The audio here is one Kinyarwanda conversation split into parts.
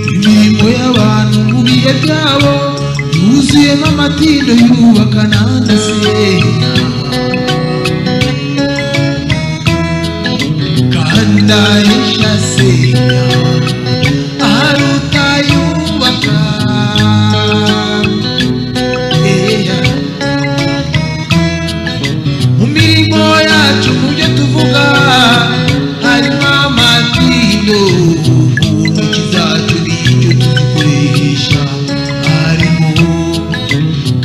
imirimbo y'abantu mu bihe byabo yuzuyemo amatindo yubaka n'adasenya kandi ahisha asenya ahari utayubaka Eya. mu mirimo yacu mu byo tuvuga harimo amatindo mu ntoki zacu n'icyo tuzikoresha harimo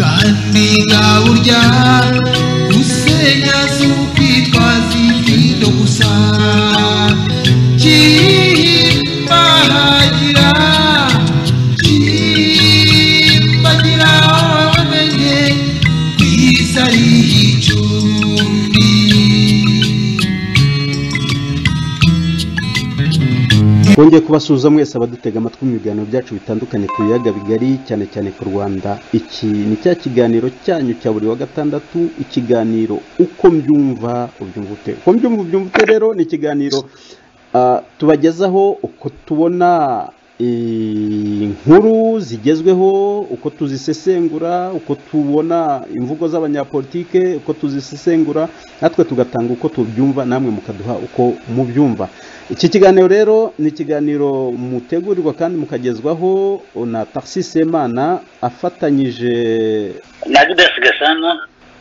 kandi nta burya gusenya si ukwitwaza itindo gusa kimbahagira kimbagira wamenye ku isi ari icumbi twongeye kubasuhuza mwese abadutega amatwi mu biganiro byacu bitandukanye ku biyaga bigari cyane cyane ku rwanda iki ni cya kiganiro cyanyu cya buri wa gatandatu ikiganiro uko mbyumva ubyumva ute uko mbyumva ubyumva ute rero ni ikiganiro ah, tubagezaho uko tubona eh, inkuru zigezweho uko tuzisesengura uko tubona imvugo z'abanyapolitike uko tuzisesengura natwe tugatanga uko tubyumva namwe mukaduha uko mubyumva iki kiganiro rero ni ikiganiro mutegurirwa kandi mukagezwaho na Tarsis Semana afatanyije na judasi gasana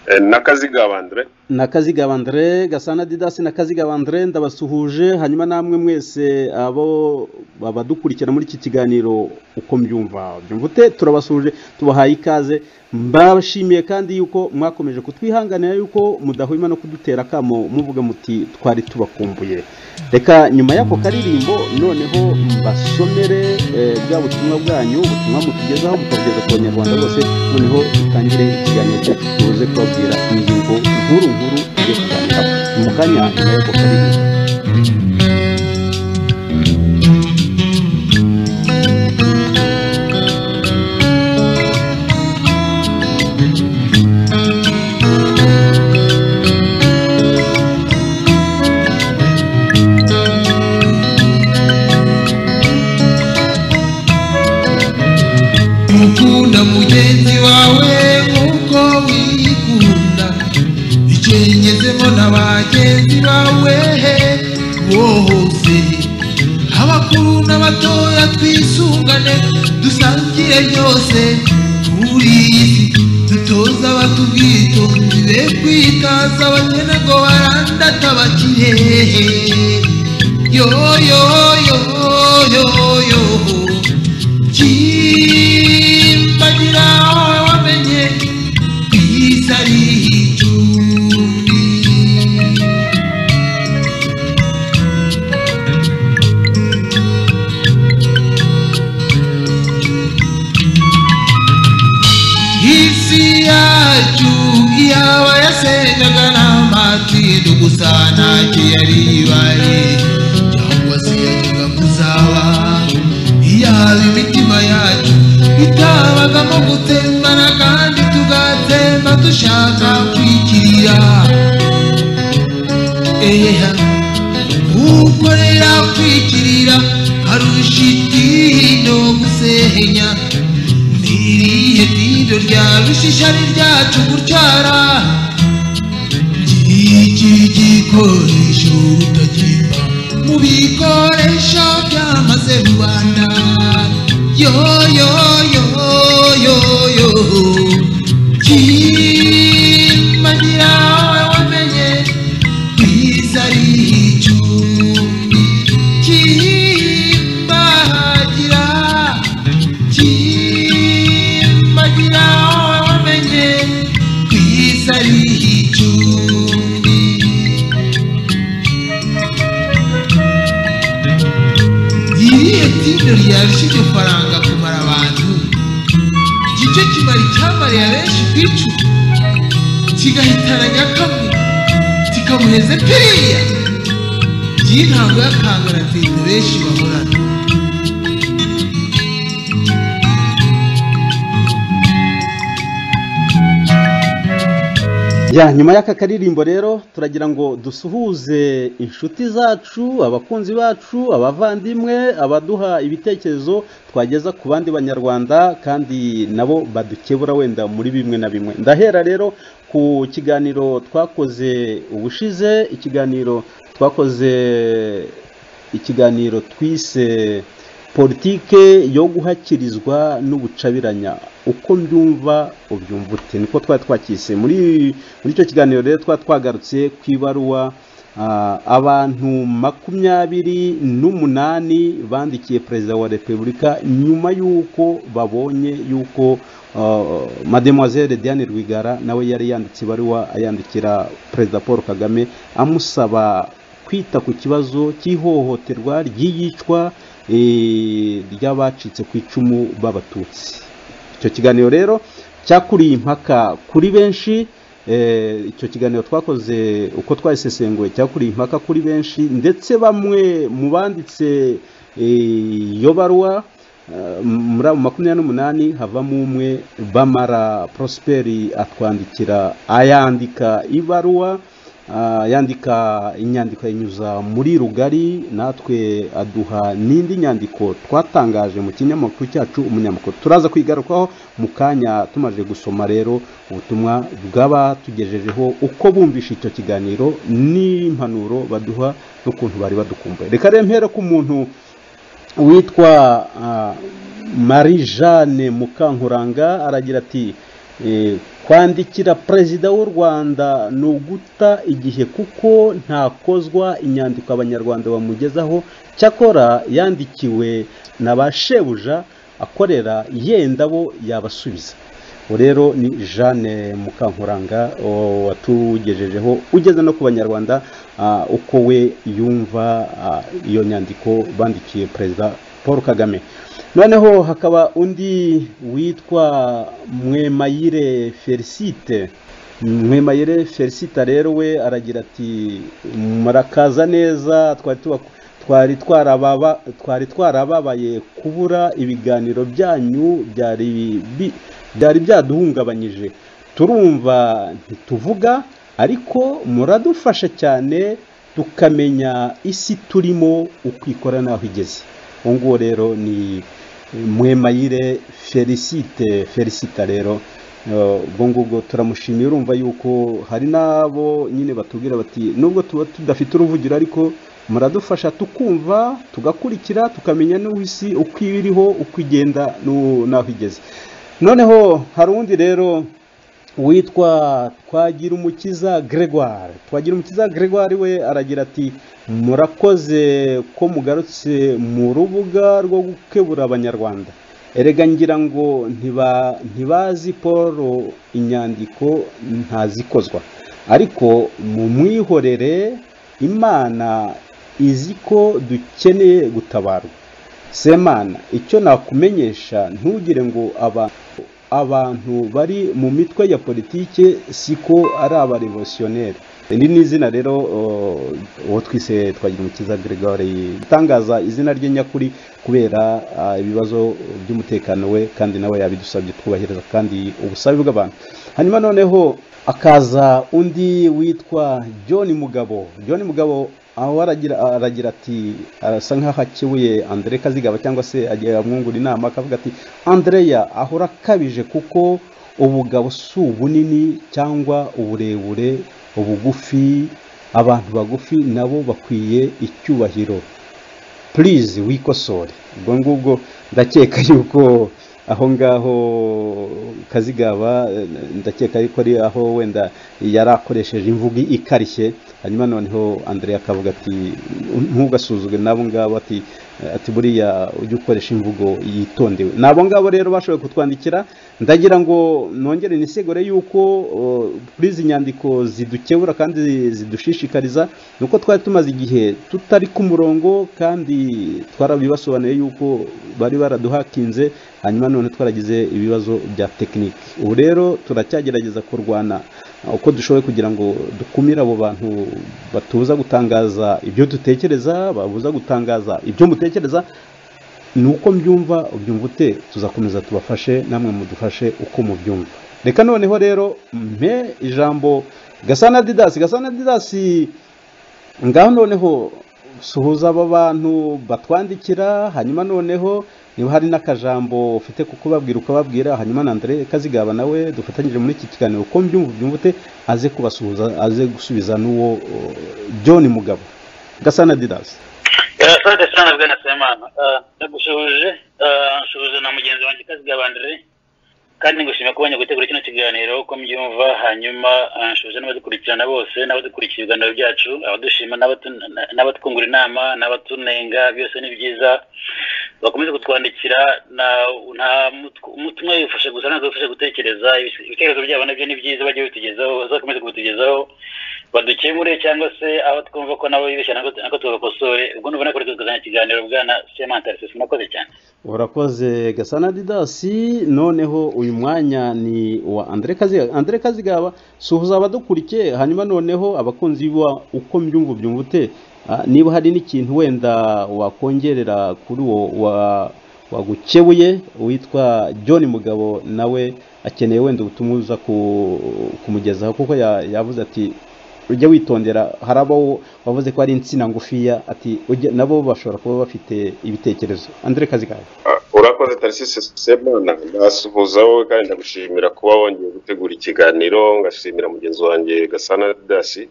Eh, nakaziga bandre na Kaziga Bandre Gasana Didasi na Kaziga Bandre ndabasuhuje hanyuma namwe mwese abo babadukurikira muri iki kiganiro uko mbyumva byumva ute turabasuhuje tubahaye ikaze mbashimiye kandi yuko mwakomeje kutwihanganira yuko mudahwema no kudutera akamo muvuga muti twari tubakumbuye reka nyuma y'ako karirimbo noneho mbasomere eh, bwa butumwa bwanyu ubutumwa mutugezaho mukabugeza ku banyarwanda bose noneho dutangire ikiganiro cyacu tuze kubabwira ingingo nkuru nkuru tugiye kuganiraho mu kanya nyuma y'ako karirimbo ukunda mugenzi wawe nk'uko wikunda icengezemo na bagenzi bawe bose abakuru n'abatoya twisungane dusangire byose kuri iyi si dutoza abato ubwitonzi be kwitaza abakene ngo barandata bakirehe yo yo yo yo yo kimbagira wamenye ku isi ari icumbi isi yacu yaba yasenyaga n'amatindo gusa ntacyo yari ibaye cyangwa se yajyaga kuzaba yaba imitima yacu itabagamo gutembana kandi tugatemba dushaka kwikirira eha ukorera kwikirira arusha itindo gusenya ntiriye tindo rya rushishari ryacu gutwara iki gikoresho utakimba mu bikoresho byamaze rubanda yo yo yo yo yo kimbagira wamenye ku isi ari icumbi kimbagira kimbagira wamenye ku isi ari icumbi idini ryarusha iryo faranga kumara abantu nicyo kimara icyamariye abenshi ku icumu kigahitana nyakamwe kikamuheze piriya by'intango y'akangara nziza benshi bahorana ya nyuma y'aka karirimbo rero turagira ngo dusuhuze inshuti zacu abakunzi bacu abavandimwe abaduha ibitekerezo twageza ku bandi banyarwanda kandi nabo badukebura wenda muri bimwe na bimwe ndahera rero ku kiganiro twakoze ubushize ikiganiro twakoze ikiganiro twise politike yo guhakirizwa n'ubucabiranya uko mbyumva ubyumva ute niko twari twakise muri muri icyo kiganiro rero twari twagarutse ku ibaruwa ah, abantu makumyabiri n'umunani bandikiye perezida wa repubulika nyuma y'uko babonye y'uko ah, mademoiselle diane rwigara nawe yari yanditse ibaruwa ayandikira perezida paul kagame amusaba kwita ku kibazo cy'ihohoterwa ry'iyicwa eh, ry'abacitse ku icumu b'abatutsi icyo kiganiro rero cyakuriye impaka kuri benshi eh, icyo kiganiro twakoze uko twayisesenguye cyakuriye impaka kuri benshi ndetse bamwe mu banditse eh, iyo baruwa Eh, muri abo makumyabiri n'umunani havamo umwe bamara prosperi atwandikira ayandika ibaruwa ah, yandika inyandiko ayinyuza muri rugari natwe aduha n'indi nyandiko twatangaje mu kinyamakuru cyacu umunyamakuru turaza kwigarukaho mu kanya tumaze gusoma rero ubutumwa bw'abatugejejeho uko bumvishe icyo kiganiro n'impanuro baduha n'ukuntu bari badukumbuye reka rero mpere ku muntu witwa ah, marie jeanne mukankuranga aragira ati eh, kwandikira perezida w'u rwanda ni uguta igihe kuko ntakozwa inyandiko abanyarwanda bamugezaho cyakora yandikiwe na ba shebuja akorera yenda bo yabasubiza ubu rero ni jeanne mukankuranga o- watugejejeho ugeze no ku banyarwanda ah, uko we yumva ah, iyo nyandiko bandikiye perezida paul kagame noneho hakaba undi witwa mwemayire felicite mwemayire felicite rero we aragira ati murakaza neza twari tubaku- twari twarababa twari twarababaye kubura ibiganiro byanyu byari bi- byari byaduhungabanyije turumva ntituvuga ariko muradufasha cyane tukamenya isi turimo uko ikora n'aho igeze uwo nguwo rero ni mwemayire felicite felicita rero eh, ubwo ngubwo turamushimiye urumva yuko hari n'abo nyine batubwira bati nubwo tuba tudafite uruvugiro ariko muradufasha tukumva tugakurikira tukamenya n'uwo isi uko iriho uko igenda n'u- n'aho igeze noneho hari undi rero witwa twagirumukiza gregoire twagirumukiza gregoire we aragira ati murakoze ko mugarutse mu rubuga rwo gukebura abanyarwanda erega ngira ngo ntiba- ntibazi paul inyandiko ntazikozwa ariko mumwihorere imana izi ko dukeneye gutabarwa semana icyo nakumenyesha ntugire ngo aba abantu bari mu mitwe ya politike siko ari abarevolutionnere iri ni izina rero uh, uwo twise twagira umukiza gregoire itangaza izina rye nyakuri kubera uh, ibibazo by'umutekano we kandi nawe yabidusabye twubahiriza kandi ubusabe bw'abantu hanyuma noneho akaza undi witwa john mugabo john mugabo aho aragira aragira ati arasa nk'aho akebuye Andre Kazigaba cyangwa se agiye amwungura inama akavuga ati Andrea ahora akabije kuko ubugabo si ubunini cyangwa uburebure ubugufi abantu bagufi nabo bakwiye icyubahiro purize wikosore ubwo ngubwo ndakeka yuko aho ngaho kazigaba eh, ndakeka yuko ari aho wenda yari akoresheje imvugo ikarishye hanyuma noneho andrea akavuga ati ntugasuzugure n'abo ngabo ati ati buriya ujye ukoresha imvugo yitondewe ni abo ngabo rero bashoboye kutwandikira ndagira ngo nongere inisegure yuko uh, kuri izi nyandiko zidukebura kandi zidushishikariza ni uko twari tumaze igihe tutari ku murongo kandi twarabibasobanuye yuko bari baraduhakinze hanyuma none twaragize ibibazo bya tekinike ubu rero turacyagerageza kurwana uko dushoboye kugira ngo dukumire abo bantu batuza gutangaza ibyo dutekereza babuza gutangaza ibyo mutekereza ni uko mbyumva ubyumva ute tuzakomeza tubafashe namwe mudufashe uko mubyumva reka noneho rero mpe ijambo gasana didasi gasana didasi ngaho noneho suhuza aba bantu batwandikira hanyuma noneho niba hari n'akajambo ufite kubabwira ukababwira hanyuma na Andre kazigaba nawe dufatanyije muri iki kiganiro uko mbyumva ubyumva ute aze kubasuhuza aze gusubiza n'uwo uh, John Mugabo Gasana Didas asante sana bwana semana ndagusuhuje nsuhuje na mugenzi wanjye kazigaba Andre kandi ngushimye kuba gutegura kino kiganiro uko mbyumva hanyuma nsuhuje n'abadukurikirana bose n'abadukurikira ibiganiro byacu abadushima n'abatwungura inama n'abatunenga byose ni byiza bakomeze kutwandikira nta umutima wifashe gusa ntabwo wifashe gutekereza ibitekerezo byabo nabyo ni byiza bajye babitugezaho bazakomeze kubitugezaho badukemure cyangwa se aho twumva ko nabo bibeshya nako tubakosore ubwo nubona kuri kuzana ikiganiro bwana semantarisi sinakoze cyane urakoze gasana didasi noneho uyu mwanya ni uwa andre kaziga andre kazigaba suhuza abadukurikiye hanyuma noneho abakunzi biwa uko mbyumva ubyumva ute niba hari n'ikintu wenda wakongerera kuri uwo wagukebuye witwa john mugabo nawe akeneye wenda ubutumwa uza kumugezaho kuko yavuze ati ujya witondera hari abo wavuze ko ari insina ngufiya ati nabo bashobora kuba bafite ibitekerezo andre kazi kawe urakoze tarisisi semana ndasuhuza wowe kandi ndagushimira kuba wongeye gutegura ikiganiro ngashimira mugenzi wanjye gasana dasi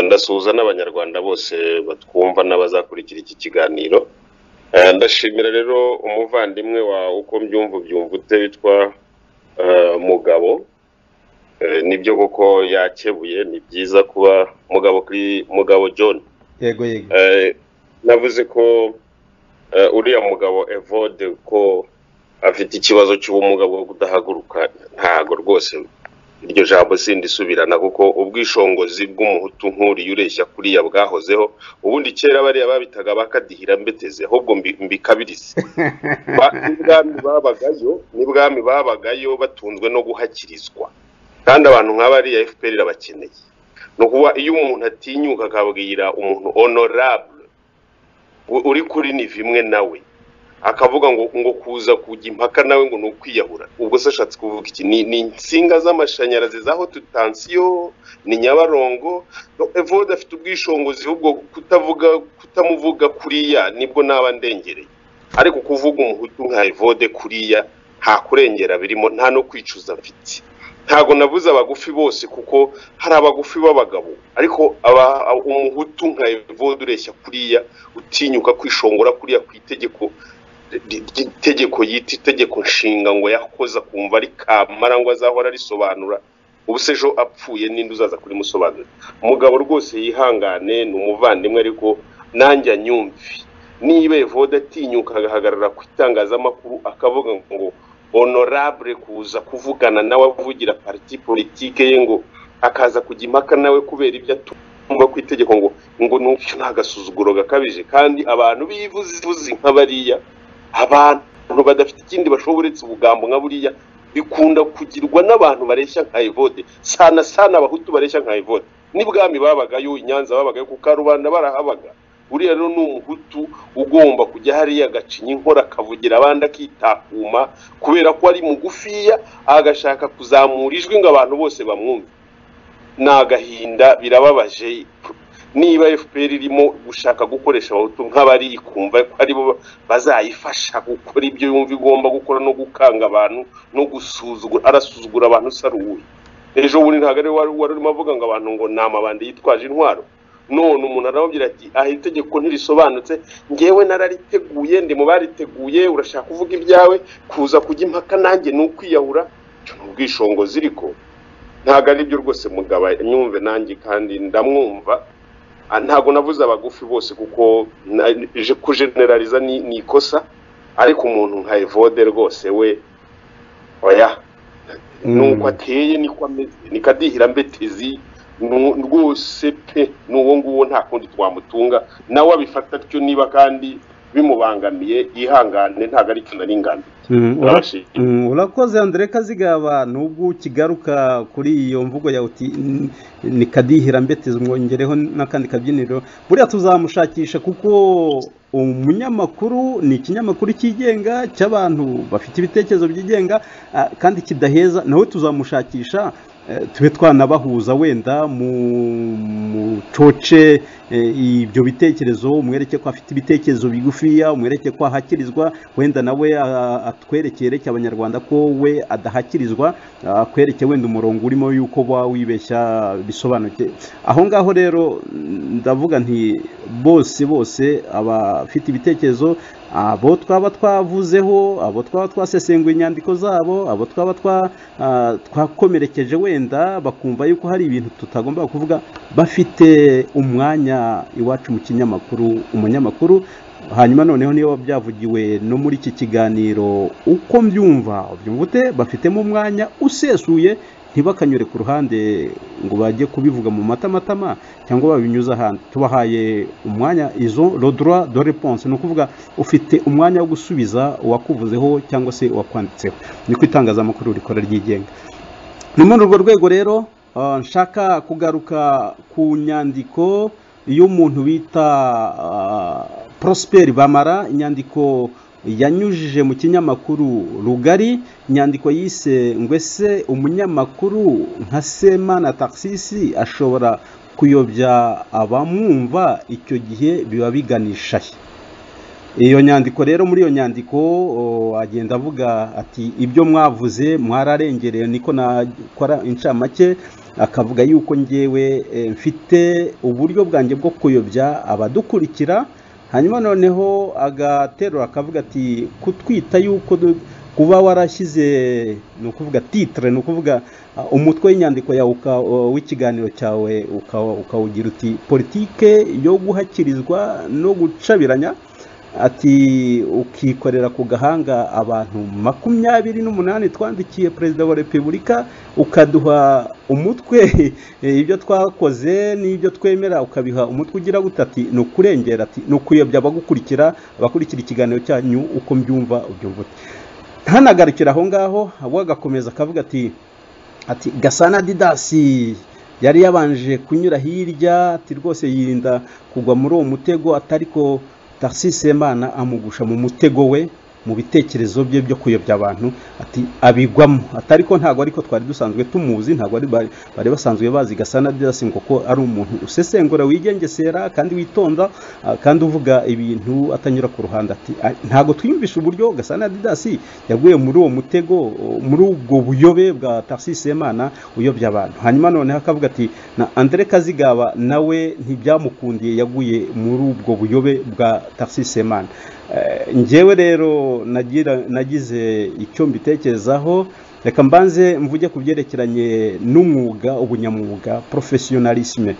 ndasuhuza n'abanyarwanda bose batwumva n'abazakurikira iki kiganiro ndashimira rero umuvandimwe wa uko mbyumva byumva ute witwa mugabo nibyo koko yakebuye ni byiza kuba mugabo kuri mugabo john yego yego navuze ko uriya mugabo evode ko afite ikibazo cy'ubumuga bwo kudahaguruka ntago rwose iryo jambo sindisubirana kuko ubwishingizi bw'umuhutu nk'uriya ureshya kuriya bwahozeho ubundi kera bariya babitaga bakadihira mbeteze ahubwo mbikabirize n'ibwami babagayo n'ibwami babagayo batunzwe no guhakirizwa kandi abantu nk'abariya fpr irabakeneye ni ukuba iyo umuntu atinyuka akabwira umuntu honorable uri kuri ni imwe nawe akavuga ngo ngo kuza kujya impaka nawe ngo ni ukwiyahura ubwo se ashatse kuvuga iki ni insinga z'amashanyarazi za hotu tansiyo ni nyabarongo evode afite ubwishingizi ahubwo kutavuga kutamuvuga kuriya nibwo naba ndengereye ariko kuvuga umuhutu nka evode kuriya nta kurengera birimo nta no kwicuza mfite ntabwo nabuze abagufi bose kuko hari abagufi b'abagabo ariko umuhutu nka evode ureshya kuriya utinyuka kwishongora kuriya ku itegeko itegeko yita itegeko nshinga ngo yakoza kumva ari kamara ngo azahora arisobanura ubu se ejo apfuye n'indi uzaza kuri musobanura umugabo rwose yihangane ni umuvandimwe ariko nanjye anyumvi niba evode atinyuka agahagarara ku itangazamakuru akavuga ngo honorable kuza kuvugana nawe avugira pariti politike ye ngo akaza kujya impaka nawe kubera ibyo atumva ku itegeko ngo ngo n'ubyo ni agasuzuguro gakabije kandi abantu bivuze nka bariya abantu badafite ikindi bashoboretse ubugambo nka buriya bikunda kugirwa n'abantu bareshya nka evode sana sana abahutu bareshya nka evode n'ibwami babagayo inyanza babagayo ku karubanda barahabaga buriya rero ni umuhutu ugomba kujya hariya agacinya inkora akavugira abandi akitakuma kubera ko ari mugufiya agashaka kuzamura ijwi ngo abantu bose bamwumve ni agahinda birababaje niba fpr irimo gushaka gukoresha abahutu nk'abari ikumva ko aribo bazayifasha gukora ibyo yumva igomba gukora no gukanga abantu no gusuzugura arasuzugura abantu usaruye ejo bundi ntabwo ari wari urimo avuga ngo abantu ngo ni amabandi yitwaje intwaro none umuntu arababwira ati aha itegeko ntirisobanutse ngewe narariteguye ndi mu bariteguye urashaka kuvuga ibyawe kuza kujya impaka nanjye ni ukwiyahura ni ubwishingizi ariko ntabwo aribyo rwose mugabo nyumve nanjye kandi ndamwumva Ah, ntabwo navuze abagufi bose kuko na- je- kujeneraliza ni ni ikosa ariko umuntu nka evode rwose we oya nuko ateye niko ameze niko adihira mbetezi nu- rwose pe n'uwo nguwo nta kundi twamutunga nawe abifata atyo niba kandi bimubangamiye yihangane ntabwo ari cyo nari ngambiriye Mm, ura- Urabashimye. mm, urakoze andire kazigaba nubwo ukigaruka kuri iyo mvugo yawe uti "N- ni kadihira mbeteza umwongereho n'akandi kabyiniro buriya tuzamushakisha kuko umunyamakuru ni ikinyamakuru cyigenga cy'abantu bafite ibitekerezo byigenga ah, kandi kidaheza nawe tuzamushakisha eh, tube twanabahuza wenda mu- mucoce eh, ibyo bitekerezo umwereke ko afite ibitekerezo bigufiya umwereke ko ahakirizwa wenda nawe ah, atwereke yereke abanyarwanda ko we adahakirizwa ah, akwereke wenda umurongo urimo yuko ba wibeshya bisobanuke aho ngaho rero ndavuga nti bose bose abafite ibitekerezo abo twaba twavuzeho abo twaba twasesenguye inyandiko zabo abo twaba twa- ah, twakomerekeje wenda bakumva yuko hari ibintu tutagomba kuvuga bafite umwanya iwacu mu kinyamakuru umunyamakuru hanyuma noneho niyo byavugiwe no muri iki kiganiro uko mbyumva ubyumva ute bafitemo umwanya usesuye ntibakanyure ku ruhande ngo bajye kubivuga mu matamatama cyangwa babinyuze ahandi tubahaye umwanya izo rodura do reponse ni ukuvuga ufite umwanya wo gusubiza uwakuvuzeho cyangwa se uwakwanditseho niko itangazamakuru rikora ryigenga ni muri urwo rwego rero ah, nshaka kugaruka ku nyandiko y'umuntu bita ah, Prosper Bamara inyandiko yanyujije mu kinyamakuru rugari inyandiko yise ngo ese umunyamakuru nka semana taxisi ashobora kuyobya abamwumva icyo gihe biba biganisha he iyo nyandiko rero muri iyo nyandiko o, agenda avuga ati ibyo mwavuze mwararengereye niko nakora inshamake akavuga yuko ngewe eh, mfite uburyo bwanjye bwo kuyobya abadukurikira hanyuma noneho agaterura akavuga ati kutwita yuko du- kuba warashyize ni ukuvuga titire ni ukuvuga ah, umutwe w'inyandiko yawe uka- w'ikiganiro cyawe uka- ukawugira uti politike yo guhakirizwa no gucabiranya ati ukikorera ku gahanga abantu makumyabiri n'umunani twandikiye perezida wa repubulika ukaduha umutwe ibyo twakoze n'ibyo twemera ukabiha umutwe ugira gutati ni ukurengera ati ni ukuyobya abagukurikira abakurikira ikiganiro cyanyu uko mbyumva ubyumva ute ntanagarukire aho ngaho ahubwo agakomeza akavuga ati ati gasana didasi yari yabanje kunyura hirya ati rwose yirinda kugwa muri uwo mutego atari ko semana amugusha mu mutego we mu bitekerezo bye byo kuyobya abantu ati abigwamo atari ko ntabwo ariko twari dusanzwe tumuzi ntabwo ari bari bari basanzwe bazi gasana didasi ngo ko ari umuntu usesengura wigengesera kandi witonda ah, kandi uvuga ibintu atanyura ku ruhande ati "Ah, ntabwo twiyumvisha uburyo gasana didasi yaguye muri uwo mutego oh, muri ubwo buyobe bwa semana uyobya abantu hanyuma noneho akavuga ati na Andre Kazigaba nawe ntibyamukundiye yaguye muri ubwo buyobe bwa semana Eh, njyewe rero nagira- nagize icyo mbitekerezaho reka mbanze mvuge ku byerekeranye n'umwuga ubunyamwuga porofesiyonalisime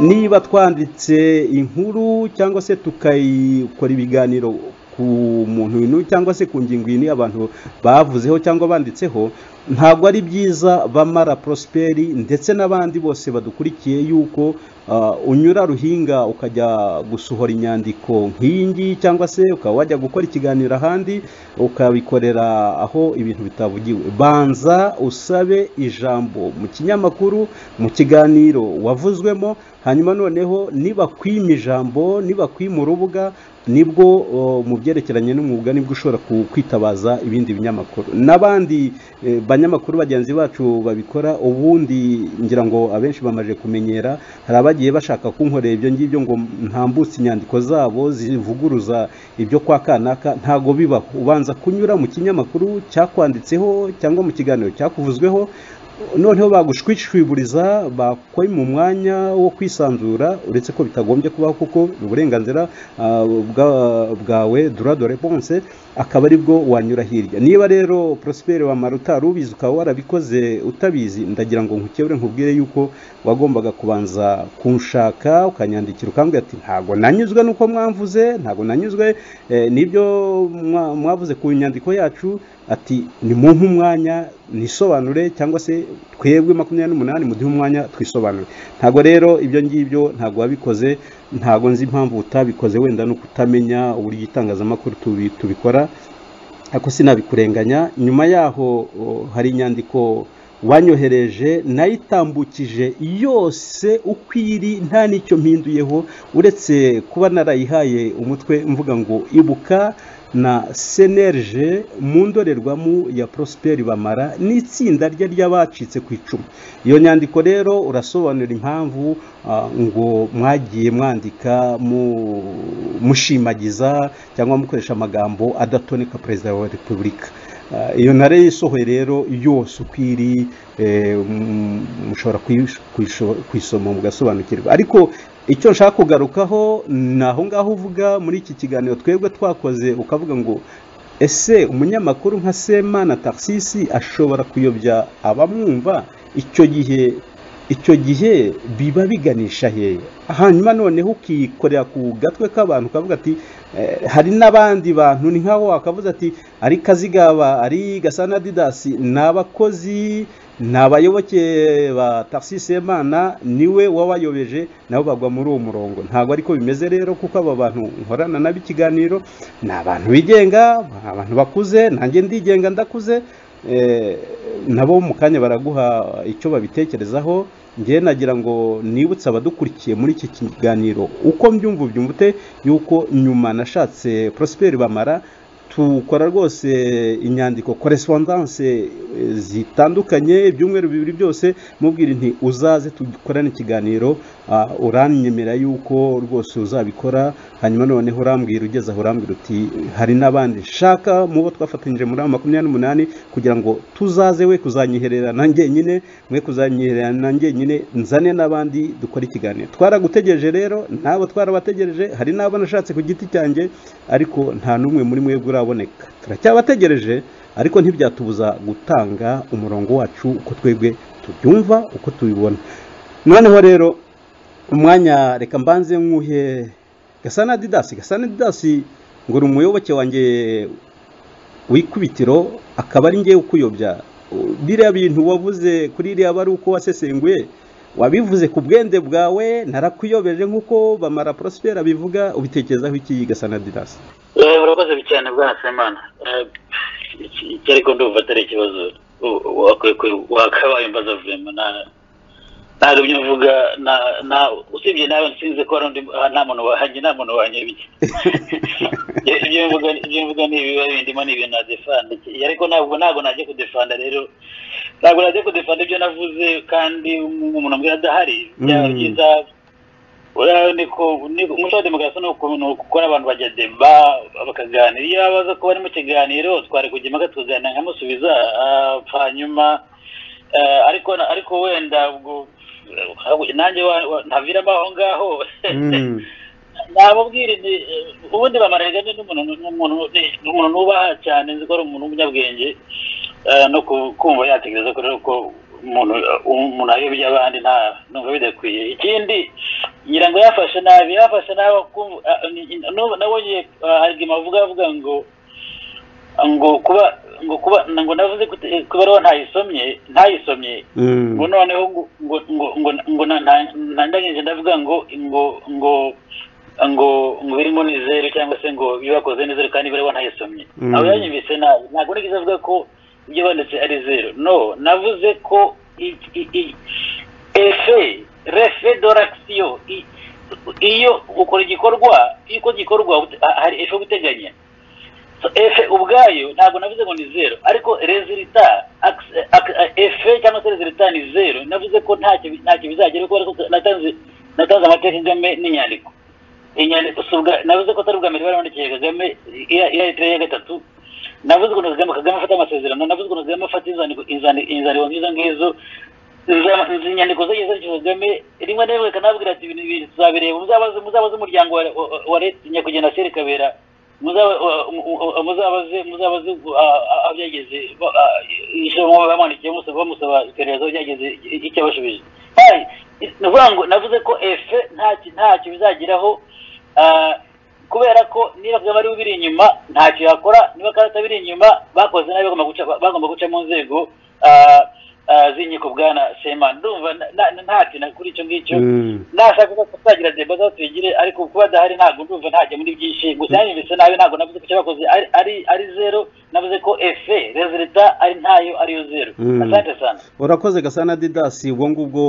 niba twanditse inkuru cyangwa se tukayikora ibiganiro ku muntu inu cyangwa se ku ngingo iyi abantu bavuzeho cyangwa banditseho ntabwo ari byiza bamara prosperi ndetse n'abandi bose badukurikiye yuko ah, unyura ruhinga ukajya gusohora inyandiko nk'iyi ngiyi cyangwa se ukaba wajya gukora ikiganiro ahandi ukabikorera aho ibintu bitavugiwe banza usabe ijambo mu kinyamakuru mu kiganiro wavuzwemo hanyuma noneho nibakwima ijambo nibakwima urubuga nibwo o, mu byerekeranye n'umwuga nibwo ushobora ku- kwitabaza ibindi binyamakuru n'abandi eh, banyamakuru bagenzi bacu babikora ubundi ngira ngo abenshi bamaze kumenyera hari abagiye bashaka kunkorera ibyo ngibyo ngo ntambutse inyandiko zabo zivuguruza ibyo kwa kanaka ntago bibaho ubanza kunyura mu kinyamakuru cyakwanditseho cyangwa mu kiganiro cyakuvuzweho noneho bagushwishwiburiza bakwe mu mwanya wo kwisanzura uretse ko bitagombye kubaho kuko ni uburenganzira ah, bwa- bwawe dura de reponse akaba ari bwo wanyura hirya niba rero prosperi wa marutari ubizi ukaba warabikoze utabizi ndagira ngo nkukebure nkubwire yuko wagombaga kubanza kunshaka ukanyandikira ukambwira ati ntabwo nanyuzwe n'uko mwamvuze ntabwo nanyuzwe eh, n'ibyo mwa- mwavuze ku nyandiko yacu ati nimumpe umwanya nisobanure cyangwa se twebwe makumyabiri n'umunani muduhe umwanya twisobanure ntabwo rero ibyo ngibyo ntabwo wabikoze ntabwo nzi impamvu utabikoze wenda no kutamenya uburyo itangazamakuru tubi- tubikora ariko sinabikurenganya nyuma yaho o, hari inyandiko wanyohereje nayitambukije yose uko iri nta n'icyo mpinduyeho uretse kuba narayihaye umutwe mvuga ngo ibuka na senerge mu ndorerwamo ya prosperi bamara n'itsinda rye ry'abacitse ku icumu iyo nyandiko rero urasobanura impamvu ah, ngo mwagiye mwandika mu- mushimagiza cyangwa mukoresha amagambo adatoneka perezida wa repubulika Ah, iyo ntare yisohoye rero yose uko iri eh, mm, mushobora kuyish- kuyisho- kuyisoma mugasobanukirwa ariko icyo nshaka kugarukaho ni aho ngaho uvuga muri iki kiganiro twebwe twakoze ukavuga ngo ese umunyamakuru nka semana taxisi ashobora kuyobya abamwumva icyo gihe icyo gihe biba biganisha hehe hanyuma noneho ukikorera ku gatwe k'abantu ukavuga ati eh, hari n'abandi bantu ni nk'aho wakavuze ati ari kazigaba ari gasana didasi ni abakozi ni abayoboke ba taxi semana niwe wabayobeje nabo bagwa muri uwo murongo ntabwo ariko bimeze rero kuko aba bantu nkorana nabo ikiganiro ni abantu bigenga ni abantu bakuze nanjye ndigenga ndakuze Eh, nabo mu kanya baraguha icyo babitekerezaho ngewe nagira ngo nibutse abadukurikiye muri iki kiganiro uko mbyumva ubyumvute yuko nyuma nashatse prosperi bamara tukora rwose inyandiko korespondanse eh, zitandukanye ibyumweru bibiri byose mubwira inti uzaze dukorane ikiganiro ah, uranyemera yuko rwose uzabikora hanyuma noneho urambwira ugeze aho urambwira uti hari n'abandi nshaka mu bo twafatanyije muri aba makumyabiri n'umunani kugira ngo tuzaze we kuzanyiherera na njyenyine mwe kuzanyiherera na njyenyine nzane n'abandi dukore ikiganiro twaragutegereje rero nabo twarabategereje hari n'abo nashatse ku giti cyanjye ariko nta n'umwe muri mwebwe uraboneka turacyabategereje ariko ntibyatubuza gutanga umurongo wacu uko twebwe tubyumva uko tubibona noneho rero umwanya reka mbanze nkuhe gasana didasi gasana didasi ngo uri umuyoboke wanjye w'ikubitiro akaba ari ngewe ukuyobya biriya bintu wavuze kuri iriya bari uko wasesenguye wabivuze ku bwende bwawe narakuyobeje nk'uko bamara prospera abivuga ubitekerezaho iki gasana didasi Eh, urakoze cyane bwana semana Eh, iki- iki ariko ndumva atari ikibazo U- wakwiye ku- wakabaye imbaza vema na- ntagumye mvuga na- na- usibye nawe nsinze ko hari undi- ah, nta muntu wahanye nta muntu wahanye bike ibyo mvuga ibyo mvuga ni ibiba bindimo ni ibintu nadefanda Iki- ariko ntabwo ntabwo najya kudefanda rero ntabwo najya kudefanda ibyo navuze kandi umuntu mbwira adahari byaba Mm. byiza uriya niko niko- umuco wa demokarasi ni ukuntu ni ukora abantu bajya deba bakaganira iyo baza kuba bari mu kiganiro twari kujya impaka tukaganira nkamusubiza ah, hanyuma eh, ariko na- ariko wenda ubwo- eh, nanjye wa- wa- ntaviramo aho ngaho nababwira nti eh, ubundi bamarega ni n'umuntu n'umuntu ni- ni umuntu nubaha cyane nzi ko ari umuntu w'umunyabwenge eh, no ku- kumva yatekereza ko rero ko umuntu umuntu ayobya abandi nta numva bidakwiye ikindi ngira ngo yafashe nabi yafashe nabi kumva- ah, ni- nu- nabonye ah, argument avuga avuga ngo ngo kuba ngo kuba ngo navuze ko eh, ko ibaruwa ntayisomye ntayisomye ngo noneho ngo ngo ngo ngo ngo na- na- nandangije ndavuga ngo ngo ngo ngo ngo birimo ni zeru cyangwa se ngo bibakoze ni zeru kandi biriho ntayisomye Mm. abo yanyumvise nabi ntabwo nigeze avuga ko ibyo banditse ari zeru no navuze ko i- i- i- efe refe doragisiyo iyo ukora igikorwa iyo uko gikorwa ut- hari efe guteganya So, efe ubwayo ntabwo navuze ngo ni zeru ariko resulita ac- ac- efe cyangwa se resulita ni zeru navuze ko ntacyo bi- ntacyo bizagera kuko ariko natanze natanze amateka kagame n'inyandiko inyandiko si ubwa- navuze ko atari ubwa mbere bari bandikiye kagame iya iya leta ya gatatu navuze ukuntu kagame kagame afata amasezerano navuze ukuntu kagame afata inzandiko inzandi- inzandiko nk'izo ngizo iza- izi nyandiko ze yizanye kagame rimwe na rimwe kanabwira ati ibintu ibi tuzabireba muzabaze muzabaze umuryango wa wa- wa- wa leta nyakugenda seri kabera Muzaba- wa- mu- mu- muzabaze muzabaze ah, ah, aho byageze ba- ah, ijambo bamwandikiye bamusaba bamusaba iperereza aho byageze i- icyo yabashubije Kandi, ni ukuvuga ngo navuze ko efe ntacyo ntacyo bizageraho ah, kubera ko niba kagame ariwe ubiri inyuma ntacyo yakora niba kandi atabiri inyuma bakoze nabi bagomba guca bagomba guca mu nzego ah, ah, z'inkiko bwana semana ndumva nta- nta- ntacyo na kuri icyo ngicyo Mm. nashaka ko tuzagira deba zo tuyigire ariko kuba adahari ntabwo ndumva ntajya muri byinshi gusa yanibitse nabi ntabwo navuze ko icyo bakoze ari- ari ari zero navuze ko efe resulita ari ntayo ariyo zero Mm. asante sana urakoze gasana didasi ubwo ngubwo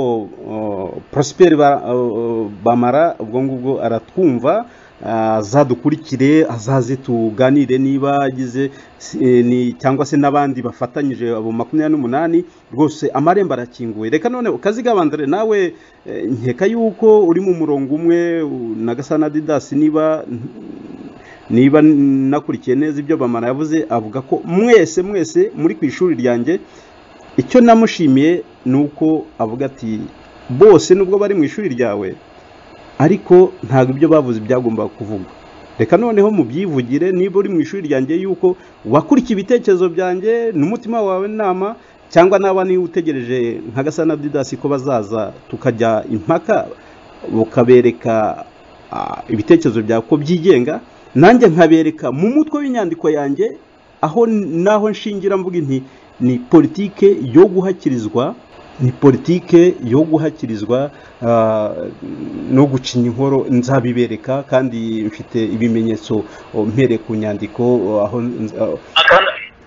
uh, prosperi ba- uh, bamara ubwo ngubwo aratwumva uh, azadukurikire azaze tuganire niba agize si- ni- cyangwa se n'abandi bafatanyije abo makumyabiri n'umunani rwose amarembo arakinguye reka none ukazigabandare nawe eh, nkeka yuko uri mu murongo umwe u- na gasana didasi niba niba nakurikiye neza ibyo bamara yavuze avuga ko mwese mwese muri ku ishuri ryanjye icyo namushimiye ni uko avuga ati bose nubwo bari mu ishuri ryawe ariko ntabwo ibyo bavuze byagombaga kuvugwa reka noneho mubyivugire niba uri mu ishuri ryanjye yuko wakurikiye ibitekerezo byanjye n'umutima wawe inama cyangwa naba niba utegereje nka gasana didasi ko bazaza tukajya impaka bukabereka ah, ibitekerezo byawe ko byigenga nanjye nkabereka mu mutwe w'inyandiko yanjye aho naho nshingira mvuga nti ni politike yo guhakirizwa ni politike yo guhakirizwa ah, no gucinya inkoro nzabibereka kandi mfite ibimenyetso oh, mpere ku nyandiko oh, aho nz- ah,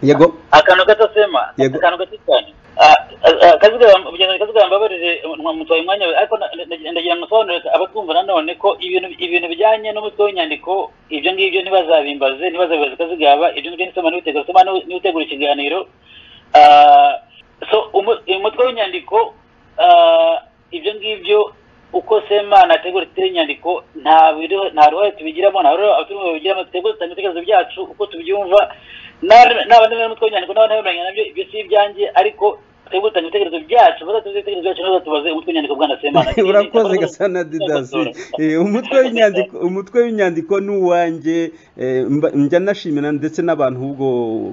yego akantu gato sema Yego. akantu gato cyane Ah, ah, ah, kazigaba mugenzi kazigaba mbabarire mwa- mutwaye umwanya we ariko na- na- ndagira ngo nsobanurire abatwumva nanone ko ibintu ibintu bijyanye n'umutwe w'inyandiko ibyo ngibyo ntibazabimbaze ntibazabibaze kazigaba ibyo ngibyo nisoma n'ibitegura soma n'ibitegura ikiganiro Ah, so umu- umutwe w'inyandiko ah, ibyo ngibyo uko semana ategura tutere inyandiko nta biro- nta ruhare tubigiramo nta ruhare abaturage babigiramo dutegura dutanga ibitekerezo byacu uko tubyumva n'abandi bari mutwe w'inyandiko n'abandi bemeranya nabyo ibyo si ibyanjye ariko twebwe dutanga ibitekerezo byacu bazatuze ibitekerezo byacu nabo batubaze umutwe w'inyandiko bwana semana urakoze gasana didasi Eh, umutwe w'inyandiko umutwe w'inyandiko ni uwanjye eh, mba- njya nashimira ndetse n'abantu ubwo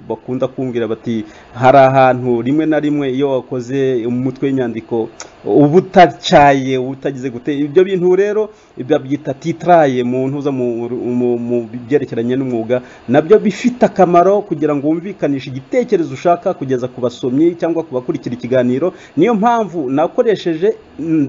bakunda kumbwira bati hari ahantu rimwe na rimwe iyo wakoze umutwe w'inyandiko uba utacyaye uba utagize gute ibyo bintu rero babyita titiraye mu ntuza mu mu- mu byerekeranye n'umwuga nabyo bifite akamaro kugira ngo wumvikanishe igitekerezo ushaka kugeza ku basomyi cyangwa ku bakurikira ikiganiro niyo mpamvu nakoresheje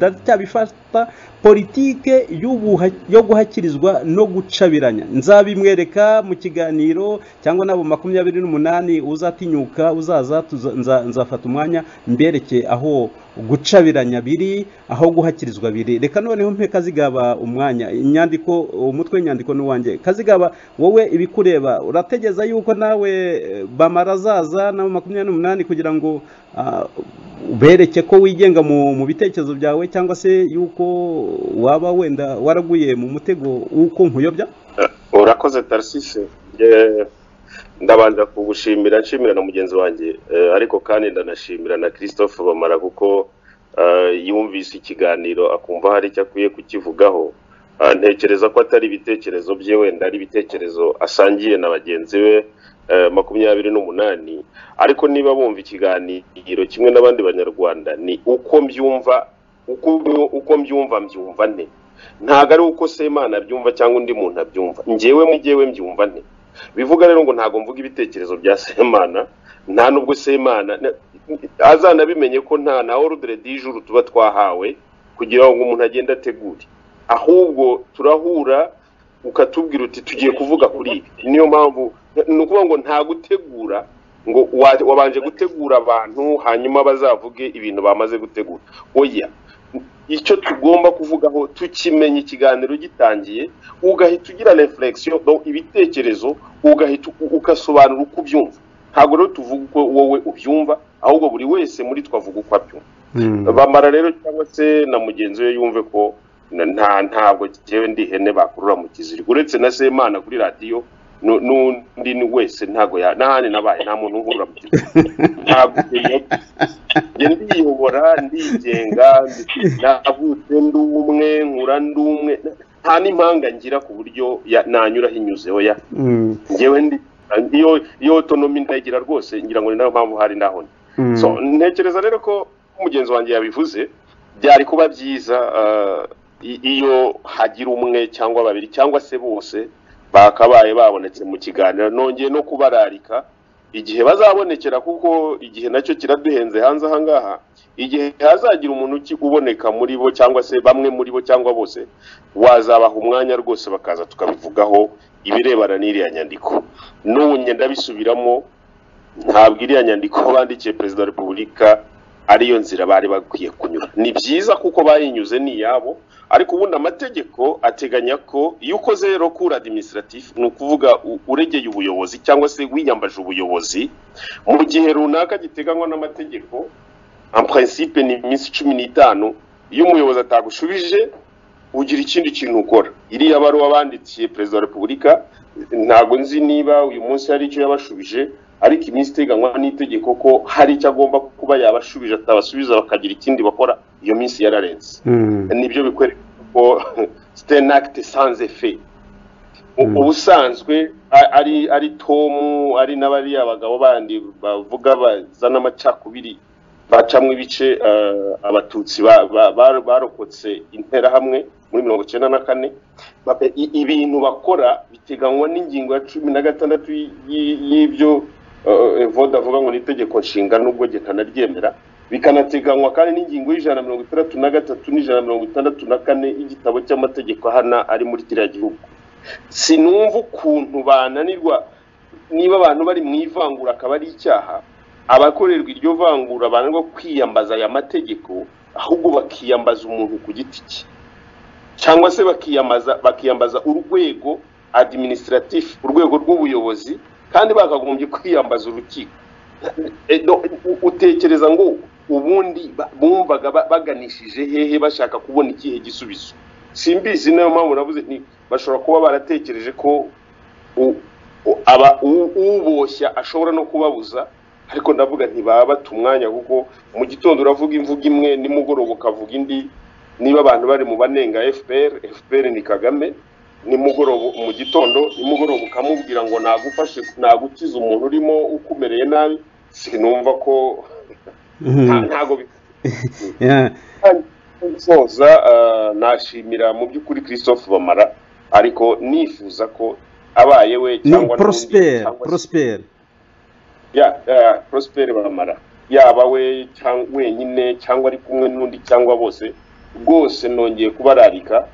ndacyabifata politike y'ubuha- yo guhakirizwa no gucabiranya nzabimwereka mu kiganiro cyangwa n'abo makumyabiri n'umunani uzatinyuka uzaza tuza- nza- nzafata umwanya mbereke aho gucabiranya biri aho guhakirizwa biri reka noneho mpe kazigaba umwanya inyandiko umutwe w'inyandiko ni uwanjye kazigaba wowe ibikureba urategeza yuko nawe eh, bamara azaza n'abo makumyabiri n'umunani kugira ngo ah, bereke ko wigenga mu mu bitekerezo byawe cyangwa se yuko waba wenda waraguye mu mutego w'uko nkuyobya urakoze tarisisi ndabanza kugushimira nshimira na mugenzi wanjye Eh, ariko kandi ndanashimira na christophe bamara kuko eh, yumvise ikiganiro akumva hari icyo akwiye kukivugaho Ah, ntekereza ko atari ibitekerezo bye wenda ari ibitekerezo asangiye na bagenzi be eh, makumyabiri n'umunani ariko niba bumva ikiganiro kimwe n'abandi banyarwanda ni uko mbyumva uko, uko mbyumva mbyumva nte ntabwo ari uko semana abyumva cyangwa undi muntu abyumva ngewe muri ngewe mbyumva nte bivuga rero ngo ntabwo mvuga ibitekerezo bya semana nta nubwo semana na- azanabimenye ko nta na orudire dijuru tuba twahawe kugira ngo umuntu agende ategure ahubwo turahura ukatubwira uti tugiye kuvuga kuri ibi niyo mpamvu ni ukuvuga ngo nta gutegura ngo wa- wabanje gutegura abantu hanyuma bazavuge ibintu bamaze gutegura oya icyo tugomba kuvugaho tukimenya ikiganiro gitangiye ugahita ugira reflexion donc ibitekerezo ugahita u- ugasobanura uko ubyumva ntabwo rero tuvuga uko wowe ubyumva ahubwo buri wese muri twavuga uko abyumva bamara rero cyangwa se na mugenzi we yumve ko na- nta ntabwo jyewe ndi ihene bakurura mu kiziriko uretse na semana kuri radiyo nu- n'undi ni wese ntago ya n'ahandi nabaye nta muntu nkura mu gihugu ntabwo njye- njye ndiyobora ndigenga ndi- navutse ndi umwe nkura ndi umwe nta n'impanga ngira ku buryo ya- nanyuraho inyuze oya Mm, njyewe ndi iyo iyo otonomi ndayigira rwose ngira ngo ni nayo mpamvu hari naho ndi mm, so ntekereza rero ko mugenzi wanjye yabivuze byari kuba byiza eh, i- iyo hagira umwe cyangwa babiri cyangwa se bose bakabaye babonetse mu kiganiro nongeye no kubararika igihe bazabonekera kuko igihe nacyo kiraduhenze hanze aha ngaha igihe hazagira umuntu uki- uboneka muri bo cyangwa se bamwe muri bo cyangwa bose wazabaha umwanya rwose bakaza tukabivugaho ibirebana n'iriya nyandiko n'ubu ngenda bisubiramo ntabwo iriya nyandiko bandikiye perezida wa repubulika ariyo nzira bari bakwiye kunyura ni byiza kuko bayinyuze ni iyabo ariko ubundi amategeko ateganya ko iyo ukoze rero kuri administratif ni ukuvuga u- uregeye ubuyobozi cyangwa se wiyambaje ubuyobozi mu gihe runaka giteganywa n'amategeko en principe ni iminsi cumi n'itanu iyo umuyobozi atagushubije ugira ikindi kintu ukora iriya baruwa bandikiye perezida wa repubulika ntabwo nzi niba uyu munsi hari icyo yabashubije ariko iminsi iteganywa n'itegeko ko hari icyo agomba kuba yabashubije atabasubiza bakagira ikindi bakora iyo minsi yararenze mm, nibyo bikwereka ko stenakite sans effet U- Mm. ubusanzwe a- ari ari tomu ari n'abariya abagabo bandi bavuga bazana amacakubiri bacamo ibice eh, abatutsi ba- ba- ba- barokotse interahamwe muri mirongo icyenda na kane Babe- i- ibintu bakora biteganywa n'ingingo ya cumi na gatandatu y- y- y'ibyo eh, voda avuga ngo ni itegeko nshinga nubwo jye ntanaryemera bikanateganywa kandi n'ingingo y'ijana na mirongo itandatu na gatatu n'ijana na mirongo itandatu na kane y'igitabo cy'amategeko ahana ari muri kiriya gihugu sinumva ukuntu bananirwa niba abantu bari mu ivangura akaba ari icyaha abakorerwa iryo vangura bananirwa kwiyambaza aya mategeko ahubwo bakiyambaza umuntu ku giti cye cyangwa se bakiyambaza bakiyambaza urwego administratif urwego rw'ubuyobozi kandi bakagombye kwiyambaza urukiko Eh, no, u- utekereza ngo ubundi ba- bumvaga ba- baganishije hehe bashaka kubona ikihe gisubizo simbizi niyo mpamvu navuze nti bashobora kuba baratekereje ko u- u- aba- u- uboshya ashobora no kubabuza ariko ndavuga ntibaba bata umwanya kuko mu gitondo uravuga imvugo imwe nimugoroba ukavuga indi niba abantu bari mu banenga fpr fpr ni kagame nimugoroba mu gitondo nimugoroba ukamubwira ngo nagufashe nagukiza umuntu urimo ukumereye nabi sinumva ko nta- mm. ntago bi- Yeah. nsoza eh, nashimira mu by'ukuri christophe bamara ariko nifuza ko abaye we ni cyangwa n'undi, prosper cyangwa se- prosper ya ya, prosper bamara yaba we cyangwa wenyine cyangwa ari kumwe n'undi cyangwa bose rwose nongeye kubararika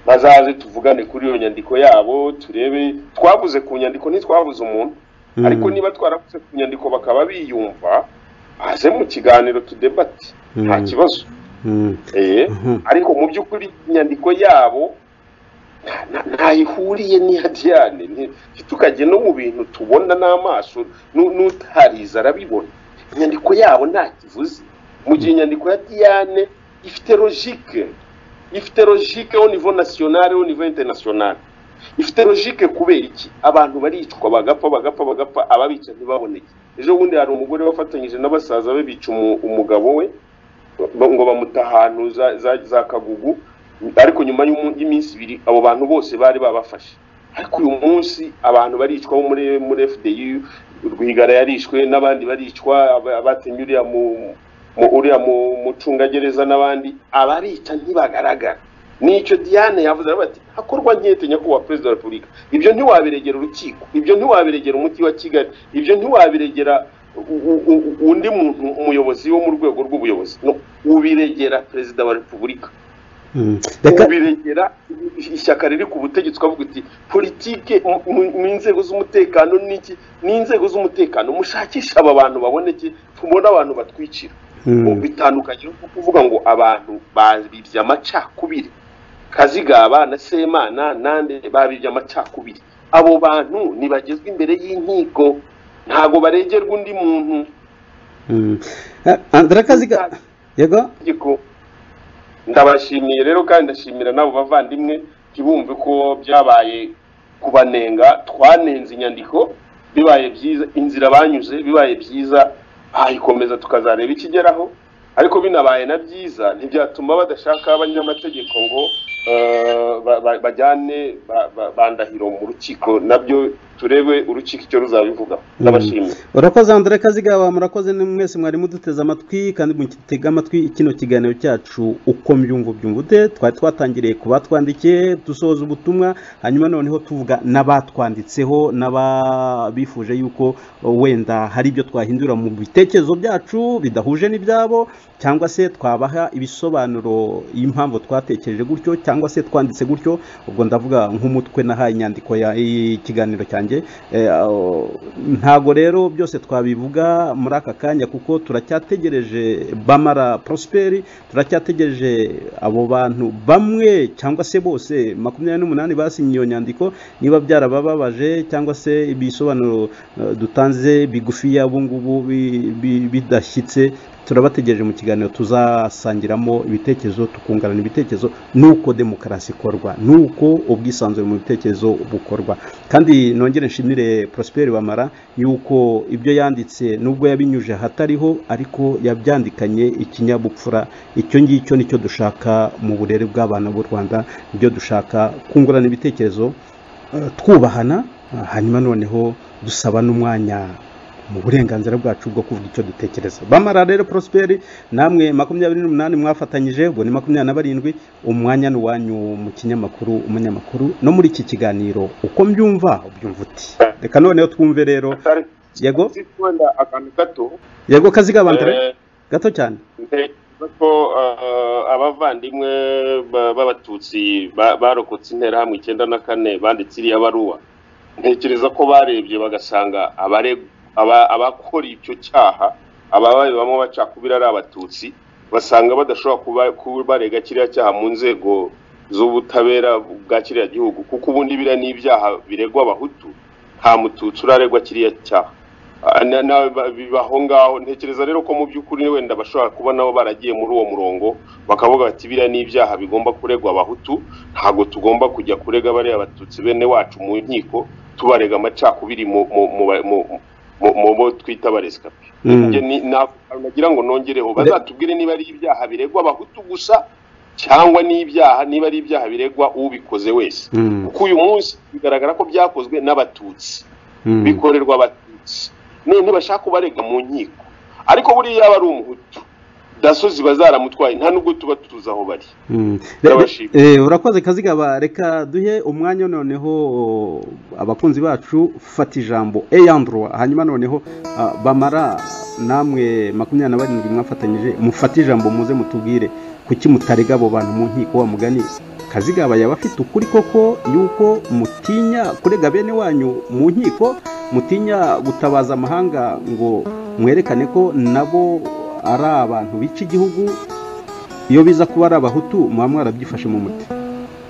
bazaze tuvugane kuri iyo nyandiko yabo turebe twabuze ku nyandiko ntitwabuze umuntu Mm, ariko niba twarabuze ku nyandiko bakaba biyumva aze mu kiganiro tudebate nta mm, kibazo mm, Eh, Mhm. ariko mu by'ukuri inyandiko yabo nta- nta- ntaho ihuriye n'iya Diane Ni- tukajya no mu bintu tubona n'amaso nu- n'utarize arabibona inyandiko yabo nta kivuze mu gihe inyandiko ya Diane ifite logique ifite logique au niveau national au niveau international ifite logique kubera iki abantu baricwa bagapfa bagapfa bagapfa ababica ntibaboneke ejo bundi hari umugore wafatanyije n'abasaza be bica umu- umugabo we ba- ngo bamuta ahantu za, za, za kagugu ariko nyuma y'umu- y'iminsi ibiri abo bantu bose bari babafashe ariko uyu munsi abantu baricwa bo muri muri FDU Rwigara yarishwe n'abandi baricwa aba- abatemye uriya mu mu- uriya mu mucungagereza n'abandi abarica ntibagaragara nicyo Diane yavuze aravuga ati hakorwa nkete nyakubahwa perezida wa repubulika ibyo ntiwabiregera urukiko ibyo ntiwabiregera umujyi wa kigali ibyo ntiwabiregera u- u- u- undi muntu umuyobozi wo mu rwego rw'ubuyobozi no ubiregera perezida wa repubulika mm. reka ubiregera ishyaka riri ku butegetsi ukavuga uti politike mu- mu- mu nzego z'umutekano n'iki n'inzego z'umutekano mushakishe aba bantu baboneke tubone abantu batwicira Mm, bitandukanye no kuvuga ngo abantu babibye amacakubiri kazigaba na semana nande babibye amacakubiri abo bantu ntibagezwa imbere y'inkiko ntago baregerwa undi muntu mm. Ah, Andre Kaziga yego itegeko ndabashimiye rero kandi ndashimira n'abo bavandimwe ntibumve ko byabaye kubanenga twanenze inyandiko bibaye byiza inzira banyuze bibaye byiza bayikomeza tukazareba ikigeraho ariko binabaye na byiza ntibyatuma badashaka abanyamategeko ngo eh, ba- ba- bajyane ba- ba- bandahiro mu rukiko nabyo turebe urukiko icyo ruzabivuga ndabashimiye urakoze andire kazigaba murakoze ni mwese mwari muduteze amatwi kandi mutega amatwi kino kiganiro cyacu uko mbyumva ubyumva ute twari twatangiriye ku batwandikiye dusohoza ubutumwa hanyuma noneho tuvuga n'abatwanditseho n'ababifuje yuko wenda hari ibyo twahindura mu bitekerezo byacu bidahuje n'ibyabo cyangwa se twabaha ibisobanuro y'impamvu twatekereje gutyo cyangwa se twanditse gutyo ubwo ndavuga nk'umutwe nahaye inyandiko ya- y'ikiganiro cyanjye Eh, aho- ntago rero byose twabivuga muri aka kanya kuko turacyategereje bamara prosperi turacyategereje abo bantu bamwe cyangwa se bose makumyabiri n'umunani basinye iyo nyandiko niba byarabababaje cyangwa se ibisobanuro eh, dutanze bigufiya ubu ngubu bi- bi- bidashyitse turabategereje mu kiganiro tuzasangiramo ibitekerezo tukungurana ibitekerezo n'uko demokarasi ikorwa n'uko ubwisanzure mu bitekerezo bukorwa kandi nongere nshimire Prosper Bamara yuko ibyo yanditse nubwo yabinyuje ahatariho ariko yabyandikanye ikinyabupfura icyo ngicyo nicyo dushaka mu burere bw'abana b'u Rwanda ibyo dushaka kungurana ibitekerezo eh, twubahana eh, hanyuma noneho dusaba n'umwanya mu burenganzira bwacu bwo kuvuga icyo dutekereza bamara rero prosperi namwe makumyabiri n'umunani mwafatanyije ubwo ni makumyabiri na barindwi umwanya ni uwanyu mu kinyamakuru umunyamakuru no muri iki kiganiro uko mbyumva ubyumva uti reka noneho twumve rero yego wenda akantu gato yego kazigabandire eh, gato cyane ntekereza ko eh, abavandimwe ba- b'abatutsi ba- barokotse interahamwe icyenda na kane banditse iriya baruwa ntekereza ko barebye bagasanga abare- aba- abakora icyo cyaha abababamo bacakubira ari abatutsi basanga badashobora kuba- kuba barega kiriya cyaha mu nzego z'ubutabera bwa kiriya gihugu kuko ubundi biriya ni ibyaha biregwa abahutu nta mututsi uraregwa kiriya cyaha Ah, na- na- ba- bibaho ngaho ntekereza rero ko mu by'ukuri wenda bashobora kuba nabo baragiye muri uwo murongo bakavuga bati biriya ni ibyaha bigomba kuregwa abahutu ntabwo tugomba kujya kurega bariya abatutsi bene wacu mu nkiko tubarega amacakubiri mu mu mu mu- mu mu bo twita abaresika Mm. Njye ni- na- nagira ngo nongereho Re- bazatubwire niba ari ibyaha biregwa abahutu gusa cyangwa n'ibyaha niba ari ibyaha biregwa ubikoze wese Mm, kuko uyu munsi bigaragara ko byakozwe n'abatutsi mm, bikorerwa abatutsi none ntibashaka kubarega mu nkiko ariko buriya yaba ari umuhutu daso ziba zaramutwaye nta nubwo tuba tuzi aho bari mm. Ndabashima. Eh, urakoze kazigaba reka duhe umwanya noneho abakunzi bacu fata ijambo eyandro hanyuma noneho ah, bamara namwe makumyabiri na barindwi mwafatanyije mufate ijambo muze mutubwire kuki mutarega abo bantu mu nkiko wa mugani kazigaba yaba afite ukuri koko yuko mutinya kurega bene wanyu mu nkiko mutinya gutabaza amahanga ngo mwerekane ko nabo ari abantu bica igihugu iyo biza kuba ari abahutu muba mwarabyifashe mu muti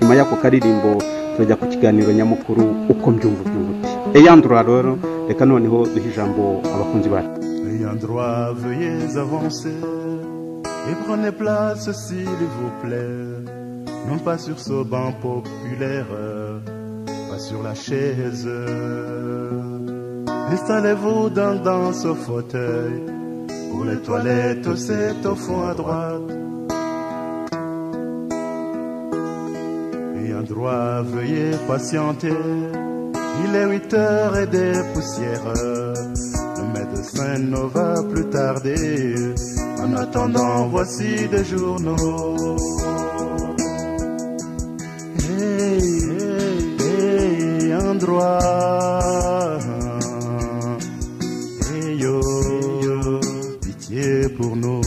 nyuma y'ako karirimbo turajya ku kiganiro nyamukuru uko mbyumva ubyumva uti eyandura rero reka noneho duhe ijambo abakunzi bacu Ayant droit, veuillez avancer et prenez place s'il vous plaît. Non pas sur ce banc populaire, pas sur la chaise. Installez-vous dans, dans ce fauteuil. Pour les toilettes, c'est au fond à droite. Ayant droit, veuillez patienter. Il est 8 heures et des poussières. Le médecin ne va plus tarder. En attendant, voici des journaux. Hey, hey, hey, ayant droit. Hey, yo, pitié pour nous.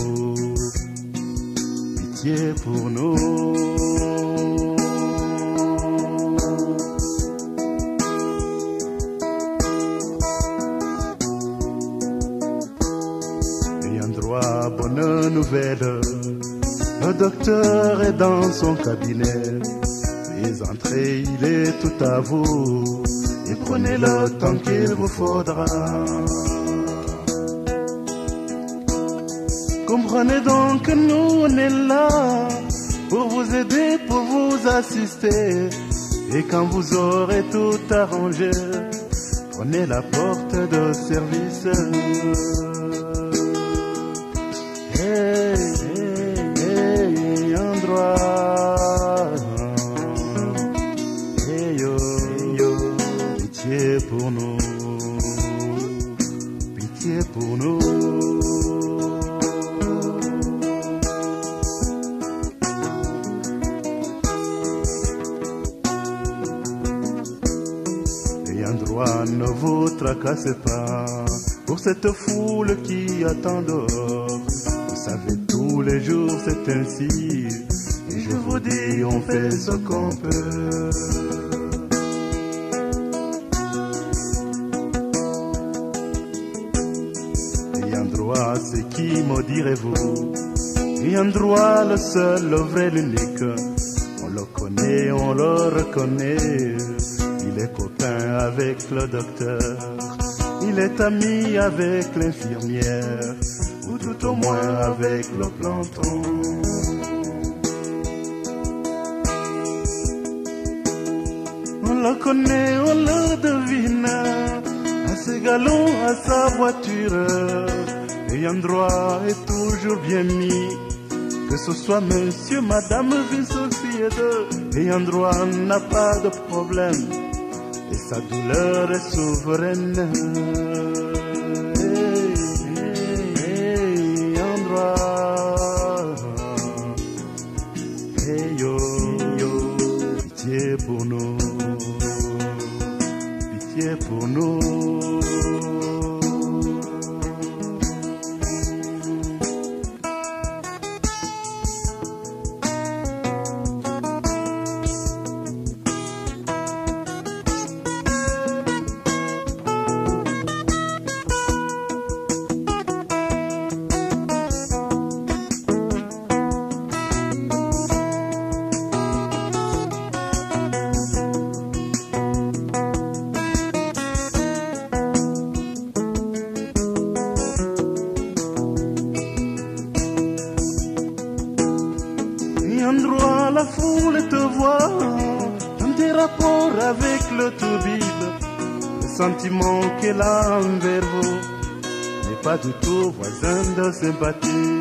Pitié pour nous. ayant droit, bonne nouvelle. Le docteur est dans son cabinet. Les entrées, il est tout à vous. Et prenez le temps qu'il vous faudra. Comprenez donc que nous, on est là pour vous aider, pour vous assister. Et quand vous aurez tout arrangé, prenez la porte de service. Hey, hey, hey, endroit. Hey yo, hey yo, pitié pour nous, pitié pour nous. Ayant droit, ne vous tracassez pas pour cette foule qui attend dehors. Vous savez, tous les jours c'est ainsi. Et je vous dis, on fait ce qu'on peut. Ayant droit, c'est qui me direz-vous Ayant droit, le seul, le vrai, l'unique. On le connaît, on le reconnaît. Il est copain avec le docteur. Il est ami avec l'infirmière. Ou tout au moins avec le planton. On le connaît, on le devine. À ses galons, à sa voiture. Ayant droit est toujours bien mis. Que ce soit monsieur, madame, une société ayant droit n'a pas de problème et sa douleur est souveraine. Hey, hey, ayant droit. Hey, yo, yo, pitié pour nous, pitié pour nous. Et un droit, la foule te voit dans tes rapports avec le toubib. Le sentiment qu'elle a envers vous n'est pas du tout voisin de sympathie.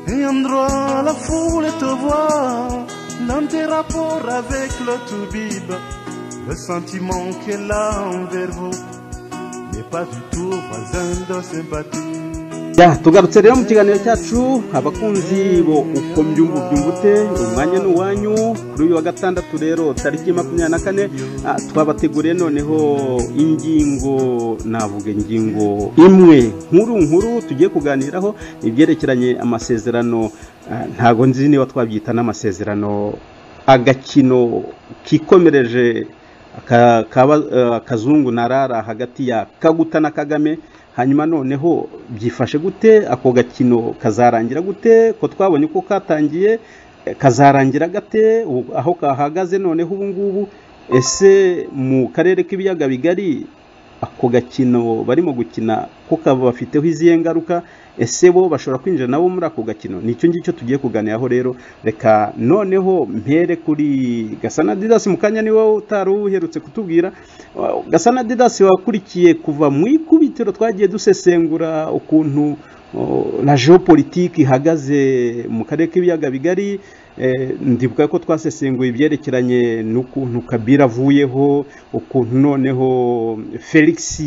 Et un droit, la foule te voit dans tes rapports avec le toubib. Le sentiment qu'elle a envers vous n'est pas du tout voisin de sympathie. Ya, tugarutse rero mu kiganiro cyacu abakunzi bo uko mbyumva ubyumbute umwanya ni uwanyu kuri uyu wa gatandatu rero tariki makumyabiri na kane ah, twabateguriye noneho ingingo navuga ingingo imwe nkuru nkuru tugiye kuganiraho ibyerekeranye amasezerano ah, ntago nzi niba twabyita n'amasezerano agakino kikomereje aka- kaba- eh, akazungu narara hagati ya kaguta na kagame hanyuma noneho byifashe gute ako gakino kazarangira gute ko twabonye uko katangiye eh, kazarangira gate ubu- aho kahagaze noneho ubu ngubu ese mu karere k'ibiyaga bigari ako gakino barimo gukina ko kabafiteho izihe ngaruka ese bo bashobora kwinjira nabo muri ako gakino nicyo ngicyo tugiye kuganiraho rero reka noneho mpere kuri gasana didasi mu kanya ni wowe utari uherutse kutubwira Uh, gasana didasi wakurikiye kuva mu ikubitiro twagiye dusesengura ukuntu uh, la geopolitique ihagaze mu karere k'ibiyaga bigari Eh, ndibuka ko twasesenguye ibyerekeranye n'ukuntu kabira avuyeho ukuntu noneho felix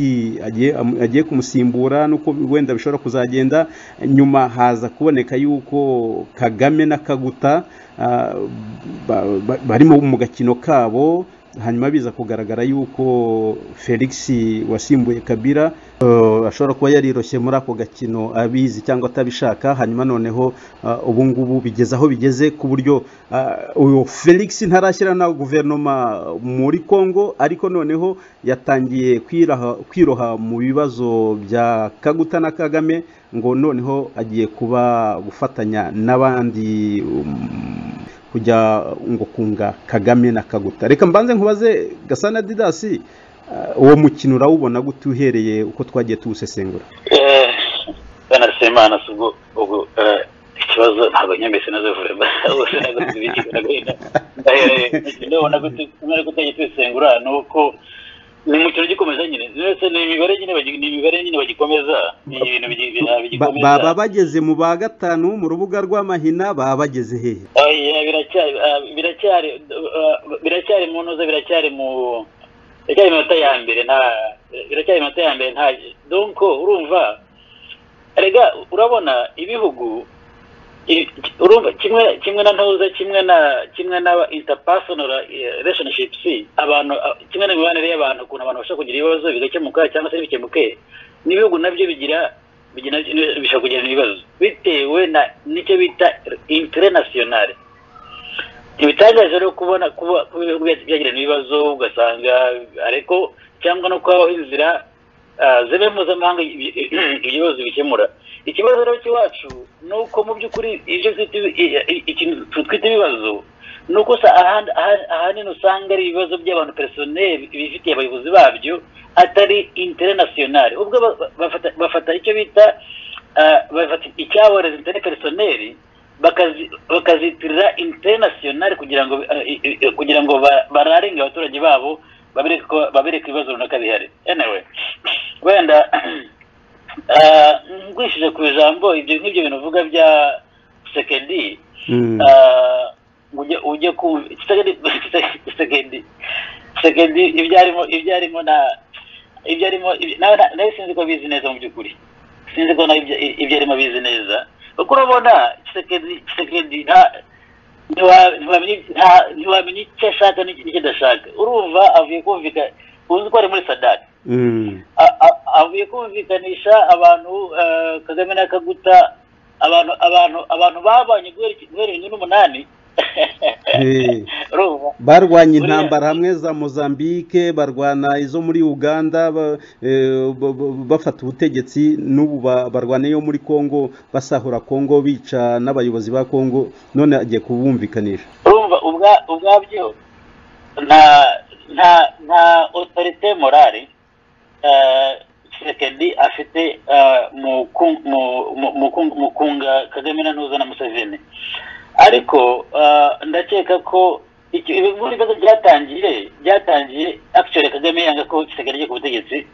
agiye am- agiye kumusimbura n'uko wenda bishobora kuzagenda nyuma haza kuboneka yuko kagame na kaguta ah, ba- ba- barimo mu gakino kabo hanyuma biza kugaragara yuko felix wasimbuye kabira eh, ashobora kuba yariroshye muri ako gakino abizi cyangwa atabishaka hanyuma noneho ah, ubu ngubu bigeze aho bigeze ku buryo ah, uyu felix ntarashyira na guverinoma muri congo ariko noneho yatangiye kwiraha- kwiroha mu bibazo bya kaguta na kagame ngo noneho agiye kuba gufatanya n'abandi um, kujya ngo kunga kagame na kaguta reka mbanze nkubaze gasana didasi ah, uwo mukino urawubona gute uhereye uko twagiye tuwusesengura bwana nsabimana si ubwo ubwo eh, ikibazo ntabwo nyambese nazo vuba bose nagutse ibikina gahinda ndahereye ndabona ko utajya twisengura ni uko ni umukino ugikomeza nyine zose ni imibare nyine bagi- ni imibare nyine bagikomeza ni ibintu bigi- bina- Ba- bigikomeza baba bageze mu ba gatanu mu rubuga rw'amahina baba bageze hehe Oya, biracyari ah, biracyari ah, biracyari mu ntuza biracyari mu biracyari mu minota ya mbere nta biracyari mu minota ya mbere nta donc urumva erega urabona ibihugu i- urumva kimwe kimwe na ntuza kimwe na kimwe na interpersonal eh, relationships abantu ah, kimwe n'imibanire y'abantu ukuntu abantu bashobora kugira ibibazo bigakemuka cyangwa se ntibikemuke n'ibihugu nabyo bigira bigira bishobora kugira ibibazo bitewe na nicyo bita internationale ibitangaje rero kubona kuba kuba ibihugu byacu byagirana ibibazo ugasanga ariko cyangwa no kubaho inzira ah, zimwe mpuzamahanga ibi- ibibazo bikemura ikibazo rero cy'iwacu ni uko mu by'ukuri ibyo twita ibi- i- i- ikintu twita ibibazo ni uko sa- ahandi- aha- ahanini usanga ari ibibazo by'abantu peresoneri bifitiye abayobozi babyo atari internationale ubwo ba- ba- bafata- bafata icyo bita ah, bafata icyaboreza interne peresoneri bakazi- bakazitirira internationale kugira ngo eh, eh, eh, kugira ngo ba- bararinge abaturage babo babereke ko- babereke ibibazo runaka bihari anyway wenda ah, ngwishije ku ijambo ibyo nk'ibyo bintu uvuga bya sekedi Mm. ah, ujye ujye ku sekedi sekedi sekedi ibyo arimo ibyo arimo na ibyo arimo ibyo- nawe na- nawe sinzi ko bizi neza mu by'ukuri sinzi ko nawe ibyo ibyo arimo bizi neza kuko urabona sekedi sekedi nta ntiwa- ntiwamenya nta- ntiwamenya icyo ashaka n'icyo n'icyo adashaka urumva avuye kumvikana uzi ko ari muri sadati Mm. a- a- avuye kumvikanisha abantu eh, kagame na kaguta abantu abantu abantu babanye guhera iki- guhera bibiri n'umunani Eh. urumva barwanya Buriya- intambara hamwe za mozambique barwana izo muri uganda ba- eh, ba- ba- bafata ubutegetsi n'ubu ba- barwana iyo muri congo basahura congo bica n'abayobozi ba congo none agiye kubumvikanisha urumva ubwa ubwabyo nta nta nta autorite morale eh, Tshisekedi afite eh, mu ku- mu- mu- mu ku- mu kunga kagame na ntuza na museveni ariko eh, ndakeka ko iki- ibi- bino bibazo byatangiye byatangiye actually kagame yanga ko Tshisekedi agiye ku butegetsi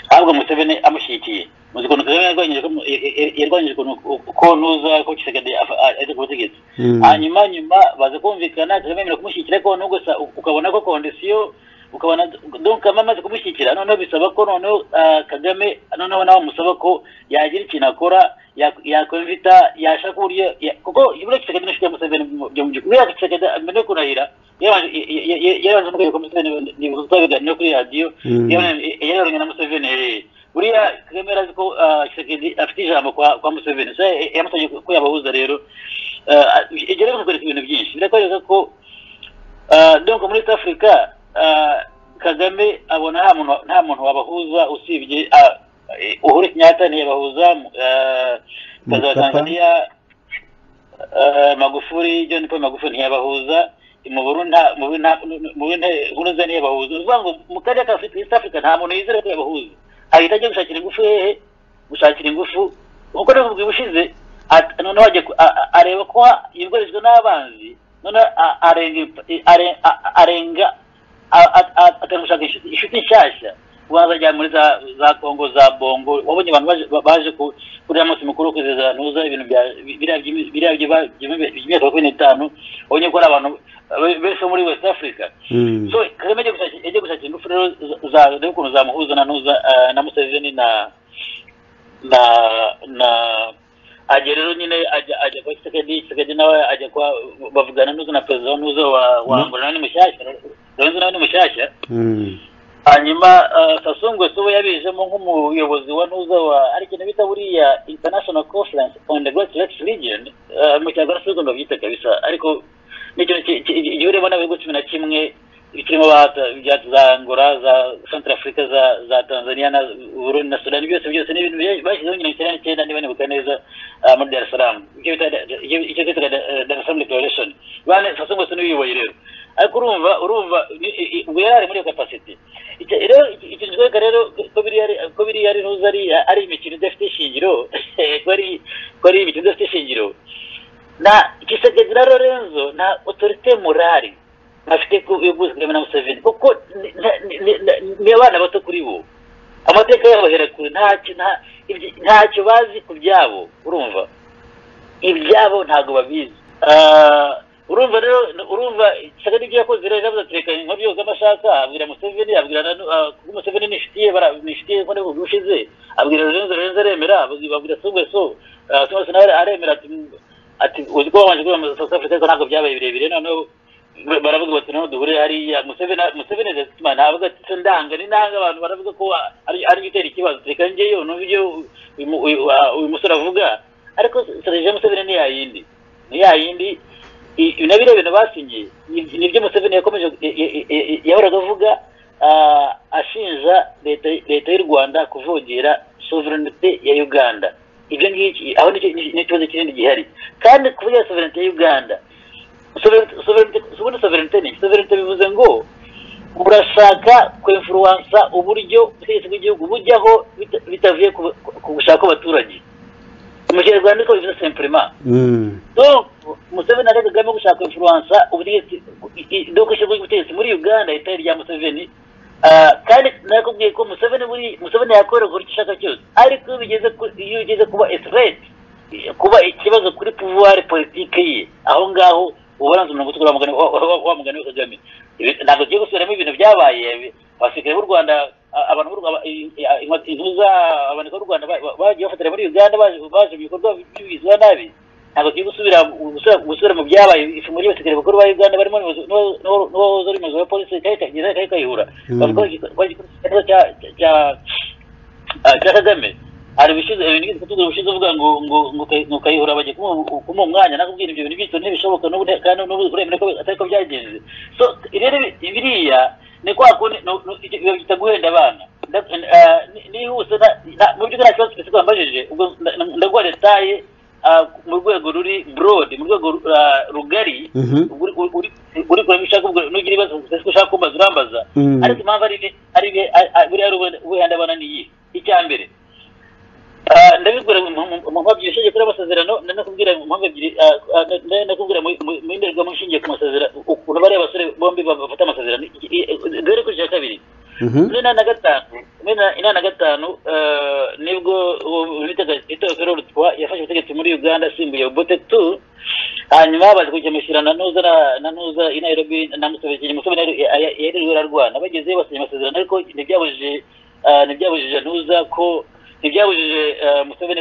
ahubwo museveni amushyigikiye muzi ukuntu kagame yarwanyije ko mu- ya- ya- yarwanyije ukuntu ko ntuza ko Tshisekedi afa- ari ku butegetsi Mm. hanyuma nyuma baza kumvikana turemerera kumushyigikira ko noneho gusa u- ukabona ko kondisiyo ukabona donka amaze kumushyigikira noneho bisaba ko noneho ah, kagame noneho nawe amusaba ko yagira ikintu akora yak- yakwimvita yashaka uburyo ya- kuko buriya kisekedi n'inshuti ya museveni mu- byo mu by'ukuri buriya kisekedi mbere yo kurahira yarabanje ya- ya- ya- yarabanje no kwereka museveni n'ibikorwa biganiro kuri radiyo Mm. yararanye na museveni eh. buriya kagame yari azi ko ah, kisekedi afite ijambo kwa kwa museveni so eh, yamusabye ko yabahuza rero ibyo rero bikwereka ibintu byinshi birakwereka ko ah, donc muri east africa ah, kagame abona nta muntu nta muntu wabahuza usibye ah, eh, uhuru kenyatta ntiyabahuza ah, perezida wa Mkapa. tanzania ah, magufuri john paul magufuri ntiyabahuza mu Burundi nta- mu Burundi nta- mu Burundi nkuruza ntiyabahuza ni ukuvuga ngo mu karere ka afurika east africa nta muntu yizera ko yabahuza ahita ajya gushakira ingufu hehe gushakira ingufu nk'uko navuga ubushize at- noneho ajya ku- a- a- areba ko yugarijwe n'abanzi noneho a- arenga imp- are- a- a- arenga a- a- a- akajya gushaka inshuti- inshuti nshyashya waza ajya muri za za kongo za bongo wabonye abantu baje- ba- baje ku- kuri uriya munsi mukuru wo kwizihiza ntuza ibintu bya biriya by'imi- biriya by'iba- by'imi- by'imyaka makumyabiri n'itanu wabonye ko ari abantu be- beza bo muri west africa Mm. so kagame ajya gushakira ajya gushakira ingufu rero za- za reba ukuntu zamuhuza na ntuza ah, na museveni na na na ajya rero nyine ajya ajya kwa kisekedi kisekedi nawe ajya kwa bavugana n'uza na perezida wa n'uza wa wa angola nawe ni mushyashya lorenzo nawe ni mushyashya Mm. hanyuma ah, Sassou Nguesso we yabijemo nk'umuyobozi wa ntuza wa hari ikintu bita buriya international conference on the great lakes region ah, mu cyagora si ugomba byita kabisa ariko n'ikintu ki- ki- gihuriyemo n'abihugu cumi na kimwe birimo za angola za centre africa za za tanzania na burundi na sudani byose byose ni ibintu bya- bashyizeho nyina icyenda n'icyenda niba nibuka neza ah, muri dar es salaam icyo bita icyo- icyo bita eh, dar es salaam declaration bane Sassou Nguesso niwe uyoboye rero ariko urumva urumva ni- i- i- ubwo yari ari muri iyo capacity rero ikintu kitwereka rero ko biriya ari ntuzi ari imikino idafite ishingiro ko ari imikino idafite ishingiro na kisekedira lorenzo nta otorite morari afite yo guhitamo na museveni kuko ni abana bato kuri bo amateka yabo ahera kure ntacyo bazi ku byabo urumva ibyabo ntabwo babizi urumva rero urumva ishyaka ry'ibyo yakoze rero yavuze ati reka inkuru yose amashaka abwira museveni abwira na kuko museveni ni inshuti ye ni inshuti ye kubona ubwo ushize abwira lorenzo lorenzo aremera abwira sungwe so sungwe so nawe aremera ati ati uzi ko babanje kwiyamamaza south africa ariko ntabwo byabaye birebire noneho baravuga bati noneho duhure hariya museveni museveni ndatuma ntabwo ati se ndanga ni ndanga abantu baravuga ko ari ari gutera ikibazo reka ngeyo numva ibyo uyu musore avuga ariko serije museveni ni ya yindi ni ya yindi na biriya bintu basinye nibyo museveni yakomeje yahoraga avuga ashinja leta y'u rwanda kuvogera sovereignite ya uganda ibyo ngibyo aho ni ikibazo kinini gihari kandi kuvugira sovereignite ya uganda ubundi sovereignite ni sovereignite bivuze ngo urashaka kwemfuruwansa uburyo ubutegetsi bw'igihugu bujyaho bitavuye ku gushaka kw'abaturage umukerarwanda niko bivuze sempurema museveni ari kagame gushaka influensa ubutegetsi no kwishyirwa ubutegetsi muri uganda itari rya museveni kandi nakubwiye ko museveni muri museveni yakorera uko ushaka cyose ariko iyo ugeze kuba esireti kuba ikibazo kuri puvuwari politike ye aho ngaho uba waranze umurongo utukura wa mugani wa kagame ntabwo tugiye gusubiramo ibintu byabaye abasirikare b'u rwanda abantu b'u rwanda intuza abantu b'u rwanda bagiye bafatira muri uganda baje mu bikorwa bizwa nabi ntabwo tugiye gusubira gusubira mu byabaye ifunguro ry'abasirikare bakuru ba uganda barimo n'uwahoze ari umuyobozi wa polisi kari kayihura bavuga ko igikorwa cya kagame hari ibishize ibintu kutugira ubushize uvuga ngo ngo ngo kayihura bagiye kumuha umwanya nakubwira ibyo bintu bityo ntibishoboka n'ubu kandi n'ubu uremera ko atari ko byagenze so rero biriya ni kwa kundi biba byita guhenda abana nihuse mu by'ukuri nta kibazo twese twambajije ubwo ndaguha detaye mu rwego ruri broad mu rwego rugari uri kureba ushaka nugira ibibazo ushaka kumbaza urambaza ariko impamvu ari buriya ubuhenda abana niyi icya mbere ndabibwira mu mpamvu ishingiye kuri amasezerano nanakubwira mu mpamvu ebyiri nakubwira mu ndorerwamo ishingiye ku masezerano ukuntu bariya basore bombi bafata amasezerano duhere kuri cya kabiri muri inani na gatanu muri inani na gatanu nibwo bitaga feroro twa yafashe ubutegetsi muri uganda asimbuye obote tu hanyuma baje kujya mushyira na ntuza na ntuza i nairobi na musabikiri musabini yahererewe ararwana bagezeyo basinya amasezerano ariko ntibyabujije ntibyabujije ntuza ko ntibyabujije museveni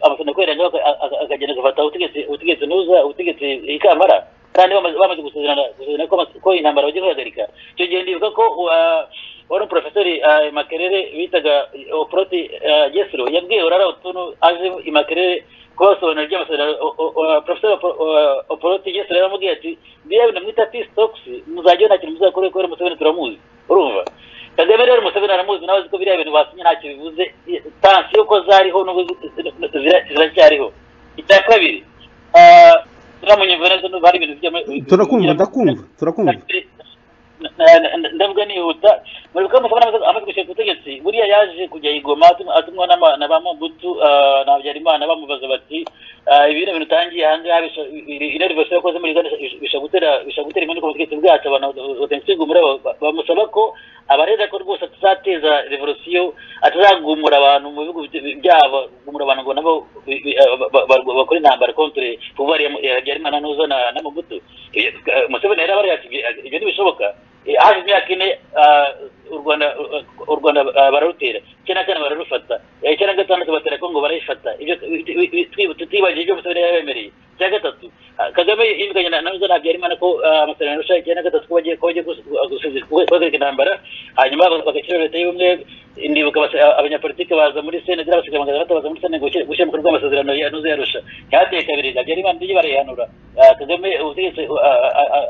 amasana kweranga akagenda agafata ubutegetsi nuza ubutegetsi ikambara kandi bamaze gusezerana ko intambara bagiye guhagarika icyo gihe ndibuka ko wari umuporofesori makerere bitaga oproti gesiro yabwiye urara utuntu aje imakerere kubasobanurira iby'amasezerano porofesori oproti gesiro yaramubwiye ati biriya bintu mwita pisitokisi muzajyaho nta kintu muzakore kubera museveni turamuzi urumva kagame rero museveni aramuzi nawe ko biriya bintu basinye ntacyo bivuze tansiyo ko zariho nubwo ziracyariho icya kabiri turamunyumva neza n'ubu hari ibintu turakumva ndakumva turakumva ndavuga nihuta muribuka museveni amaze gushyira ku butegetsi buriya yaje kujya igoma atumwa na ba mabutu na habyarimana bamubaza bati ibi ni ibintu utangiye aha ngaha ino rivasiyo yakoze muri uganda bishobora gutera impanuka mu butegetsi bwacu abantu batengusingumura bamusaba ko abarega ko rwose atazateza revolisiyo atazagumura abantu mu bihugu byabo gumura abantu ngo nabo bakora intambara kontre pouvoir ya habyarimana ntuza na mabutu museveni yari abarega ibyo ntibishoboka haje imyaka ine u rwanda u rwanda bararutera icyenda kane bararufata icyenda gatandatu batera kongo barayifata tutibagiye ibyo museveni yabemereye icya gatatu kagame yimikanye nazo ntabyo yarimana ko amasezerano arusha icyenda gatatu ko bagiye guhagarika intambara hanyuma bagashyiraho leta y'ubumwe ndibuka abanyapolitike baza muri senegari abasigaye magana atatu baza muri senegari gushyira mu bikorwa amasezerano yanuze yarusha cyateye kabiri ntabyo yarimana ndijye barayihanura kagame ubutegetsi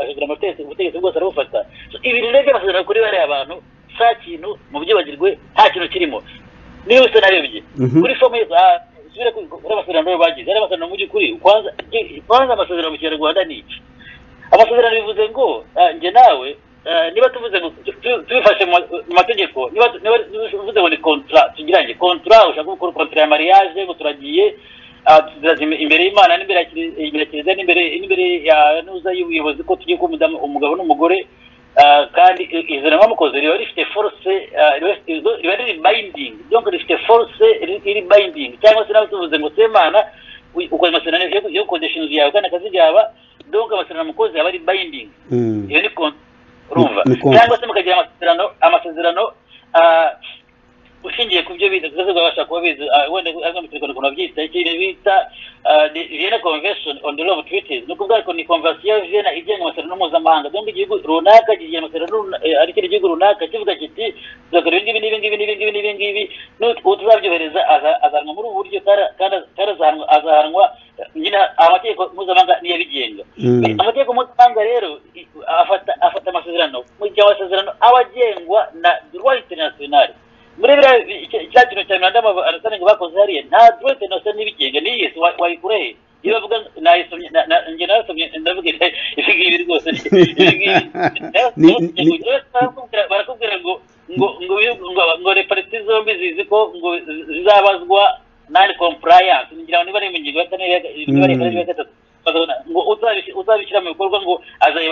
ahindura amategeko ubutegetsi bwose arabufata ibintu rero by'amasezerano kuri bariya abantu nta kintu mu byibagirwe nta kintu kirimo niba usa narebye kuri fomu usubire kuri amasezerano rero bagize ari amasezerano mu by'ukuri kwanza amasezerano mu kinyarwanda ni iki amasezerano bivuze ngo njye nawe niba tuvuze tubifashe mu mategeko niba tuvuze ngo ni kontra tugira ngo kontra ushaka gukora kontra ya mariage ngo turagiye imbere y'imana n'imbere ya kiliziya n'imbere ya nuza y'ubuyobozi ko tugiye kuba umugabo n'umugore kandi izo nama mukoze riba rifite force riba riri bayindingi donc rifite force iri bayindingi cyangwa se nawe tuvuze ngo semana ukoze amasezerano yo gukodesha inzu yawe kandi akazi byaba donc amasezerano mukoze aba ari bayindingi iyo ni urumva cyangwa se mukagira amasezerano amasezerano ushingiye ku byo bize twese babasha kuba bize wenda ari mu kinyarwanda ukuntu babyita ikintu bita Vienna Convention on the Law of Treaties ni ukuvuga ngo ni konvensiyo ya Vienna igenga amasezerano mpuzamahanga cyangwa igihugu runaka kigiye amasezerano ari ikindi gihugu runaka kivuga kiti tuzakora ibi ngibi n'ibi ngibi n'ibi n'ibi ngibi uwo tuzabyohereza azahanwa muri ubu buryo kandi azahanwa nyine amategeko mpuzamahanga niyo abigenga amategeko mpuzamahanga rero afata amasezerano mu gihe amasezerano aba agengwa na droit international muri biriya cya kintu cya miranda arasanzwe bakoze hariya nta droite na sani bigenga niyi si wayikura he iyo bavuga nayisomye njye narasomye ndavuga ibi ngibi rwose barakubwira ngo ngo ngo ngo repariti zombi zizi ko ngo zizabazwa non compliance ngira ngo niba ari mu ngingo ya kane niba ari ya gatatu ngo uzabishyira mu bikorwa ngo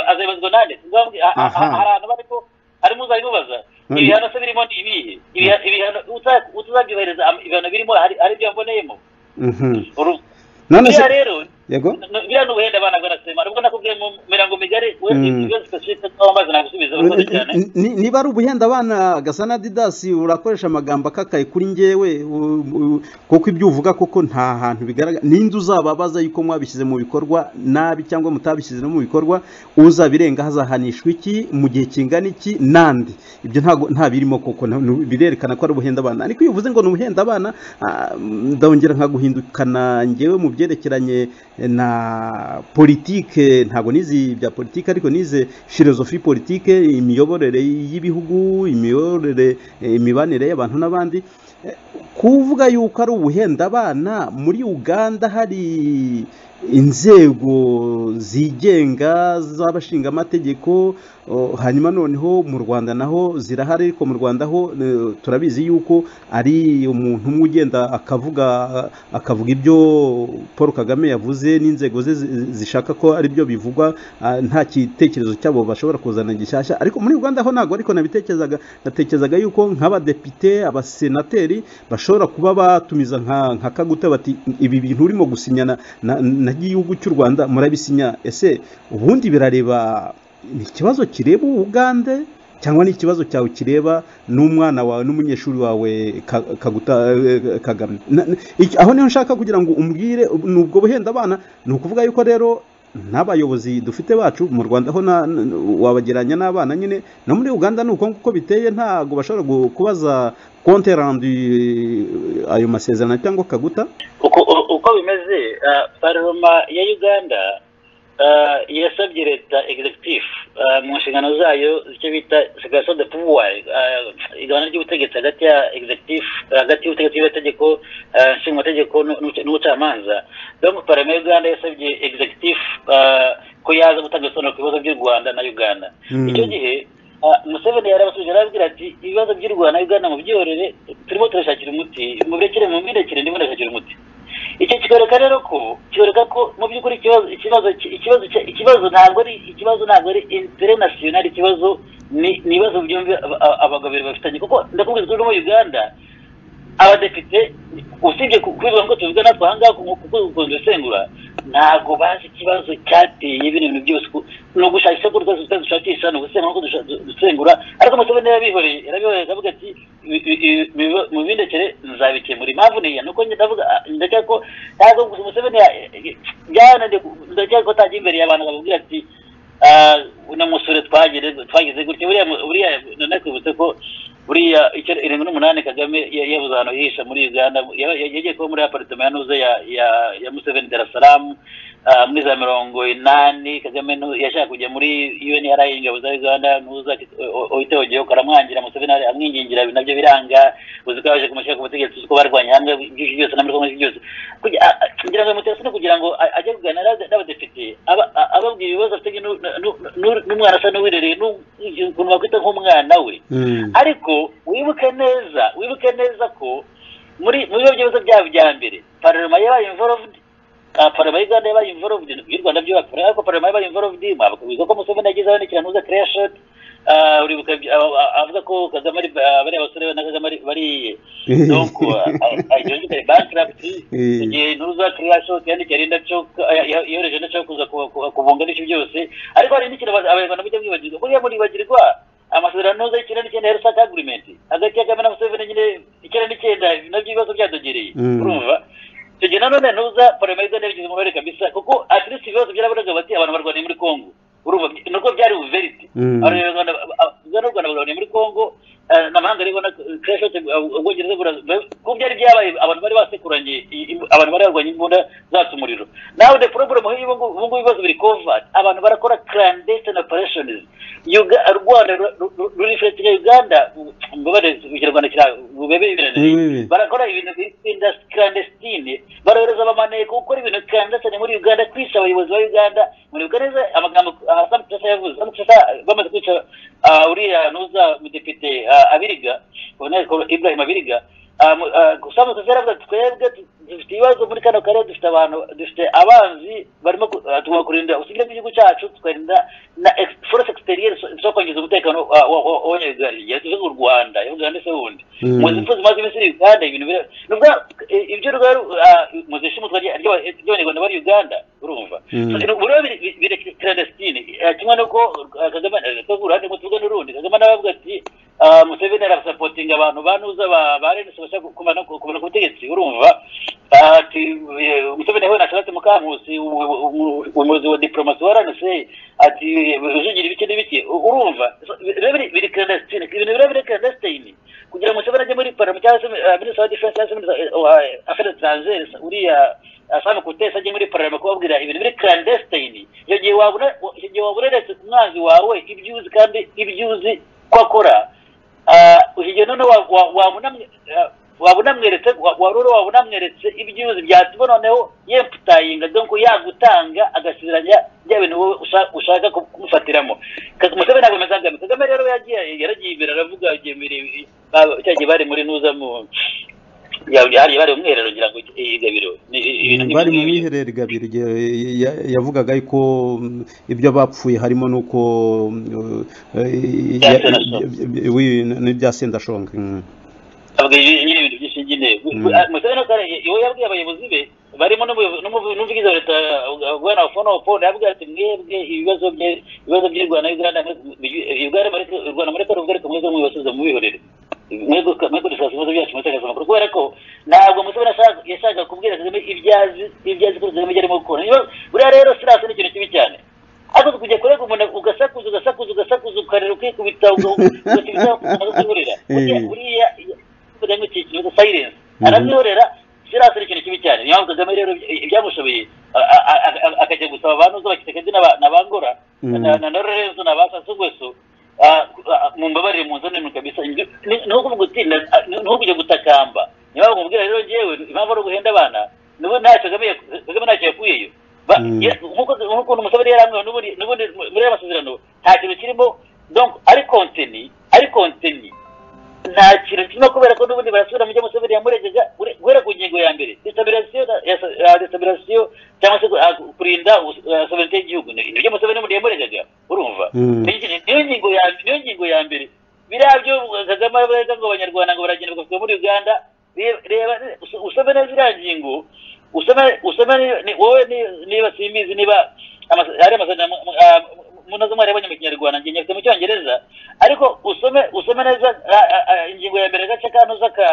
azayibazwa nande hari abantu bariko harimo uzabimubaza ibihano se birimo ni ibihe ibihano utazabyohereza ibihano birimo hari ibyo mboneyemo none se rero biriya ni ubuhenda abana barasema nubwo nakubwiye mu mirongo migari niba ari ubuhenda abana gasana didasi urakoresha amagambo akakaye kuri ngewe kuko ibyo uvuga koko nta hantu bigaragara n'indi uzababaza yuko mwabishyize mu bikorwa nabi cyangwa mutabishyize no mu bikorwa uzabirenga hazahanishwa iki mu gihe kingana iki n'andi ibyo ntabwo nta birimo koko birerekana ko ari ubuhenda abana ariko iyo uvuze ngo ni ubuhenda abana ndongera nkaguhindukana ngewe mu byerekeranye na politike ntabwo nizi bya politike ariko nize filozofi politike imiyoborere y'ibihugu imiyoborere imibanire y'abantu n'abandi kuvuga yuko ari ubuhenda abana muri uganda hari inzego zigenga z'abashinga amategeko hanyuma noneho mu rwanda naho zirahari ariko mu rwanda ho turabizi yuko ari umuntu umwe ugenda akavuga akavuga ibyo paul kagame yavuze n'inzego ze zishaka ko ari byo bivugwa nta gitekerezo cyabo bashobora kuzana gishyashya ariko muri uganda ho ntabwo ariko nabitekerezaga natekerezaga yuko nk'abadepite abasenateri bashobora kuba batumiza nka kaguta bati ibi bintu urimo gusinyana na gihugu cy'u rwanda murabisinya ese ubundi birareba ni ikibazo kireba ubugande cyangwa ni ikibazo cyawe kireba n'umwana wawe n'umunyeshuri wawe kagame aho niho nshaka kugira ngo umbwire n'ubwo buhenda abana ni ukuvuga yuko rero n'abayobozi dufite bacu mu rwanda ho wabageranya n'abana nyine no muri uganda ni uko nguko biteye ntabwo bashobora kubaza konti randi ayo masezerano cyangwa kaguta uko bimeze paroma ya uganda yasabye leta executive mu nshingano zayo icyo bita segregation de pouvoir igabana ry'ubutegetsi hagati ya executive hagati y'ubutegetsi bw'amategeko nshingamategeko n'ubucamanza donc parame uganda yasabye executive ko yaza gutanga ibisobanuro ku bibazo by'u rwanda na uganda icyo gihe museveni yarabasubije arababwira ati ibibazo by'u rwanda na uganda mu byorere turimo turashakira umuti mu birekere mu mirekere ndimo ndashakira umuti icyo kikwereka rero ko kikwereka ko mu by'ukuri ikibazo ikibazo ikibazo ikibazo ntabwo ari ikibazo ntabwo ari international ikibazo ni ibibazo byombi abagabo bafitanye kuko ndakubwira ko muri uganda abadepite usibye kubivuga ngo tuvuga natwe aha ngaha kuko dukunze gusengura ntabwo bazi ikibazo cyateye bino bintu byose ni ugushakisha ko rwose dushakisha ni ugusengura ko dusengura ariko museveni yarabihoreye yarabihoreye akavuga ati mu bindekere nzabikemura impamvu niya nuko ndavuga ndakeka ko ntabwo gusa museveni byarananiye ndakeka ko atajya imbere y'abantu bakubwira ati uno musore twagize gutya buriya nakwibutse ko buriya irindwi n'umunani kagame yabuze ahantu yihisha muri uganda yagiye kuba muri aparitoma ya nuze ya museveni darasaramu muri za mirongo inani kagame yashaka kujya muri unra ingabo za uganda nuza uhite ogeho karamwangira museveni amwingingira nabyo biranga uzi ko yaje kumushyira ku butegetsi uzi ko barwanya hamwe byinshi byose n'amarikomwe byose kugira ngo mutese no kugira ngo ajye kuganira n'abadepite akubwira ibibazo afite n'u- n'u- n'u- n'umwana asa n'uwirereye n'u- ukuntu wakwita nk'umwana we Mm. ariko wibuke neza wibuke neza ko muri muri biba byiza byaba bya mbere pararema yabaye involved ah, pararema y'uganda yabaye involved y'u rwanda byubaka ariko pararema yabaye involved mwabuka wiga ko museveni yagezeho n'ikirantuza clear shot ah, uribuka byi- ah, ah, avuga ko kagame ari ah, bariya basore na kagame ari- bariye donc ajonjekare bankruptcy Eh. igihe ntuza clear shot yandikiye arinda coka yohereje na coka kuza ku- ku- kubunganisha byose ariko hari n'ikintu aba- abanyarwanda mujya mwibagirwa mujya muribagirwa amasezerano y'icyenda n'icyenda ya rusaka agreement hagati ya kagame na museveni nyine icyenda n'icyenda nabyo ibibazo byadogereye Mm. urumva icyo gihe nanone ntuza parama y'uganda yabigize umubare kabisa kuko at least ibibazo byarabonaga bati abantu barwaniye muri congo urumva nuko byari uverite Mm. abanyarwanda ugana u rwanda bagaraniye muri congo eh, n'amahanga ariho na crashote ubwongereza bura- ba- kuko byari byabaye abantu bari basekuranye i- i- abantu bari barwanye imbunda zatsa umuriro nawe the problem here ubu ngubu ubu ngubu ibibazo biri covered abantu barakora clandestine operations Uga- u rwanda ru- ru- ru- rurifletinga uganda u- mbabarira ikinyarwanda kira bubebererane Wibibi. barakora ibintu bita clandestine barohereza abamaneko gukora ibintu clandestine muri uganda kwica abayobozi ba uganda muri uganda neza amagambo ah, Sam Kisa yavuze Sam Kisa bamaze kwica ah, uriya nuza mudepite ah, abiriga Colonel ibrahim abiriga Ah, mu- ah, Sam Kisa yaravuze ati, twebwe tu- dufite ibibazo muri kano karere dufite abantu dufite abanzi barimo ku- ah, tugomba kurinda ubusugire bw'igihugu cyacu tukarinda na ex- force exterior zo kwangiza umutekano ah, wa- wa- w'abanyarwanda yavuze u rwanda yavugaga ndetse wundi Mm. muzi imfu zimaze iminsi muri uganda ibintu bira nubwo eh, ibyo rwari ah, muzi ishimutwa rya- ry'aba- ry'abanyarwanda bari uganda urumva Mm. So, buriya biri- biri clandestine Eh, kimwe nuko ah, kagame eh, ko uruhande ngo tuvuge n'urundi kagame nawe avuga ati ah, museveni arasapotinga abantu banuza ba ba rns bashaka kumana ku kumara ku butegetsi urumva Ah, ati eh, museveni yahuye na charlotte mukankusi u- u- u- umuyobozi wa diplomasi wa rnc ati ujugira ibiki n'ibiki U- urumva So, biriya biri- biri clandestine ibintu biriya biri clandestine kugira ngo museveni ajye muri parama cyangwa se ah, minisitiri wa defense cyangwa se minisitiri wa affaires etrangere uriya asanga kutesa ajye muri parama kubabwira ibintu biri clandestine icyo gihe wabura icyo gihe wabureretse ku mwanzi wawe ibyo uzi kandi ibyo uzi ko akora Ah, icyo gihe noneho wa- wa- wabunamwe ah, wabunamweretse wa- warura wabunamweretse ibyo uzi byatuma noneho yemputayinga donko yagutanga agasezeranya bya bintu wowe usha- ushaka ku- kumufatiramo Ka- museveni ntabwo ameze angana kagame rero yagiye yaragiye imbere aravuga igihe mbere ba- cya gihe bari muri nuza mu yari bari mu mwiherero ngira ngo igabiro bari mu mwiherero igabiro igihe ya- yavugaga yuko mm, ibyo bapfuye harimo n'uko mm, eh, Bya ya- Sendashonga. bya- bya- wi- n'ibya sendashonga mm. avuga ibi- nyine ibintu byinshi nyine Mm. Ah, museveni kare iwe yabwiye abayobozi be barimo n'umuyobozi- n'umuvu- n'umuvugizi wa leta bwana fono fono yabwiye ati mwebwe ibibazo bye- ibibazo by'i rwanda uganda mureke- uganda mureke- u rwanda mureke rugarike mwese mwibasubiza mubihorere mwego mwego dushaka ibibazo byacu mutakasa amakuru kubera ko ntabwo museveni ashaka- yashakaga kubwira kagame ibyazi ibyazi ko kagame ibyo arimo gukora Ibibazo- buriya rero sirasi ni ikintu kibi cyane ariko kujya kurega umuntu ugasakuza ugasakuza ugasakuza ukarira ukikubita ugakubita ukakubita Eh. buriya kagame iki kibazo silence aramwihorera sirasi ni ikintu kibi cyane niyo mpamvu kagame rero ibya- ibyamushoboye a- a- a- a- akajya gusaba abantu zo bakitekezi n'abangora Mm. na na lorenzo na basasugweso mumbabarire mu nzani kabisa Ni- ni- ni ukuvuga uti na- ah, ni ni ukujya gutakamba niyo mpamvu nkubwira rero njyewe impamvu ari uguhenda abana nubu ntacyo kagame yak- kagame ntacyo yakuyeyo Ba- Mm. ye- nk'uko nk'uko umusabari yari amwe n'ubundi n'ubundi muri aya masezerano nta kintu kirimo donc ari konteni ari konteni nta kintu kirimo kubera ko n'ubundi barasubira mu byo museveni yamuregeza ure- guhera ku ngingo ya mbere destabilisiyo destabilisiyo cyangwa se ah, kurinda ubus- ah, sovereignty y'igihugu ni byo museveni n'ubundi yamuregaga urumva Mm. Ni- niyo ngingo ya niyo ngingo ya mbere biriya byo kagame avuga ngo abanyarwanda ngo baragenda bakavugwa muri uganda Re- reba us- usome neza iriya ngingo usome usome ni- ni- wowe ni- niba simbizi niba amasa- hari amasezerano mu- mu- ah, munoze mwareba mu kinyarwanda njye nyafite mu cyongereza ariko usome usome neza ah, ah, ah, ingingo ya mbere agace kanoza ka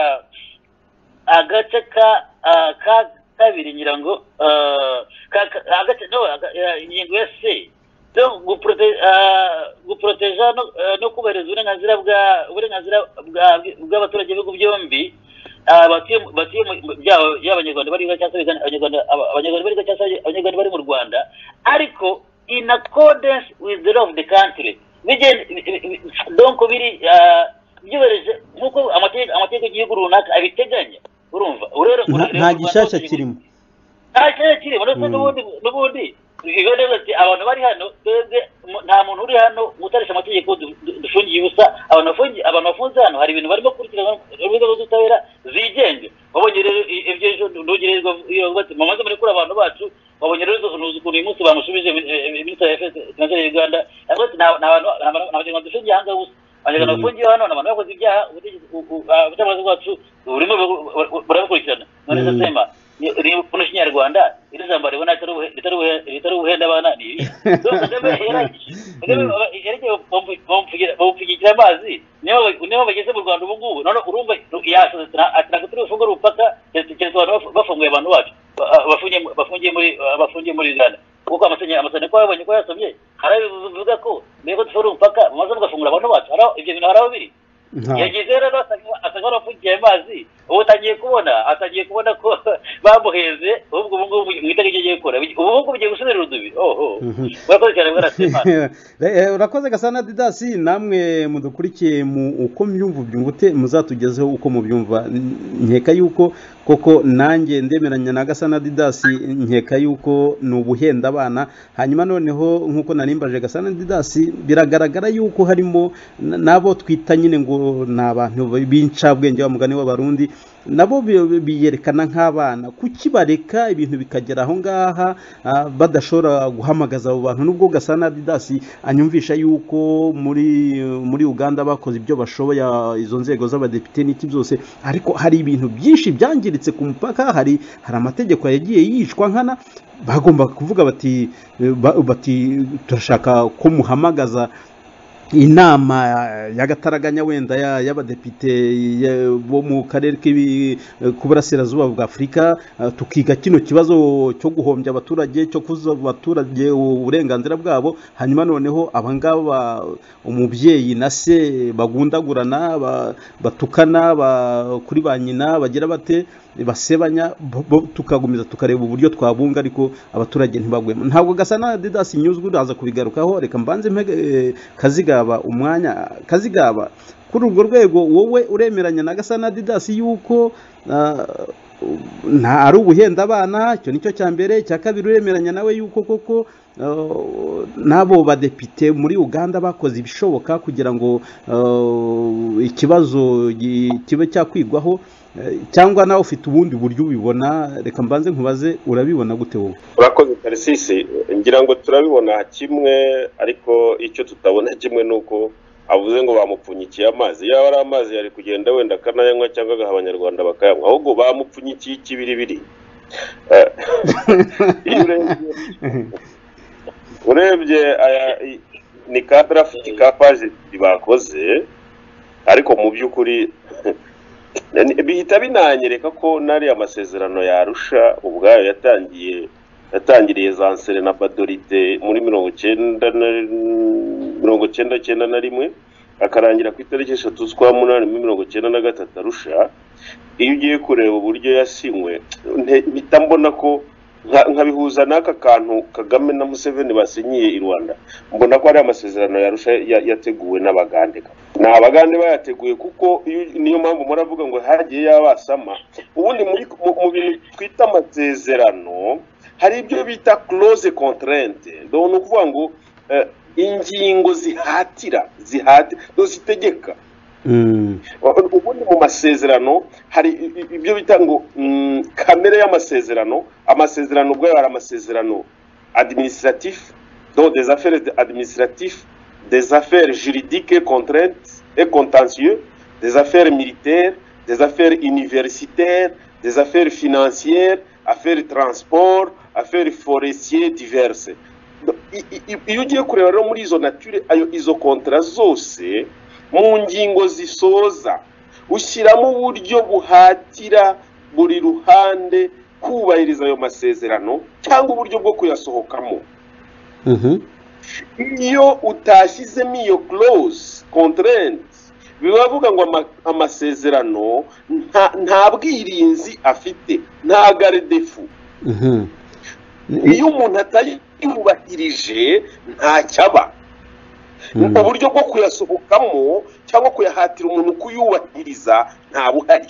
agace ka ah, ka kabiri ngira ngo ah, ka- ka- agace no aga- ah, ingingo ya c yo guprote- ah, guproteja no- ah, no kubahiriza uburenganzira bwa uburenganzira bwa- bw'abaturage b'ibihugu byombi ah, batuye mu- batuye mu- mu- byaba byaba abanyarwanda bari cyangwa se abigana- abanyarwanda aba- abanyarwanda bari cyangwa se abanyarwanda bari mu rwanda ariko in accordance with the law of the country bigenda donc biri ah, byubahirije nk'uko amategeko amategeko y'igihugu runaka abiteganya urumva Urero- Nta- urero nta u Rwanda gishyashya hose- kirimo nta kibazo kirimo ndetse Mm. n'ubundi n'ubundi biba neza ati abantu bari hano twebwe mu- nta muntu uri hano utarisha amategeko du- du- dufungiye ubusa abantu bafungiye abantu bafunze hano hari ibintu barimo gukurikirana urwego rw'ubutabera zigenga wabonye rero i- ibyo ejo ntugererwa bati mumaze murekura abantu bacu wabonye rero izo ntuzi ukuntu uyu munsi bamushubije minisitiri wa efesi finansiyeri y'urwanda yavuze ati nta nta bantu nta bantu- nta banyarwanda dufungiye aha ngaha gusa abanyarwanda bafungiye hano ni abantu bakoze ibyaha ubutegetsi- u- u- ah, ubutabazi bwacu burimo bu- bu- bu- burabukurikirana none se sema ni ni- buno ikinyarwanda iri jambo ribona ritari ubuhe- ritari ubuhe- ritari ubuhenda abana ni ibi So, Kagame yarangije. Kagame aba- yerekeye bamu- bamupfugira- bamupfugikira amazi niyo ba- niyo bageze mu rwanda ubu ngubu none urumva yashoze ati turi ubupaka keretse keretse abantu bafu- bafunguye abantu bacu Ba- ah, bafungiye mu- bafungiye muri ah, bafungiye muri uganda kuko amasanya amasanya ko yabonye ko yasomye hari ayo bivuga ko mbega dufore umupaka mumaze mugafungura abantu bacu hari aho- ibyo bintu hari aho biri nta yagize rero asanga- asanga warafungiye amazi ubu utangiye kubona atangiye kubona ko bamuheze ahubwo ubu ngubu mu itariki ibyo agiye gukora ubu ngubu ugiye gusubira urudubi oho Mhm. murakoze cyane mwarasema Eh, urakoze gasana didasi namwe mudukurikiye mu uko myumva ubyumvute muzatugezeho uko mubyumva N- nkeka yuko koko nanjye ndemeranya na gasana didasi nkeka yuko ni ubuhenda abana hanyuma noneho nk'uko narimbaje gasana didasi biragaragara yuko harimo n- n'abo twita nyine ngo ni abantu b'incabwenge wa mugani w'abarundi nabo bi- biyerekana nk'abana kuki bareka ibintu bikagera aho ngaha ah, badashobora guhamagaza abo bantu nubwo gasana adidasi anyumvisha yuko muri muri uganda bakoze ibyo bashoboye ah, izo nzego z'abadepite n'iki byose ariko hari ibintu byinshi byangiritse ku mupaka hari hari amategeko yagiye yicwa nkana bagomba kuvuga bati eh, ba- bati turashaka ko muhamagaza inama y'agataraganya wenda ya- y'abadepite ya- bo mu karere k'ibi- k'uburasirazuba bwa afurika eh, tukiga kino kibazo cyo guhombya abaturage cyo kuza abaturage uburenganzira bwabo hanyuma noneho abangaba umubyeyi na se bagundagurana ba- batukana ba- kuri ba nyina bagira bate basebanya bo- bo- tukagumiza tukareba uburyo twabunga ariko abaturage ntibagwemo ntabwo gasa na didas nyuzwe uraza kubigarukaho reka mbanze mpege eh, kazigaba umwanya kazigaba kuri urwo rwego wowe uremeranya na gasa na didas yuko ah, nta ari ubuhenda abana icyo nicyo cya mbere icya kabiri uremeranya nawe yuko koko Uh, n'abo badepite muri uganda bakoze ibishoboka kugira ngo uh, ikibazo gi- kibe cyakwigwaho eh, cyangwa nawe ufite ubundi buryo ubibona reka mbanze nkubaze urabibona gute wowe urakoze tarisisi ngira ngo turabibona kimwe ariko icyo tutabona kimwe ni uko avuze ngo bamupfunyikiye amazi yaba ari amazi yari kugenda wenda akanayanywa cyangwa agaha abanyarwanda bakayanywa ahubwo bamupfunyikiye ikibiribiri Eh, iyo urebye urebye aya- i- ni ka darafiti ka paje ebyiri bakoze ariko mu by'ukuri bihita binanyereka ko n'ariya masezerano yarusha ubwayo yatangiye yatangiriye za nsere na badorite muri mirongo cyenda na mirongo cyenda cyenda na rimwe akarangira ku itariki eshatu z'ukwa munani muri mirongo cyenda na gatatu arusha iyo ugiye kureba uburyo yasinywe nte- mpita mbona ko nka- nkabihuza n'aka kantu kagame na museveni basinyiye i rwanda mbona ko ari amasezerano yarusha ya- yateguwe n'abagande ni abagande bayateguye kuko iyo- niyo mpamvu muravuga ngo hagiye yabasama ubundi muri mu mu bintu twita amasezerano hari ibyo bita close contraint Do ni ukuvuga ngo eh, ingingo zihatira zihatira do zitegeka Mm, ubundi mu masezerano hari i- i- ibyo bita ngo mm, kamere y'amasezerano amasezerano ubwayo hari amasezerano administratif donc des affaires de- administratif des affaires juridiques et contraintes et contentieux des affaires militaires des affaires universitaires des affaires financières affaires transport affaires forestiers diverses Donc, i- i- iyo ugiye kureba rero muri izo nature ayo izo kontra zose mu ngingo zisoza ushyiramo uburyo buhatira buri ruhande kubahiriza ayo masezerano cyangwa uburyo bwo kuyasohokamo mhm, iyo utashyizemo iyo close contraint bibavuga ngo ama- amasezerano nta- nta bwirinzi afite nta gardefu mhm. iyo umuntu atayubahirije ntacyaba Mm, uburyo bwo kuyasohokamo cyangwa kuyahatira umuntu kuyubahiriza nta buhari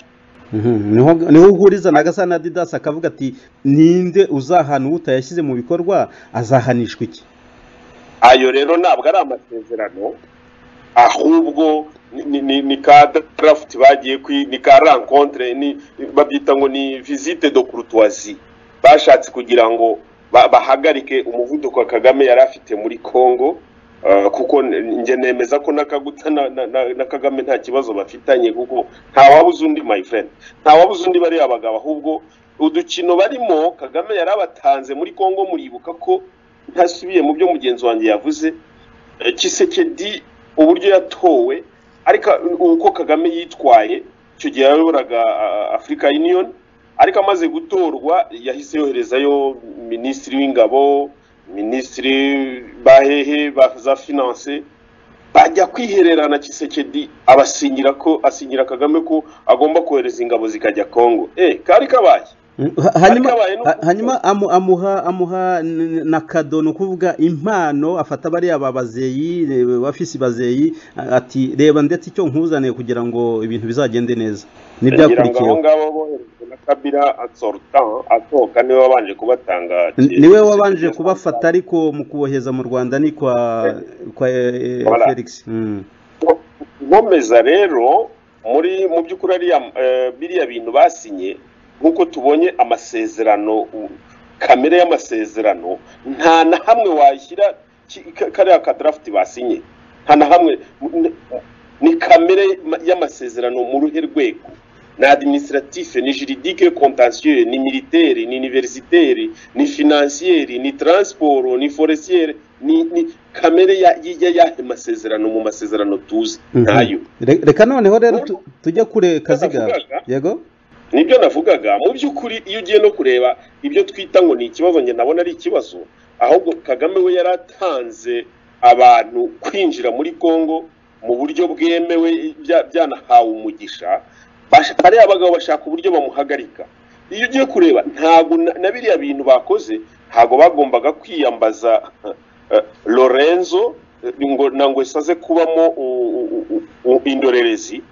niho niho uhuriza na gasa na didasi akavuga ati ninde uzahana uwo utayashyize mu bikorwa azahanishwa iki ayo rero ntabwo ari amasezerano ahubwo ni- ni- ni ni ka darafuti bagiye kwi ni ka rankontere ni babyita ngo ni visite do kurutuwazi bashatse kugira ngo ba- bahagarike umuvuduko kagame yari afite muri congo ah, kuko n- njye nemeza ko n'akaguta na- na- na na kagame nta kibazo bafitanye kuko ntawabuze undi my friend ntawabuze undi bariya bagabo ahubwo udukino barimo kagame yari abatanze muri congo muribuka ko ntasubiye mu byo mugenzi wanjye yavuze Eh, Tshisekedi uburyo yatowe ariko uko Kagame yitwaye icyo gihe yayoboraga ah, Africa Union ariko amaze gutorwa yahise yoherezayo minisitiri w'ingabo minisitiri bahehe ba- za finance bajya kwihererana Tshisekedi abasinyira ko asinyira Kagame ko agomba kohereza ingabo zikajya Congo eh kari kabaye Mm, ha- hanyuma Ariko abaye n'uko- ha- hanyuma amu- amuha amuha n- na kado ni ukuvuga impano afata bariya ba bazeyi eh, bafise bazeyi a- ati reba ndetse icyo nkuzaniye kugira ngo ibintu bizagende neza ngira ngo abo ntibyakurikiyeho ngabo boherejwe na kabira asorta atoka niwe wabanje kubatanga N- niwe wabanje kubafata ariko mu kuboheza mu rwanda ni kwa kwa eh, eh, Voilà. felix Mm. nkomeza rero muri mu by'ukuri ariya eh, biriya bintu basinye nk'uko tubonye amasezerano u- kamere y'amasezerano nta na hamwe washyira ki- ka- kariya kadarafuti basinye nta na hamwe n- ni kamere ma- y'amasezerano mu ruhe rwego ni adiminisitiratife ni jiridike kontansiyo ni militeri ni iniverisiteri ni finansiyeri ni taransiporo ni foresiyeri ni ni kamere ya- ya- y'ahe masezerano mu masezerano tuzi Mhm. ntayo Re- reka noneho rero tu- tujya kure kaziga Navugaga. yego nibyo navugaga mu by'ukuri iyo ugiye no kureba ibyo twita ngo ni ikibazo njye nabona ari ikibazo ahubwo kagame we yari atanze abantu kwinjira muri congo mu buryo bwemewe bya- byanahawe umugisha Bash- bariya abagabo bashaka uburyo bamuhagarika iyo ugiye kureba ntabwo na na biriya bintu bakoze ntabwo bagombaga kwiyambaza eh, lorenzo eh, ngo nangwe saze kubamo u- u- u- u- indorerezi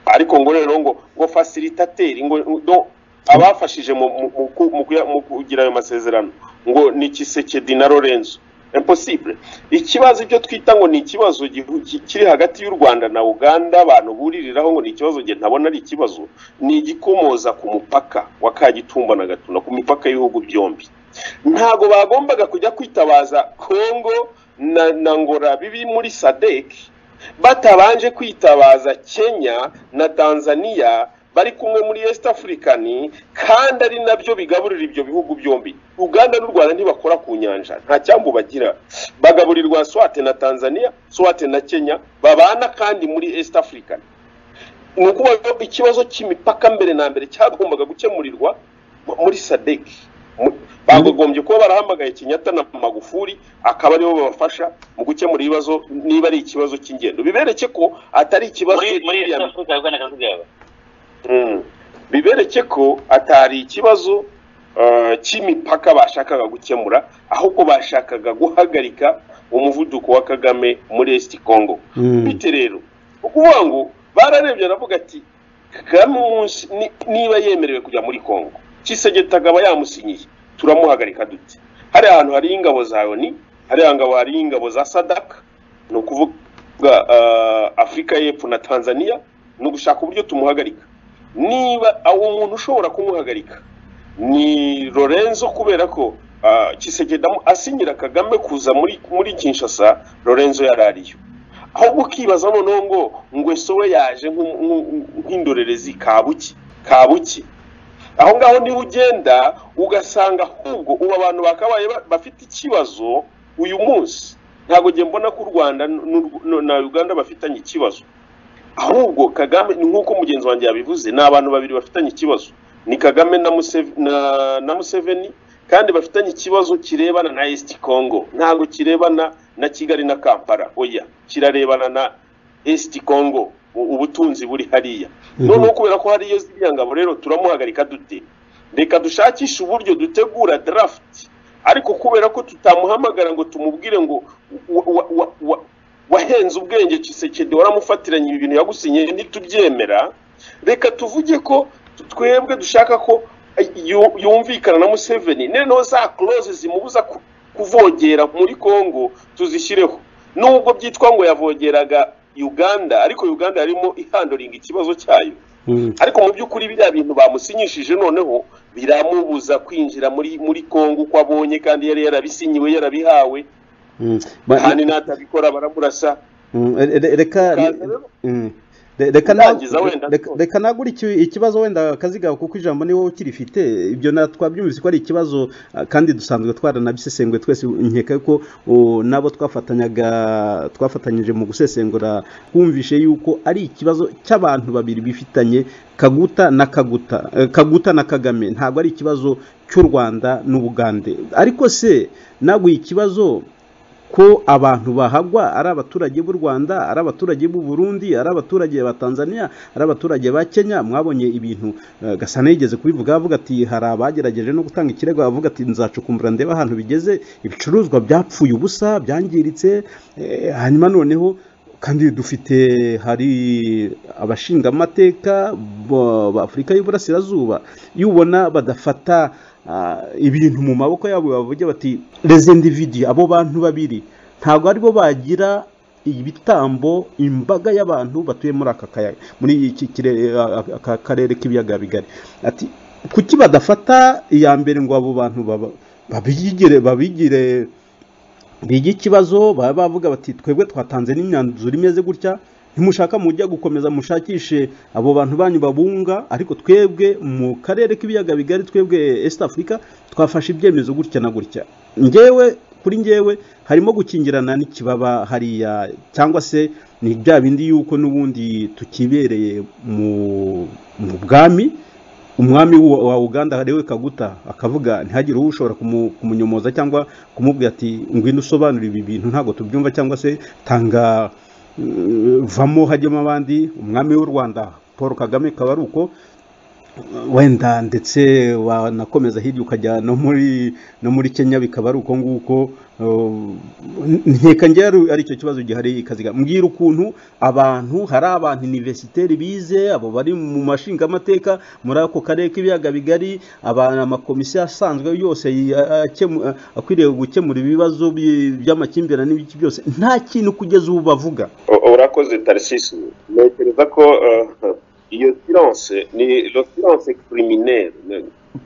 ariko ngo rero ngo ngo fasilitateri ngo ngo abafashije mu mu- mu ku- mu kuya- mu kugira ayo masezerano ngo ni Kisekedi na Lorenzo impossible ikibazo ibyo twita ngo ni ikibazo gihu- ki- kiri hagati y'u Rwanda na Uganda abantu buririraho ngo ni ikibazo nge ntabona ari ikibazo ni igikomoza ku mupaka wa Kagitumba na Gatuna ku mipaka y'ibihugu byombi ntago bagombaga kujya kwitabaza Kongo na, na Ngora bibi muri SADC batabanje kwitabaza Kenya na Tanzania bari kumwe muri East African kandi ari nabyo bigaburira ibyo bihugu byombi Uganda n'u Rwanda ntibakora ku nyanja nta cyambu bagira bagaburirwa Swate na Tanzania Swate na Kenya babana kandi muri East African ni ukuvuga ko ikibazo cy'imipaka mbere na mbere cyagombaga gukemurirwa mu- muri SADC Mu- bagogombye kuba barahamagaye Kenyatta na Magufuli akaba aribo babafasha mu gukemura ibibazo niba ari ikibazo cy'ingendo bibereke ko atari ikibazo muri muri cy'iriya- East Africa ahubwo na Kaziga Mm. bibereke ko atari ikibazo eh, cy'imipaka bashakaga gukemura ahubwo bashakaga guhagarika umuvuduko wa kagame muri esiti kongo Mm. bite rero ukuvuga ngo bararebye aravuga ati kagame umunsi ni- niba yemerewe kujya muri kongo kisegeta akaba yamusinyiye turamuhagarika dute hariya hantu hariho ingabo za oni hariya ngabo hariho ingabo za sadaka ni ukuvuga eh, afurika y'epfo na tanzania ni ugushaka uburyo tumuhagarika niba uwo muntu ushobora kumuhagarika ni lorenzo kubera ko ah, Tshisekedi amu- asinyira kagame kuza muri muri kinshasa lorenzo yari ariyo ahubwo ukibaza noneho ngo ngweso we yaje nk'u- nk'u- nk'indorerezi kabuki kabuki aho ngaho niho ugenda ugasanga ahubwo ubu abantu bakabaye ba- bafite ikibazo uyu munsi ntabwo ngiye mbona ko u rwanda n'u- n'u- na uganda bafitanye ikibazo ahubwo kagame ni nk'uko mugenzi wanjye yabivuze ni abantu babiri bafitanye ikibazo ni kagame na Museve- na- na museveni kandi bafitanye ikibazo kirebana na east congo ntabwo kirebana na kigali na kampala oya kirarebana na east congo u- ubutunzi buri hariya Mhm. noneho kubera ko hariyo ziriya ngabo rero turamuhagarika dute reka dushakishe uburyo dutegura darafuti ariko kubera ko tutamuhamagara ngo tumubwire ngo wa- wa- wa- wa- wahenze ubwenge Tshisekedi waramufatiranye ibi bintu yagusinyiye ntitubyemera reka tuvuge ko twebwe dushaka ko yu- yumvikana na museveni noneho za close zimubuza ku- kuvogera muri congo tuzishyireho nubwo byitwa ngo yavogeraga uganda ariko uganda yarimo ihandoringa ikibazo cyayo Mm. ariko mu by'ukuri biriya bintu bamusinyishije noneho biramubuza kwinjira muri muri congo uko abonye kandi yari yarabisinyiwe yarabihawe Mm. Ba- kandi natabikora baramurasa Mm, re- re- reka Kaza rero. mm. Re- reka na- Urangiza wenda reka- twose. reka nagure iki- ikibazo wenda kazigaho kuko ijambo ni wowe ukirifite ibyo na twabyumvise ko ari ikibazo ah, kandi dusanzwe twaranabisesenguye twese nkeka yuko o, nabo twafatanyaga twafatanyije mu gusesengura twumvishe yuko ari ikibazo cy'abantu babiri bifitanye kaguta na kaguta eh, kaguta na kagame ntabwo ari ikibazo cy'u rwanda n'ubugande ariko se naguye ikibazo ko abantu bahagwa ari abaturage b'u rwanda ari abaturage b'u burundi ari abaturage ba tanzania ari abaturage ba kenya mwabonye ibintu eh, gasana yigeze kubivuga avuga ati hari abagerageje no gutanga ikirego avuga ati nzacukumbura ndebe ahantu bigeze ibicuruzwa byapfuye ubusa byangiritse eh, hanyuma noneho kandi dufite hari abashingamateka bo- b'afurika y'uburasirazuba iyo ubona badafata ah, ibintu mu maboko yabo bavuge bati les individus abo bantu babiri ntabwo aribo bagira ibitambo imbaga y'abantu batuye muri aka kayaga muri iki kire- aka karere k'ibiyaga bigari ati kuki badafata iya mbere ngo abo bantu baba- babigire babigire biga ikibazo baba bavuga bati twebwe twatanze n'imyanzuro imeze gutya ntimushaka mujya gukomeza mushakishe abo bantu banyu babunga ariko twebwe mu karere k'ibiyaga bigari twebwe east africa twafashe ibyemezo gutya na gutya ngewe kuri ngewe harimo gukingirana n'ikibaba hariya cyangwa se ni bya bindi yuko n'ubundi tukibereye mu mu bwami umwami wa wa uganda ariwe kaguta akavuga ntihagire uwo ushobora kumu- kumunyomoza cyangwa kumubwira ati ngwino usobanure ibi bintu ntabwo tubyumva cyangwa se tanga mm, vamo hajyemo abandi umwami w'u rwanda paul kagame kaba ari uko wenda ndetse wanakomeza hirya ukajya no muri no muri kenya bikaba ari uko nguko Uh, nkeka njye ari- ari icyo kibazo gihari kaziga mbwira ukuntu abantu hari abantu universitaire bize abo bari mu mashingamateka muri ako karere k'ibiyaga bigari abantu amakomisiyo asanzwe yose y- a- akemu- a- akwiriye gukemura ibibazo by- by'amakimbirane n'ibiki byose nta kintu kugeza ubu bavuga U- urakoze tarisisi ntekereza ko eh, iyo siranse ni lo siranse kiriminere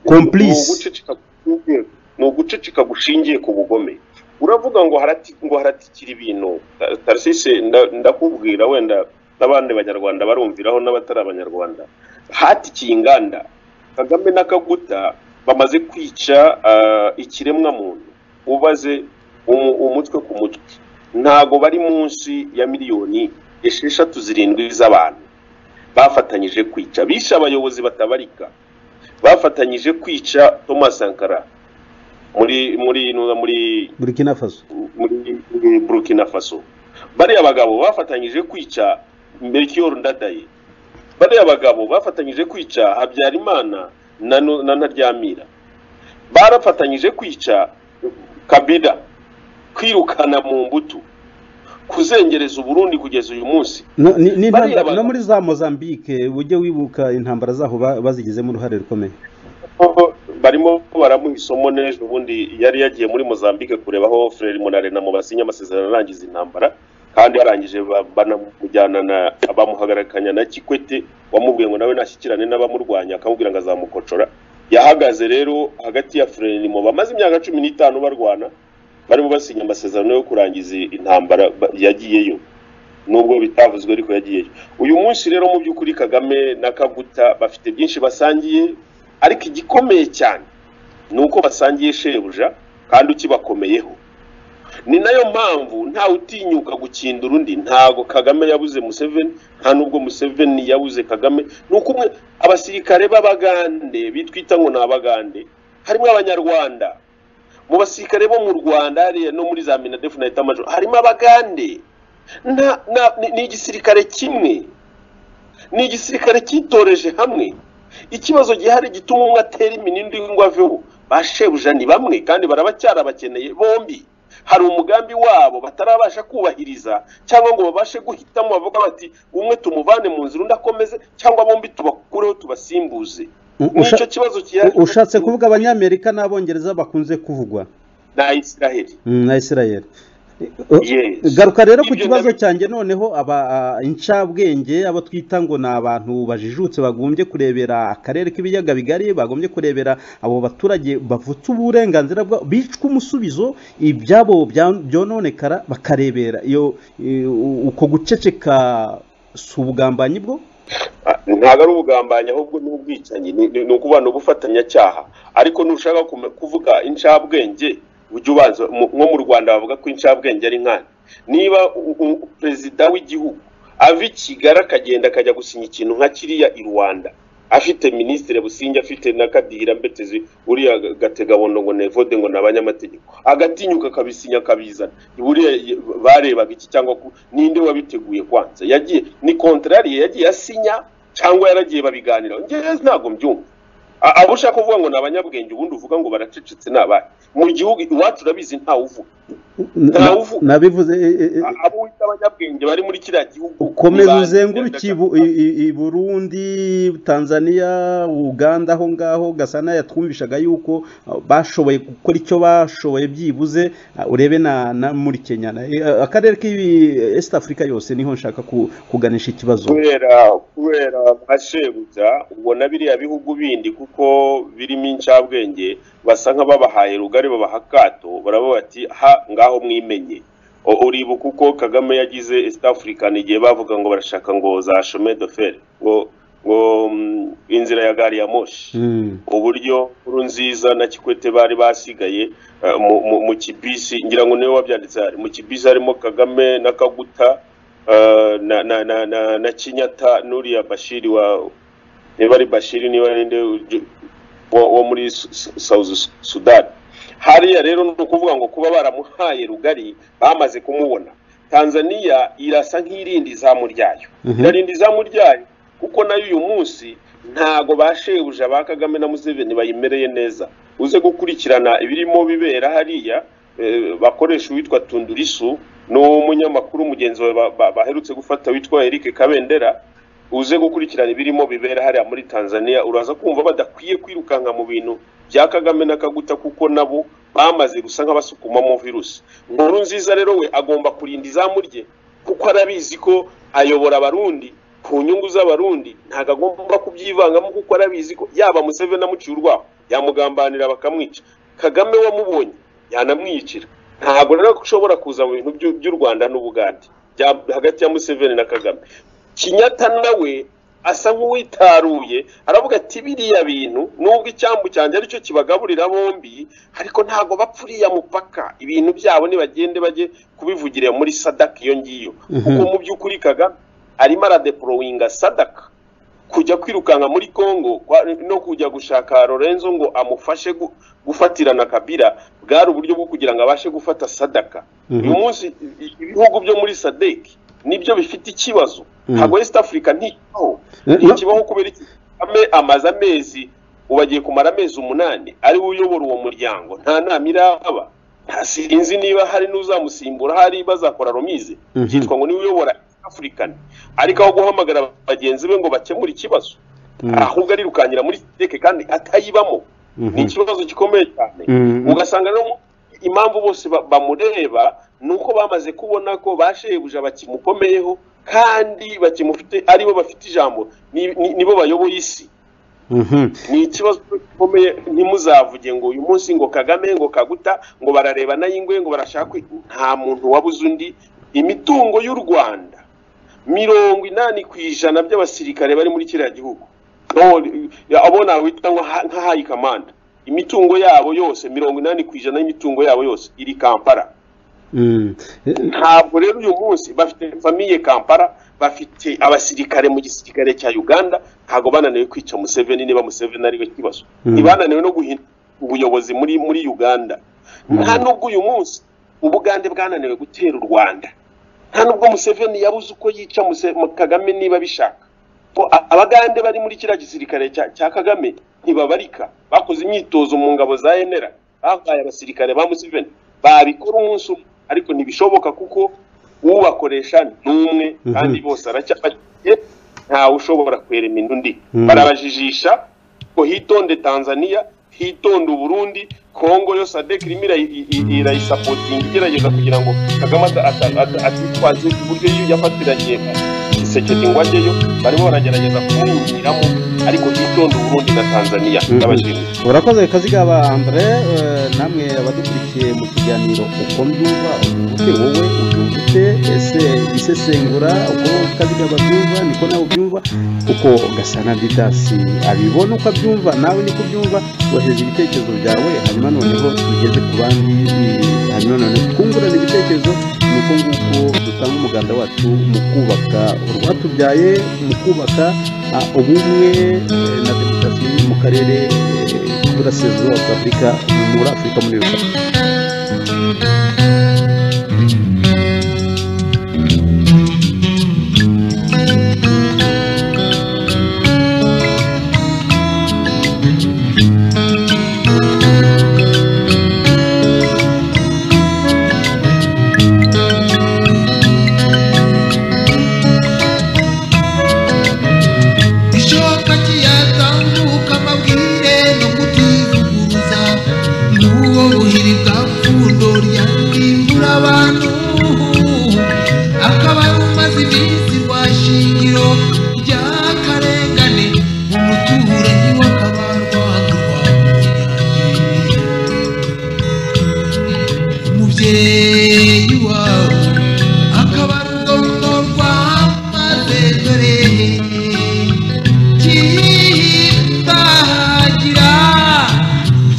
Complice. Ni uguceceka gushingiye- ni uguceceka gushingiye ku bugome uravuga ngo harati ngo haratikira ibintu Ta- tarisisi nda- ndakubwira wenda n'abandi banyarwanda barumviraho n'abatari abanyarwanda hatikiye inganda kagame n'akaguta bamaze kwica ah, ikiremwa muntu ubaze umu- umutwe ku mutwe ntago bari munsi ya miliyoni esheshatu zirindwi z'abantu bafatanyije kwica bishe abayobozi batabarika bafatanyije kwica thomas sankara muri muri muri burkina faso muri muri burkina faso bariya bagabo bafatanyije kwica melchior ndadaye bariya bagabo bafatanyije kwica habyarimana na Nu- na ntaryamira barafatanyije kwica kabila kwirukana mu mbuto kuzengereza uburundi kugeza uyu munsi no, ni, ni Bariya intambara- no bantu- muri za mozambique ujye wibuka intambara zaho ba- bazigizemo uruhare rukomeye Kuko barimo baramuha isomo n'ejo ubundi yari yagiye muri mozambique kureba aho frere munare na mubasinya amasezerano arangiza intambara kandi yarangije ba- banamujyana na bamuhagarikanya na kikwete wamubwiye ngo nawe nashyikirane n'abamurwanya akamubwira ngo azamukocora yahagaze rero hagati ya frere nimo bamaze imyaka cumi n'itanu barwana barimo basinya amasezerano yo kurangiza intambara ba- yagiyeyo nubwo bitavuzwe ariko yagiyeyo uyu munsi rero mu by'ukuri kagame na kaguta bafite byinshi basangiye ariko igikomeye cyane ni uko basangiye shebuja kandi ukibakomeyeho ni nayo mpamvu ntawe utinyuka gukindura undi ntago kagame yabuze museveni nta n'ubwo museveni yabuze kagame ni uko umwe abasirikare b'abagande bitwita ngo ni abagande harimo abanyarwanda mu basirikare bo mu rwanda hariya no muri za minadefu na etamajoro harimo abagande Nta- nta- ni- ni igisirikare kimwe ni igisirikare cyitoreje hamwe ikibazo gihari gituma umwe atera iminindi ngo aveho ba shebuja ni bamwe kandi barabacyabakeneye bombi hari umugambi wabo batarabasha kubahiriza cyangwa ngo babashe guhitamo bavuga bati umwe tumuvane mu nzira undi akomeze cyangwa bombi tubakureho tubasimbuze U- nicyo usha- kibazo kihari u- ushatse kuvuga abanyamerika n'abongereza bakunze kuvugwa na isiraheli Mm, na isirayeli garuka rero ku kibazo cyanjye noneho aba a, incabwenge abo twita ngo ni abantu bajijutse bagombye kurebera akarere k'ibiyaga bigari bagombye kurebera abo baturage bavutse uburenganzira bwabo bicwa umusubizo ibyabo bya- byononekara bakarebera iyo i- u- uko guceceka si ubugambanyi bwo Ah, ntabwo ari ubugambanyi ahubwo ni ubwicanyi ni ni- ni ukuvuga ni ubufatanyacyaha ariko nushaka kume- kuvuga incabwenge ujya ubanza mu- nko mu rwanda bavuga ko incabwenge ari nkana niba u- u- perezida w'igihugu ava i kigali akagenda akajya gusinya ikintu nka kiriya i rwanda afite minisitiri businge afite na kadihira mbetezi buriya gategabondo ngo nevode ngo ni abanyamategeko agatinyuka akabisinya akabizana buriya ye- barebaga iki cyangwa ku- ninde wabiteguye kwanza yagiye ni kontrari yagiye asinya cyangwa yaragiye babiganiraho ngewe ntabwo mbyumva A- abo ushaka kuvuga ngo ni abanyabwenge ubundi uvuga ngo baracecetse ni abahe mu gihugu iwacu urabizi ntawuvuga Na- Ntawuvu- nabivuze e- e- e- A- abo wita abanyabwenge bari muri kiriya gihugu ukomeza ni ba- uzenguruke ibu- i- i- i burundi tanzania uganda aho ngaho gasana yatwumvishaga yuko uh, bashoboye gukora icyo bashoboye byibuze uh, urebe na, na muri kenya Na- eh, akarere k'ibi east africa yose niho nshaka ku- kuganisha ikibazo kubera kubera nka shebuja ubona biriya bihugu bindi kuko birimo incabwenge basa nk'ababahaye rugari babaha akato baravuga bati ha ngaho mwimenye O- uribuka uko kagame yagize east african igihe bavuga ngo barashaka ngo za chemin de fer ngo ngo mm, inzira ya gari ya moshi Mm. uburyo nziza na kikwete bari basigaye eh, mu- mu- mu kibisi ngira ngo niwe wabyanditse hari mu kibisi harimo kagame na kaguta eh, na na na na, na kinyata n'uriya bashiri wa niba ari bashiri niba ari nde uju- wo, wo muri Su- Su- south Su- sudan hariya rero ni ukuvuga ngo kuba baramuhaye rugari bamaze kumubona tanzania irasa nk'irindi izamu ryayo Mhm. irarinda izamu ryayo kuko nayo uyu munsi ntago bashebuja ba kagame na museveni bayimereye neza uze gukurikirana ibirimo bibera hariya eh, bakoresha uwitwa tundurisu n'umunyamakuru mugenzi we ba- ba- baherutse gufata witwa eric kabendera uze gukurikirana ibirimo bibera hariya muri tanzania uraza kumva badakwiye kwirukanka mu bintu bya kagame na kaguta kuko nabo bamaze gusa nk'abasukumamo virusi nkuru nziza rero we agomba kurinda izamu rye kuko arabizi ko ayobora abarundi ku nyungu z'abarundi ntabwo agomba kubyivangamo kuko arabizi ko yaba museveni amuciye urwaho yamugambanira bakamwica kagame wamubonye yanamwiyicira ntabwo rero ushobora kuza mu bintu by'u- by'u rwanda n'ubugande bya- hagati ya museveni na kagame kinyata nawe asa nk'uwitaruye aravuga ati biriya bintu nubwo icyambu cyanjye aricyo kibagaburira bombi ariko ntabwo bapfa uriya mupaka ibintu byabo nibagende bajye kubivugira muri sadaka iyo ngiyo kuko mu by'ukuri kagame arimo aradepolowinga sadaka kujya kwirukanka muri congo kwa- no kujya gushaka lorenzo ngo amufashe gu- gufatirana kabira bwari uburyo bwo kugira ngo abashe gufata sadaka Mhm. uyu munsi i- i- ibihugu byo muri sadeki nibyo bifite ikibazo Mhm. ntabwo west africa ntikibaho Eh, ntikibaho kubera iki Kagame amaze amezi ubu agiye kumara amezi umunani ari we uyobora uwo muryango nta nama iraba nta sinzi niba hari n'uzamusimbura hari bazakora romize Mhm. byitwa ngo niwe uyobora East african ariko aho guhamagara bagenzi be ngo bakemure ikibazo Mm. ahubwo arirukanyira muri siteke kandi atayibamo Mhm. ni ikibazo gikomeye cyane Mhm. ugasanga rero impamvu bose ba- bamureba ni uko bamaze kubona ko bashebuja bakimukomeyeho kandi bakimufite aribo bafite ijambo ni- ni- nibo bayoboye isi Mhm. ni ikibazo gikomeye ntimuzavuge ngo uyu munsi ngo kagame ngo kaguta ngo barareba n'ay'ingwe ngo barashaka kwi- nta muntu wabuze undi imitungo y'u rwanda mirongo inani ku ijana by'abasirikare bari muri kiriya gihugu No, eh, abo nawita nko ha- nka hayi kamanda imitungo yabo yose mirongo inani ku ijana y'imitungo yabo yose iri kampara Mm. Eh, ntabwo rero uyu munsi bafite famiye kampala bafite abasirikare mu gisirikare cya uganda ntabwo bananiwe kwica museveni niba museveni ariwe kibazo Mm. ntibananiwe no guhindura ubuyobozi muri muri uganda nta nubwo uyu munsi ubugande bwananiwe gutera u rwanda nta nubwo museveni yabuze uko yica Muse- mu kagame niba abishaka ko a- abagande bari muri kiriya gisirikare cya- cya kagame ntibabarika bakoze imyitozo mu ngabo za enera babaye abasirikare ba museveni babikora umunsi umwe ariko ntibishoboka kuko ubakoresha ni umwe kandi Mhm. bose aracyafatiye ntawe ushobora kwerema inda undi Mhm. barabajijisha ngo hitonde tanzania hitonde uburundi kongo yo sadek irimo irayi- i- i- irayisapotinga igerageza kugira ngo kagame ata- ata- ata- atitwaze uburyo iyo yafatiranye iseketi ngo ajyeyo barimo baragerageza kumwinjiramo ariko hitonde uburundi na tanzania Mhm. n'abajijisha urakoze kaziga Andre eh, namwe abadukurikiye mu kiganiro uko mbyumva ute wowe ubyumva ute ese isesengura uko kaziga babyumva niko nawe ubyumva uko gasana didasi abibona uko abyumva nawe niko ubyumva wohereza ibitekerezo byawe hanyuma noneho tugeze ku bandi eh, hanyuma noneho twungurane ibitekerezo nuko nguko dutanga umuganda wacu mu kubaka urwatubyaye mu kubaka ah, ubumwe eh, na demokarasi mu karere eh, k'uburasirazuba bwa afurika muri afurika muri rusange ishoka kiyatambuka amabwire no kutivuguruza n'ubwo buhiri bwa pfundo ryarimbura abantu akaba rumaze iminsi rwa shingiro ry'akarengane umuturanyi w'akabarwa umubyeyi wawe akaba ari urwo rwamaze dore kimbagira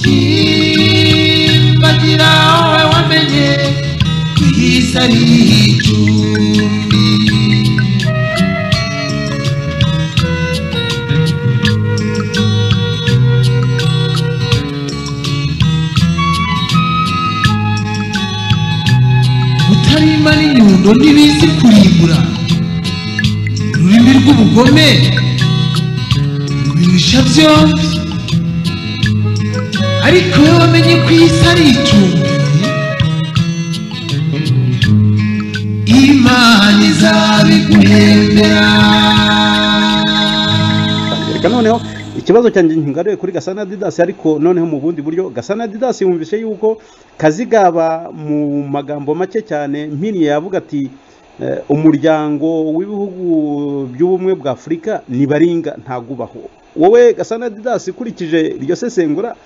kimbagira wowe wamenye ko iyi si ari icumbi utarima n'inyundo ntibizi kurimbura ururimi rw'ubugome rwirusha byombi ariko iyo wamenye ko isi ari icumbi imana izabiguhembera reka noneho ikibazo cyanjye nkigaruye kuri gasana didasi ariko noneho mu bundi buryo gasana didasi yumvise yuko kazigaba mu magambo make cyane mpiriye yavuga ati eh, umuryango w'ibihugu by'ubumwe bwa afurika nibaringa ntagubaho wowe gasana didasi ukurikije iryo sesengura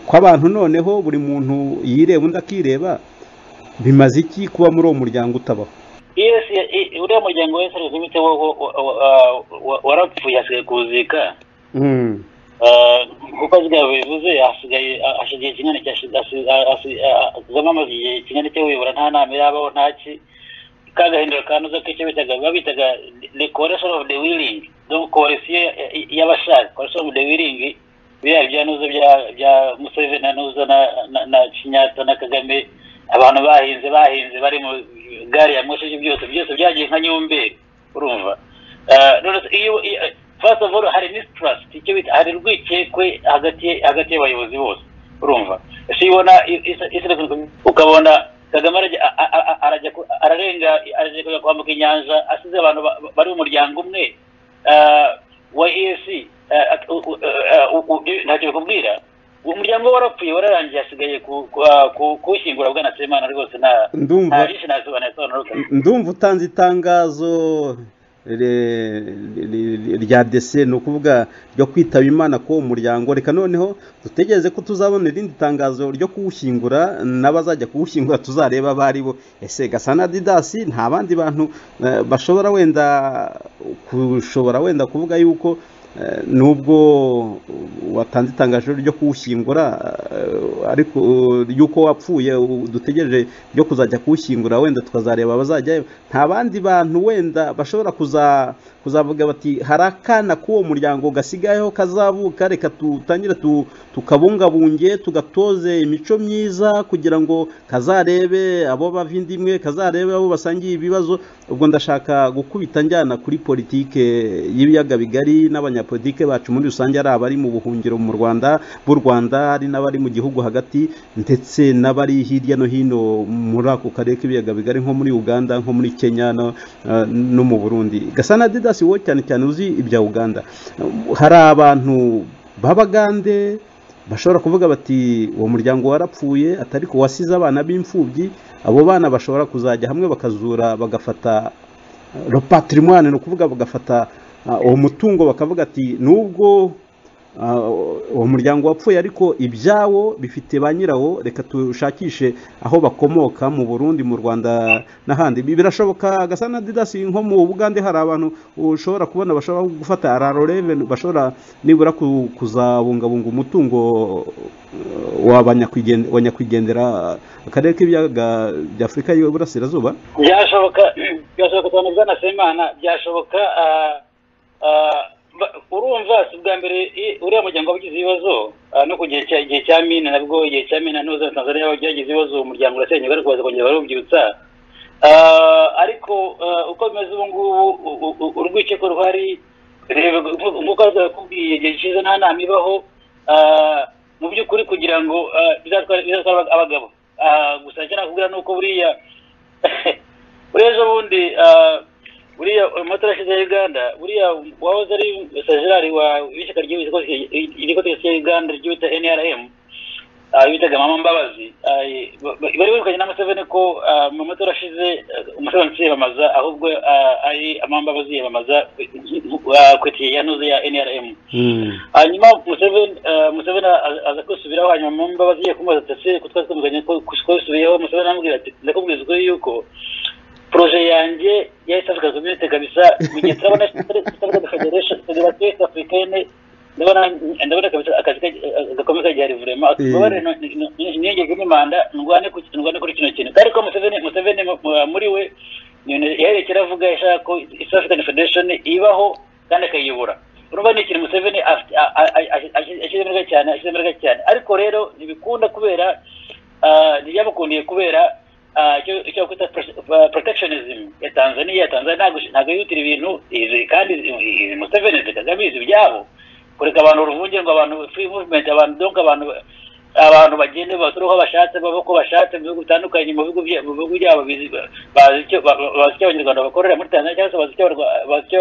ko abantu noneho buri muntu yireba undi akireba bimaze iki kuba muri uwo muryango utabaho yes i- i- uriya muryango wese ari bwite wo- wo- wo- wo- wa- wa- warapfuye hasigaye kuwuzika Mm. Ah, nkuko azigaba bivuze hasigaye ah, hashize igihe kingana iki, hasi- hasi- ah, hasi- ah, kagame amaze igihe kingana icyo wibura nta nama irabaho nta ki ka gahindura kanoza k'icyo bitaga biba bitaga the coalition of the willing donc coalition y'abashaka coalition of the willing biriya byanuza bya bya museveni anuza na na- na kinyata na kagame abantu bahinze bahinze bari mu gari ya moshi ibyo byose byose byagiye nka nyomberi urumva Ah, none se iyo iyo- first of all hari mistrust icyo bita hari urwikekwe hagati hagati y'abayobozi bose urumva ese iyo ubona i- i- isi irakomeye, ukabona kagame arajya- a- a- a- arajya ku- ararenga arajya kujya kwambuka inyanja asize abantu ba- ba- bari mu muryango umwe ah, wa ec ntacyo bikubwira umuryango we warapfuye wararangiye hasigaye ku- ku- ah, ku- kuwushyingura bwana semana rwose nta Ndumva. nta byinshi nasobanura nasobanuka ndumva utanze itangazo re- re- rya dese ni ukuvuga ryo kwitaba imana ko umuryango reka noneho dutegereze ko tuzabona irindi tangazo ryo kuwushyingura n'abazajya kuwushyingura tuzareba abo ari bo ese gasana didasi nta bandi bantu eh, bashobora wenda kushobora wenda kuvuga yuko eh, nubwo watanze itangazo ryo kuwushyingura eh, ariko eh, ry'uko wapfuye u- dutegereje ryo kuzajya kuwushyingura wenda tukazareba abazajyayo nta bandi bantu wenda bashobora kuza kuzavuga bati hari akana k'uwo muryango gasigayeho kazavuka reka tutangire tu- tukabungabunge tugatoze imico myiza kugira ngo kazarebe abo bava indi imwe kazarebe abo basangiye ibibazo ubwo ndashaka gukubita njyana kuri politike y'ibiyaga bigari n'abanyarwanda abanyapolitike bacu muri rusange ari abari mu buhungiro mu rwanda b'u rwanda ari n'abari mu gihugu hagati ndetse n'abari hirya no hino muri ako karere k'ibiyaga bigari nko muri uganda nko muri kenya no, eh, no mu burundi gasana didas wowe cyane cyane uzi ibya uganda hari abantu b'abagande bashobora kuvuga bati uwo muryango warapfuye atari ko wasize abana b'imfubyi abo bana bashobora kuzajya hamwe bakazura bagafata eh, le patrimoine ni ukuvuga bagafata ah, uwo mutungo bakavuga ati nubwo ah, uwo muryango wapfuye ariko ibyawo bifite ba nyirawo reka tushakishe aho bakomoka mu burundi mu rwanda n'ahandi Bi- birashoboka gasa na didasi nko mu bugande hari abantu ushobora kubona bashobora gufata araroreve bashobora nibura ku- kuzabungabunga umutungo eh, w'abanyakwigen- wa nyakwigendera akarere k'ibiyaga bya afurika y'iburasirazuba byashoboka byashoboka cyane bwana semana byashoboka ah, ah, ba- urumva si ubwa mbere i- uriya muryango wagize ibibazo ah, no ku gihe cya- igihe cya mine nabwo igihe cya mine ntuza na tanzania byagize ibibazo umuryango urasenyuka ariko baza kongera barubyutsa Ah, ariko ah, uko bimeze ubu ngubu u- u- u- urwikeko ruhari reba nk- nk'uko bakubwiye igihe cyiza nta nama ibaho Ah, mu by'ukuri kugira ngo ah, bizatwara bizatwara abagabo Ah, gusa icyo nakubwira ni uko buriya buriya ejo bundi ah, buriya amatora yashize ya uganda buriya wahoze ari sajirari wa w'ishyaka ry'igikoresho cya uganda ry'ibita nrm ah, bitaga mama mbabazi ah, ba- ba- bari birukanye na museveni ko ah, mu matora ashize ah, museveni siyamamaza ahubwo ah, ari mama mbabazi yamamaza ah, ku itiye ya ntuze ya nrm hanyuma museveni eh, museveni aza- aza kwisubiraho hanyuma mu mbabazi ye kumubaza ati ese ko twari tumuganye ko twasubiyeho museveni aramubwira ati ndakubwiza ukuri yuko proje yanjye ya east africa community kabisa mu gihe turabona east africa federation federation east africaine ndabona ndabona kabisa akazi ka- gakomeye kagihari vurema Eh. ubabare niyongeze n'imanda ndwane ku ndwane kuri kino kintu ariko museveni museveni mu- muri we yaherekera avuga yashaka ko east african federation ibaho kandi akayiyobora urumva ni ikintu museveni afite- a- a- a- a- ashyize imbaraga cyane ashyize imbaraga cyane ariko rero ntibikunda kubera ah, ntibyamukundiye kubera ah, icyo icyo bakwita pres- ah, protectionism ya tanzania tanzania ntabwo ntabwo yihutira ibintu izi- kandi izi- izi museveni izi kagame izi ibyabo kureka abantu uruvunge ngo abantu free movement abantu donc abantu abantu bagende basure aho bashatse baba uko bashatse mu bihugu bitandukanye mu bihugu bya- mu bihugu byabo bizi- bazi icyo ba- ba- bazi icyo abanyarwanda bakorera muri tanzania cyangwa se bazi icyo abarwa- bazi icyo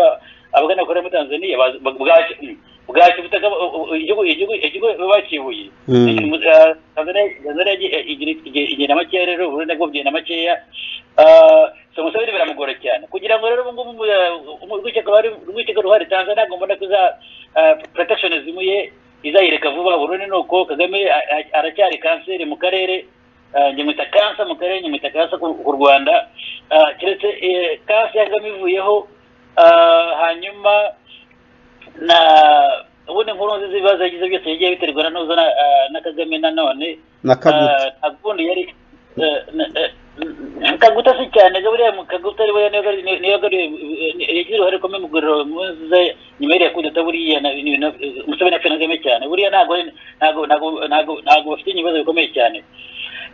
abagana bakorera muri tanzania bazi- bwa- bwaki bwaki ubutaka bu- bu- igihugu igihugu igihugu bakibuye Mm. Eh, tanzania tanzania igi- igira- igira- igenda makeya rero uburundi nabwo bugenda makeya Ah, so museveni biramugora cyane kugira ngo rero ubungubu mu- urwikekwe ruhari- urwikekwe ruhari tanzania ntabwo mbona ko iza ah, protectionism ye izayireka vuba burundu ni uko kagame a- a- aracyari kanseri mu karere ah, njye mwita kansa mu karere njye mwita kansa ku ku rwanda Ah, keretse eh, kansa ya kagame ivuyeho ah, hanyuma na ubundi inkuru nziza ibibazo yagize byose yagiye biterwa na ntuza na- ah, na kagame nanone na kaguta Ah, Kaguta yari eh, na- eh, mm, Kaguta si cyane Gaburira Kaguta ari we niyo- niyo niyo yagariye eh, yagize uruhare rukomeye mu guriro muze nyuma yari yakudata buriya na ni- na- eh, Museveni apfa na Kagame cyane buriya ntago ari- ntago ntago ntago ntago bafite ibibazo bikomeye cyane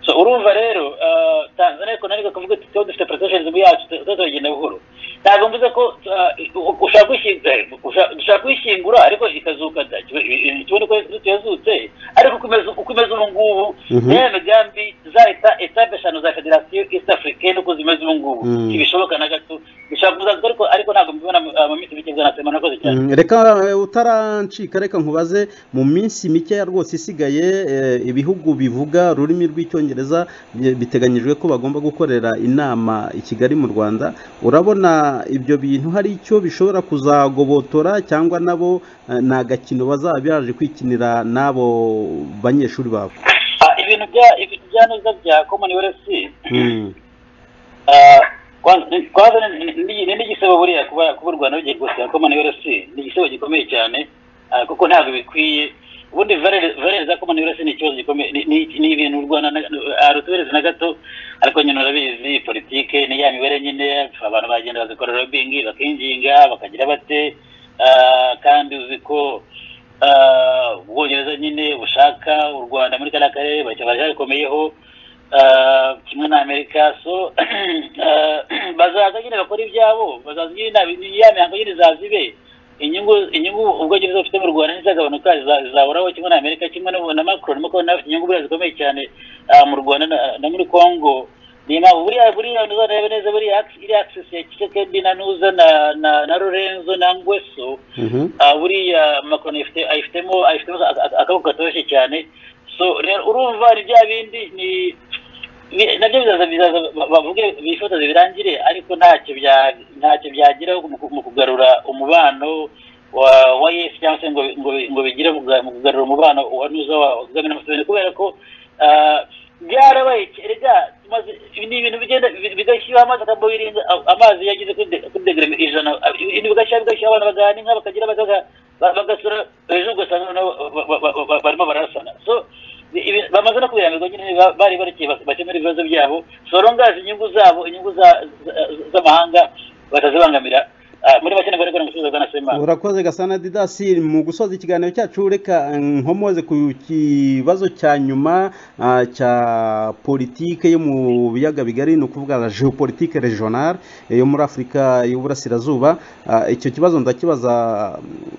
so urumva rero ah, Tanzania ariko naniko kuvuga ati tuba dufite protectionism yacu tu- tuba turagenda buhoro ntabwo mvuze ko ah, u- ushaka kwishying- eh, usha- dushaka kuyishyingura ariko ikazuka da tubone ko yazutse ariko uko imeze- uko imeze ubu ngubu Mhm. niyo migambi zahita etape eshanu za federasiyo east africaine uko zimeze ubu ngubu Mm. ntibishoboka na gato bishobora kuzaguka ariko ariko ntabwo mbibona ah, mu minsi mike bwa nasema nakoze cyane Mm, reka eh, utarancika reka nkubaze mu minsi mikeya rwose isigaye eh, ibihugu bivuga ururimi rw'icyongereza bi- biteganyijwe ko bagomba gukorera inama i kigali mu rwanda urabona ibyo bintu hari icyo bishobora kuzagobotora cyangwa nabo eh, ni agakino bazaba baje kwikinira n'abo banyeshuri babo Ah, ibintu bya ibintu bya neza bya commonwealth Mm, Ah, kwanza kwanza ni- ni- ni ni igisebo buriya kuba kuba u Rwanda rugiye gusiba Commonwealth ni igisebo gikomeye cyane ah, kuko ntabwo bikwiye ubundi valere valere za Commonwealth ni ikibazo gikomeye ni- ni ni ibintu u Rwanda arutubereza na gato ariko nyine urabizi politike ni ya mibare nyine abantu bagenda bagakora lobbying bakinginga bakagira bate ah, kandi uzi ko ah, ubwongereza nyine bushaka u Rwanda muri kariya karere baracyakomeyeho Ah, kimwe na amerika so ah, bazaza nyine bakora ibyabo bazaza nyine na- ya mihango nyine izaza ibe inyungu inyungu ubwongereza bufite mu rwanda ntizagabanuka zizahoraho kimwe na amerika kimwe na na macron nuko na inyungu buriya zikomeye cyane ah, mu rwanda na- na muri congo niyo mpamvu buriya buriya ntuzarebe neza buriya ax- iriya access ya kisekedi na nuza na na na lorenzo na ngweso Mhm. Ah, buriya macron ayifite ayifitemo ayifitemo aka- aka- akaboko katoroshye cyane so rero urumva ni bya bindi ni ni- nabyo bizaza bizaza ba- bavuge bifotoze birangire ariko ntacyo bya- ntacyo byageraho mu ku- mu kugarura umubano wa wa yesu cyangwa se ngo ngo ngo bigire mu kuga- mu kugarura umubano wa nuza wa wa kagame na museveni kubera ko ah, byarabaye erega tumaze ibi ni ibintu bigenda bi- bigashyiraho amazi akaba birinda amazi yageze kuri de- kuri degere ijana ibintu bigashyira bigashyira abantu bagahana inka bakagira bagaga ba- bagasura ejo ugasanga noneho ba- ba- ba- ba- barimo barasana so ibi- bamaze no kubirambirwa nyine ba- bari barekeye bak- bakemura ibibazo byabo sorongazi inyungu zabo inyungu za- za- z'amahanga batazibangamira Ah, muri make nibwo ariko nimusubiza bwana semana urakoze gasana didasi mu gusoza ikiganiro cyacu reka nkomoze ku kibazo cya nyuma ah, cya politike yo mu biyaga bigari ni ukuvuga geopolitike regional yo muri afurika y'uburasirazuba Ah, icyo kibazo ndakibaza mm,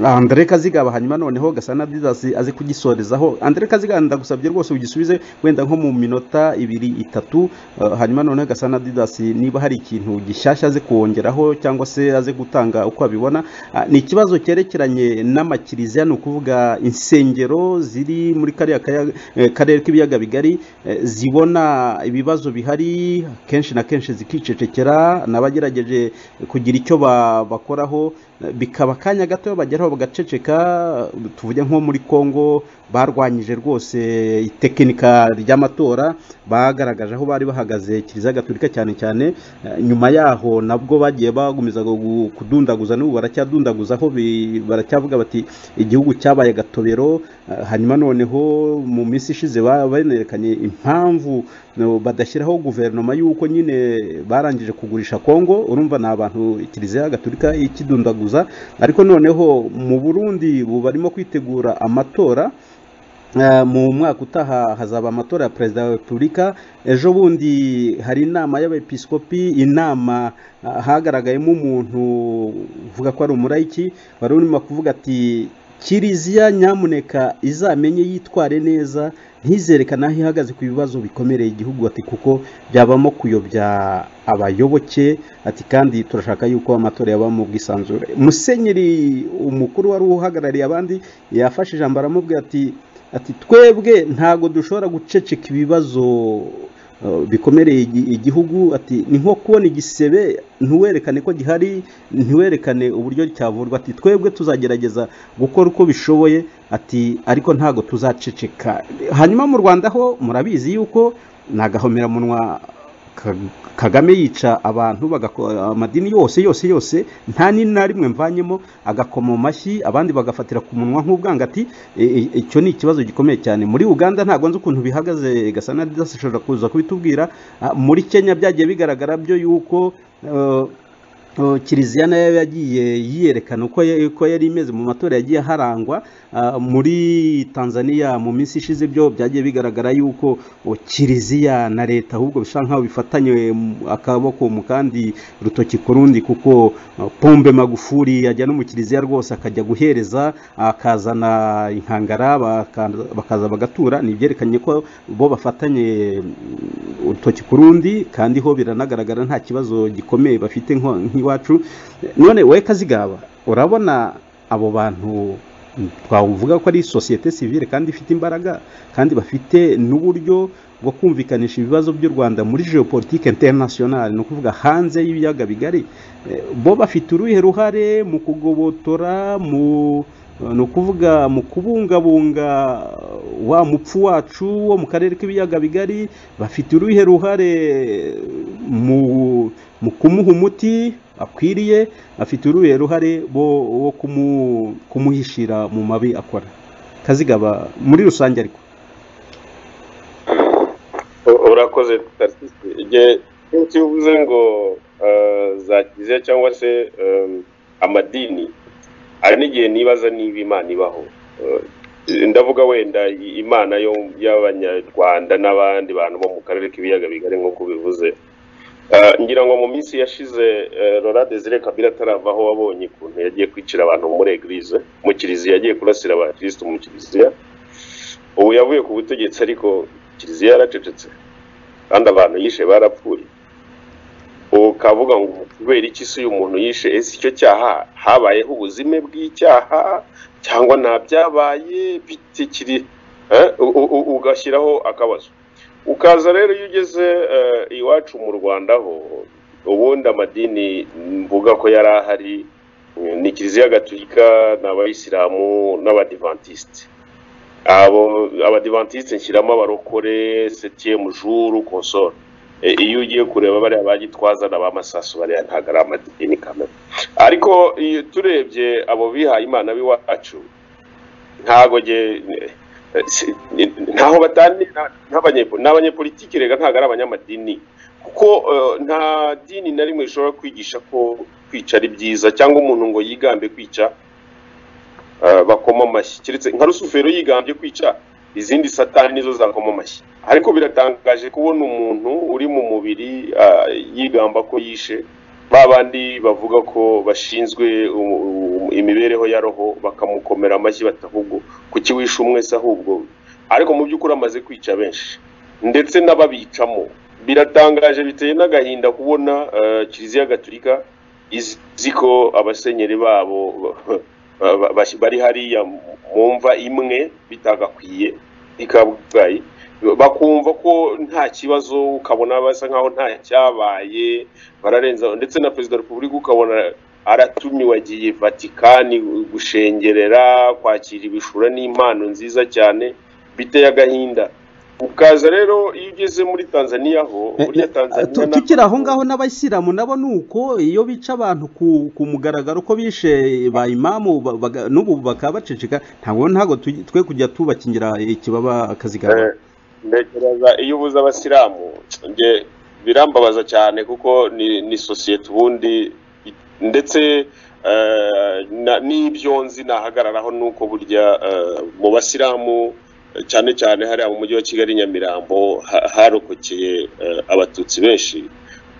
Andre Kazigaba hanyuma noneho Gasana Didasi aze kugisorezaho Andre Kazigaba ndagusabye rwose ugisubize wenda nko mu minota ibiri itatu Uh, hanyuma noneho Gasana Didasi niba hari ikintu gishyashya aze kuwongeraho cyangwa se aze gutanga uko abibona Ah, ni ikibazo cyerekeranye n'amakiriziya ni ukuvuga insengero ziri muri kariya kaya- eh, karere k'ibiyaga bigari eh, zibona ibibazo bihari kenshi na kenshi zikicecekera n'abagerageje kugira icyo ba- bakoraho eh, bikaba akanya gato bageraho bagaceceka eh, tuvuge nko muri Kongo barwanyije rwose itekinika ry'amatora bagaragaje aho bari bahagaze kiliziya gatolika cyane cyane eh, nyuma yaho nabwo bagiye bagumiza gu- kudundaguza n'ubu baracyadundaguza aho bi- baracyavuga bati igihugu cyabaye agatobero eh, hanyuma noneho mu minsi ishize ba- banerekanye impamvu no, badashyiraho guverinoma y'uko nyine barangije kugurisha kongo urumva ni abantu kiliziya gatolika ikidundaguza ariko noneho mu burundi ubu barimo kwitegura amatora Eh, mu mwaka utaha hazaba amatora ya perezida wa repubulika ejo bundi hari inama y'abepiskopi inama ah, hagaragayemo umuntu uvuga ko ari umurayiki wari urimo kuvuga ati kiriziya nyamuneka izamenye yitware neza ntizerekane aho ihagaze ku bibazo bikomereye igihugu ati kuko byabamo kuyobya abayoboke ati kandi turashaka yuko amatora yaba mu bwisanzure musenyeri umukuru wari uhagarariye abandi yafashe ijambo aramubwira ati ati twebwe ntago dushobora guceceka ibibazo uh, bikomereye igi- igihugu ati ni nko kubona igisebe ntiwerekane ko gihari ntiwerekane uburyo cyavurwa ati twebwe tuzagerageza gukora uko bishoboye ati ariko ntago tuzaceceka hanyuma mu rwanda ho murabizi yuko ni agahomeramunwa Ka- kagame yica abantu bagako- amadini yose yose yose nta n'ini na rimwe mvanyemo agakoma mu mashyi abandi bagafatira ku munwa nk'ubwangati E- e- icyo ni ikibazo gikomeye cyane muri uganda ntabwo nzi ukuntu bihagaze gasana didasi ashobora kuza kubitubwira Ah, muri kenya byagiye bigaragara byo yuko eh, Uh, kiliziya nayo yagiye yiyerekana uko ya- uko yari imeze mu matora yagiye harangwa uh, muri tanzania mu minsi ishize byo byagiye bigaragara yuko uh, kiliziya na leta ahubwo bisa nkaho bifatanye mu- akaboko mu kandi rutoki ku rundi kuko uh, pombe magufuri yajya no mu kiliziya rwose akajya guhereza akazana inkangara baka- bakaza bagatura ni ibyerekanye ko bo bafatanye mm, urutoki ku rundi kandi ho biranagaragara nta kibazo gikomeye bafite nko- nk'iwacu none wowe kazigaba urabona abo bantu mm, twavuga ko ari sosiyete sivile kandi ifite imbaraga kandi bafite n'uburyo bwo kumvikanisha ibibazo by'u rwanda muri geopolitike internationale ni ukuvuga hanze y'ibiyaga bigari Eh, bo bafite uruhe ruhare mu kugobotora mu ni ukuvuga mu kubungabunga wa mupfu wacu wo mu karere k'ibiyaga bigari bafite uruhe ruhare mu mu kumuha umuti akwiriye afite uruhe ruhare bo wo kumu- kumuhishira mu mabi akora kazigaba muri rusange ariko U- urakoze tarisisi igihe cyose iyo uvuze ngo eh, za kiliziya cyangwa se eh, amadini hari n'igihe nibaza niba imana ibaho Eh, ndavuga wenda i- imana yo- y'abanyarwanda n'abandi bantu bo mu karere k'ibiyaga bigari nk'uko ubivuze Eh, ngira ngo mu minsi yashize rora desire kabira ataravaho wabonye ukuntu yagiye kwicira abantu muri egirize mu kiliziya yagiye kurasira abakirisitu mu kiliziya ubu yavuye ku butegetsi ariko kiliziya yaracecetse kandi abantu yishe barapfuye ukavuga ngo kubera iki si umuntu yishe ese icyo cyaha habayeho ubuzime bw'icyaha cyangwa nta byabaye bitikiri ugashyiraho akabazo ukaza rero iyo ugeze eh, iwacu mu rwanda ho ubundi amadini mvuga ko yari ahari eh, ni kiliziya gatulika ni abayisilamu n'abadivantisite abo abadivantisite nshyiramo abarokore septième jour consort Eh, iyo ugiye kureba bariya bagitwaza na ba masasu bariya ntabwo ari amadini kamere ariko iyo turebye abo bihaye imana b'iwacu ntabwo nge- eh, si- ni- ntaho batani ni abanyepolitiki rega ntabwo ari abanyamadini kuko eh, nta dini na rimwe rishobora kwigisha ko kwica ari byiza cyangwa umuntu ngo yigambe kwica eh, bakoma amashyi keretse nka rusufero yigambye kwica izindi satani nizo zakoma amashyi ariko biratangaje kubona umuntu uri mu mubiri ah, yigamba ko yishe ba bandi bavuga ko bashinzwe u- u- imibereho ya roho bakamukomera amashyi bati ahubwo kuki wishe umwese ahubwo ariko mu by'ukuri amaze kwica benshi ndetse n'ababicamo biratangaje biteye n'agahinda kubona eh, kiliziya gatulika izi ko abasenyeri babo ba- ba- ba- bari hariya mu mva imwe bitagakwiye i kabgayi bakumva ko nta kibazo ukabona basa nkaho nta cyabaye bararenza ndetse na perezida wa repubulika ukabona aratumiwe agiye vatikani gushengerera kwakira ibishura n'impano nziza cyane biteye agahinda ukaza rero iyo ugeze muri tanzaniya ho burya tanzaniya Tu- naho- tukiri aho ngaho n'abayisilamu nabo ni uko iyo bica abantu ku, ku mugaragaro ko bishe ba imamu ba- baga- n'ubu bakaba baceceka ntabwo ntabwo tuj- twe kujya tubakingira ikibaba akazigama Eh, ntekereza iyo ubuze abasilamu nge birambabaza cyane kuko ni ni sosiyete ubundi it- ndetse eh, na- n'ibyo nzi nahagararaho ni uko burya eh, mu basilamu eh, cyane cyane hariya mu mujyi wa kigali nyamirambo ha- harokokeye eh, abatutsi benshi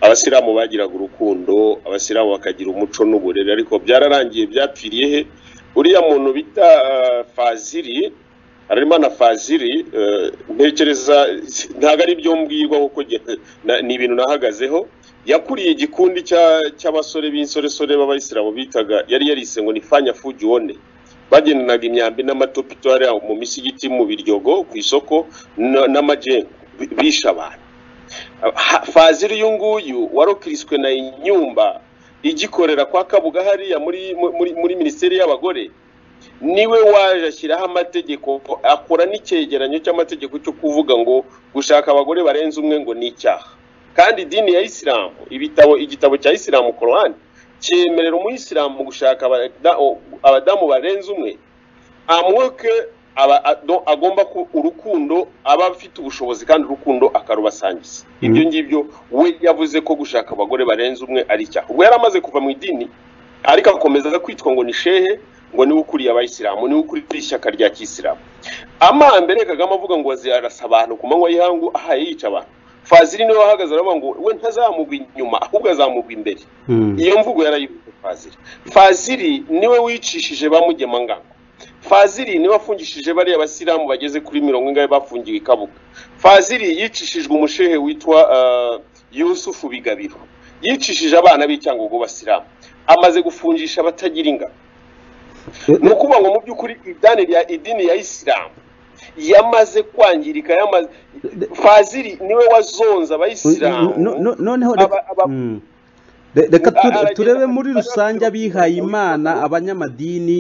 abasilamu bagiraga urukundo abasilamu bakagira umuco n'uburere ariko byararangiye byapfiriye he uriya muntu bita eh, faziri harimo na faziri eh, ntekereza ntabwo ari ibyo mbwirwa kuko nge- na- ni ibintu nahagazeho yakuriye igikundi cya- cy'abasore b'insoresore b'abayisilamu bitaga yari yarise ngo ni fanya fuji wone bagendanaga imyambi n'amatopito hariya mu misigiti mu biryogo ku isoko na- n'amajengo bi- bishe abantu Ha- faziri uyu nguyu warokiriswe na inyumba igikorera kwa kabuga hariya muri, muri, muri minisiteri y'abagore niwe waje ashyiraho amategeko akora n'icyegeranyo cy'amategeko cyo kuvuga ngo gushaka abagore barenze umwe ngo ni icyaha kandi idini ya isilamu ibitabo igitabo cya isilamu korowani cyemerera umuyisilamu gushaka abada- abadamu barenze umwe amwoke aba ado- agomba ku urukundo aba afite ubushobozi kandi urukundo akarubasangiza ibyo ngibyo we yavuze ko gushaka abagore barenze umwe ari icyaha ubwo yari amaze kuva mu idini ariko akomeza kwitwa ngo ni shehe ngo niwe ukuriye abayisilamu niwe ukuriye ishyaka rya kisilamu amambere kagame avuga ngo azirasa abantu ku manywa y'ihangu ahaye yica abantu faziri niwe wahagaze aravuga ngo we ntazamugwa inyuma ahubwo azamugwa imbere Mm. iyo mvugo yarayibuze faziri faziri niwe wicishije ba mugema nganga faziri niwe wafungishije bariya basilamu bageze kuri mirongo ingahe bafungiwe i kabuga faziri yicishijwe umushehe witwa eh, yusufu bigabiro yicishije abana b'icyangugu basilamu amaze gufungisha abatagira ingano ni ukuvuga ngo mu by'ukuri idini ya idini ya isilamu yamaze kwangirika yamaze faziri niwe wazonze abayisilamu No- no- noneho reka- aba- aba- Mm. Re- reka Aba- ture- aragenda turebe mu- muri rusange abihaye imana abanyamadini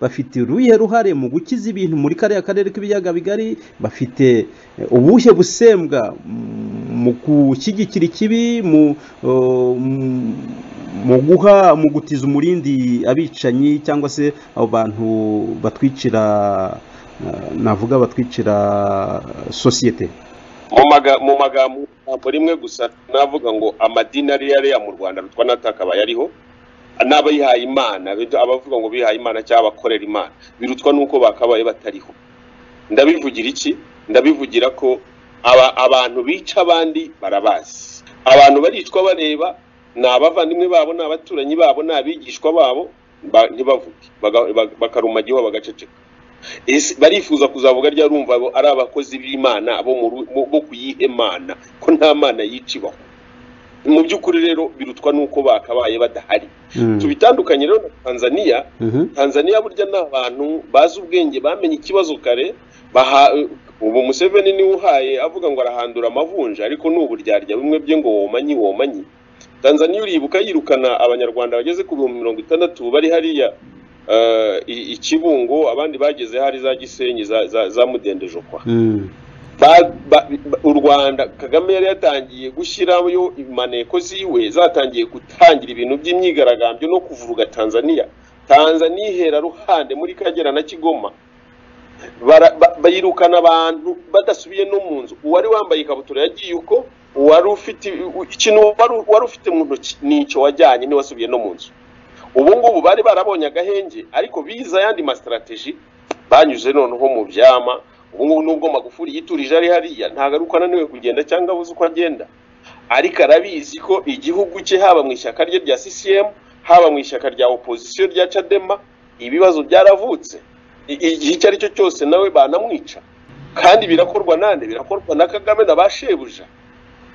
bafite uruhe ruhare mu gukiza ibintu muri kariya karere k'ibiyaga bigari bafite eh, ubuhe busembwa mm, mu gushyigikira ikibi mu oh, mm, mu guha mu gutiza umurindi abicanyi cyangwa se abo bantu batwicira eh, navuga batwicira eh, sosiyete mu maga- mu magambo ntabwo rimwe gusa navuga ngo amadini ari yariya mu rwanda rutwa n'atakaba yariho n'abihaye imana bidu- abavuga ngo bihaye imana cyangwa abakorera imana birutwa n'uko bakabaye batariho ndabivugira iki ndabivugira ko aba, abantu bica abandi barabazi abantu baricwa bareba ni abavandimwe babo ni abaturanyi babo ni abigishwa babo ba- ntibavuge baga- ba- bakaruma igihugu bagaceceka Ese barifuza kuzavuga rya rumva abo ari abakozi b'imana bo mu ru- bo- bo kuyihemana ko nta mana yicibaho mu by'ukuri rero birutwa n'uko bakabaye badahari Mm. tubitandukanye rero na tanzaniya Mhm. tanzaniya burya ni abantu bazi ubwenge bamenye ikibazo kare baha ubu museveni niwe uhaye avuga ngo arahandura amavunja ariko ni uburyarya bimwe bye ngo womanyi womanyi tanzaniya uribuka yirukana abanyarwanda bageze ku bihumbi mirongo itandatu bari hariya eh, i- i kibungo abandi bageze hari za gisenyi za- za- za mudendejokwa Mm. ba, ba, ba, u rwanda kagame yari yatangiye gushyirayo imaneko ziwe zatangiye gutangira ibintu by'imyigaragambyo no kuvuruga tanzaniya tanzaniya ihera ruhande muri kagera na kigoma Bara- ba- bayirukana abantu badasubiye no mu nzu uwari wambaye ikabutura yagiye uko uwari ufite ikintu wari- wari ufite mu ntoki nicyo wajyanye ntiwasubiye no mu nzu ubu ngubu bari barabonye agahenge ariko biza ayandi masitrategi banyuze noneho mu byama ubu ngubu nubwo magufuri yiturije ari hariya ntabwo ari uko ananiwe kugenda cyangwa abuze uko agenda ariko arabizi ko igihugu cye haba mu ishyaka rye rya CCM haba mu ishyaka rya opozisiyo rya Chadema ibibazo byararavutse I- igihe icyo ari cyo cyose nawe banamwica kandi birakorwa nande birakorwa na Kagame na ba shebuja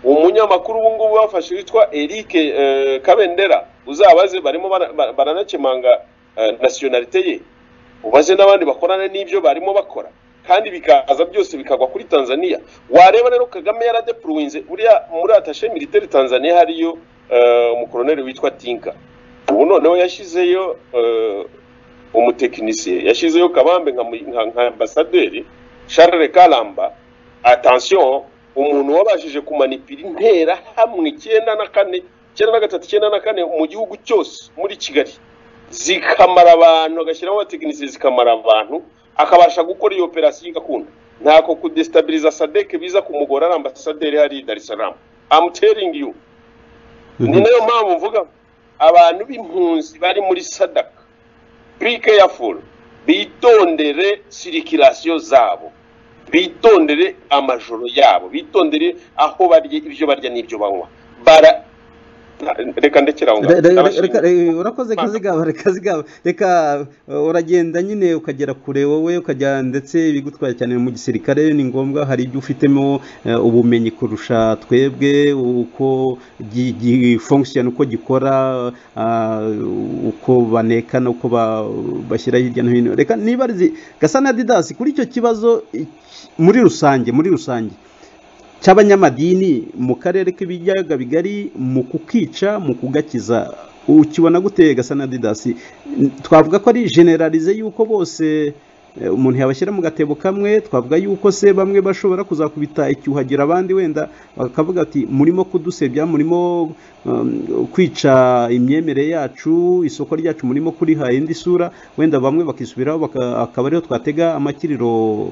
umunyamakuru ubu ngubu bafashe witwa Eric eh, Kabendera uzabaze barimo bara- bara- baranakemanga eh, nationalite ye ubaze n'abandi bakorana n'ibyo barimo bakora kandi bikaza byose bikagwa kuri Tanzania wareba rero Kagame yaradepuruwinze buriya muri attaché militaire Tanzania hariyo eh, umukoloneli witwa Tinka ubu noneho yashyizeyo eh, umutekinisiye yashyizeyo kabambe nka mu- nka- nka ambasaderi Charles Kalamba attention umuntu wabashije kumanipira intera hamwe icyenda na kane icyenda na gatatu icyenda na kane mu gihugu cyose muri kigali zikamara abantu agashyiramo abatekinisiye zikamara abantu akabasha gukora iyo operasiyo igakunda ntako kudesitabiliza sadeke biza kumugora ari ambasaderi hari i dar es salaam I'm telling you ni nayo mpamvu mvuga abantu b'impunzi bari muri sadaka be careful bitondere sirikirasiyo zabo bitondere amajoro yabo bitondere aho barya ibyo barya n'ibyo banywa bara reka ndekera aho Re- ngaho re- re- Ndabashimira. reka- re- urakoze kazigaba reka zigaba reka uh, uragenda nyine ukagera kure wowe ukajya ndetse bigutwaye cyane mu gisirikare ni ngombwa hari ibyo ufitemo uh, ubumenyi kurusha twebwe uko gi- gifunction uko gikora uh, uko banekana uko ba- bashyira hirya no hino reka niba gasa na didasi kuri icyo kibazo iki- muri rusange muri rusange cy'abanyamadini mu karere k'ibiyaga bigari mu kukica mu kugakiza ukibona guteye gasa na didasi twavuga ko ari generalize y'uko bose eh, umuntu yabashyira mu gatebo kamwe twavuga y'uko se bamwe bashobora kuzakubita icyuhagira abandi wenda bakavuga ati murimo kudusebya murimo um, kwica imyemerere yacu isoko ryacu murimo kuriha indi sura wenda bamwe bakisubiraho baka- akaba ariho twatega amakiriro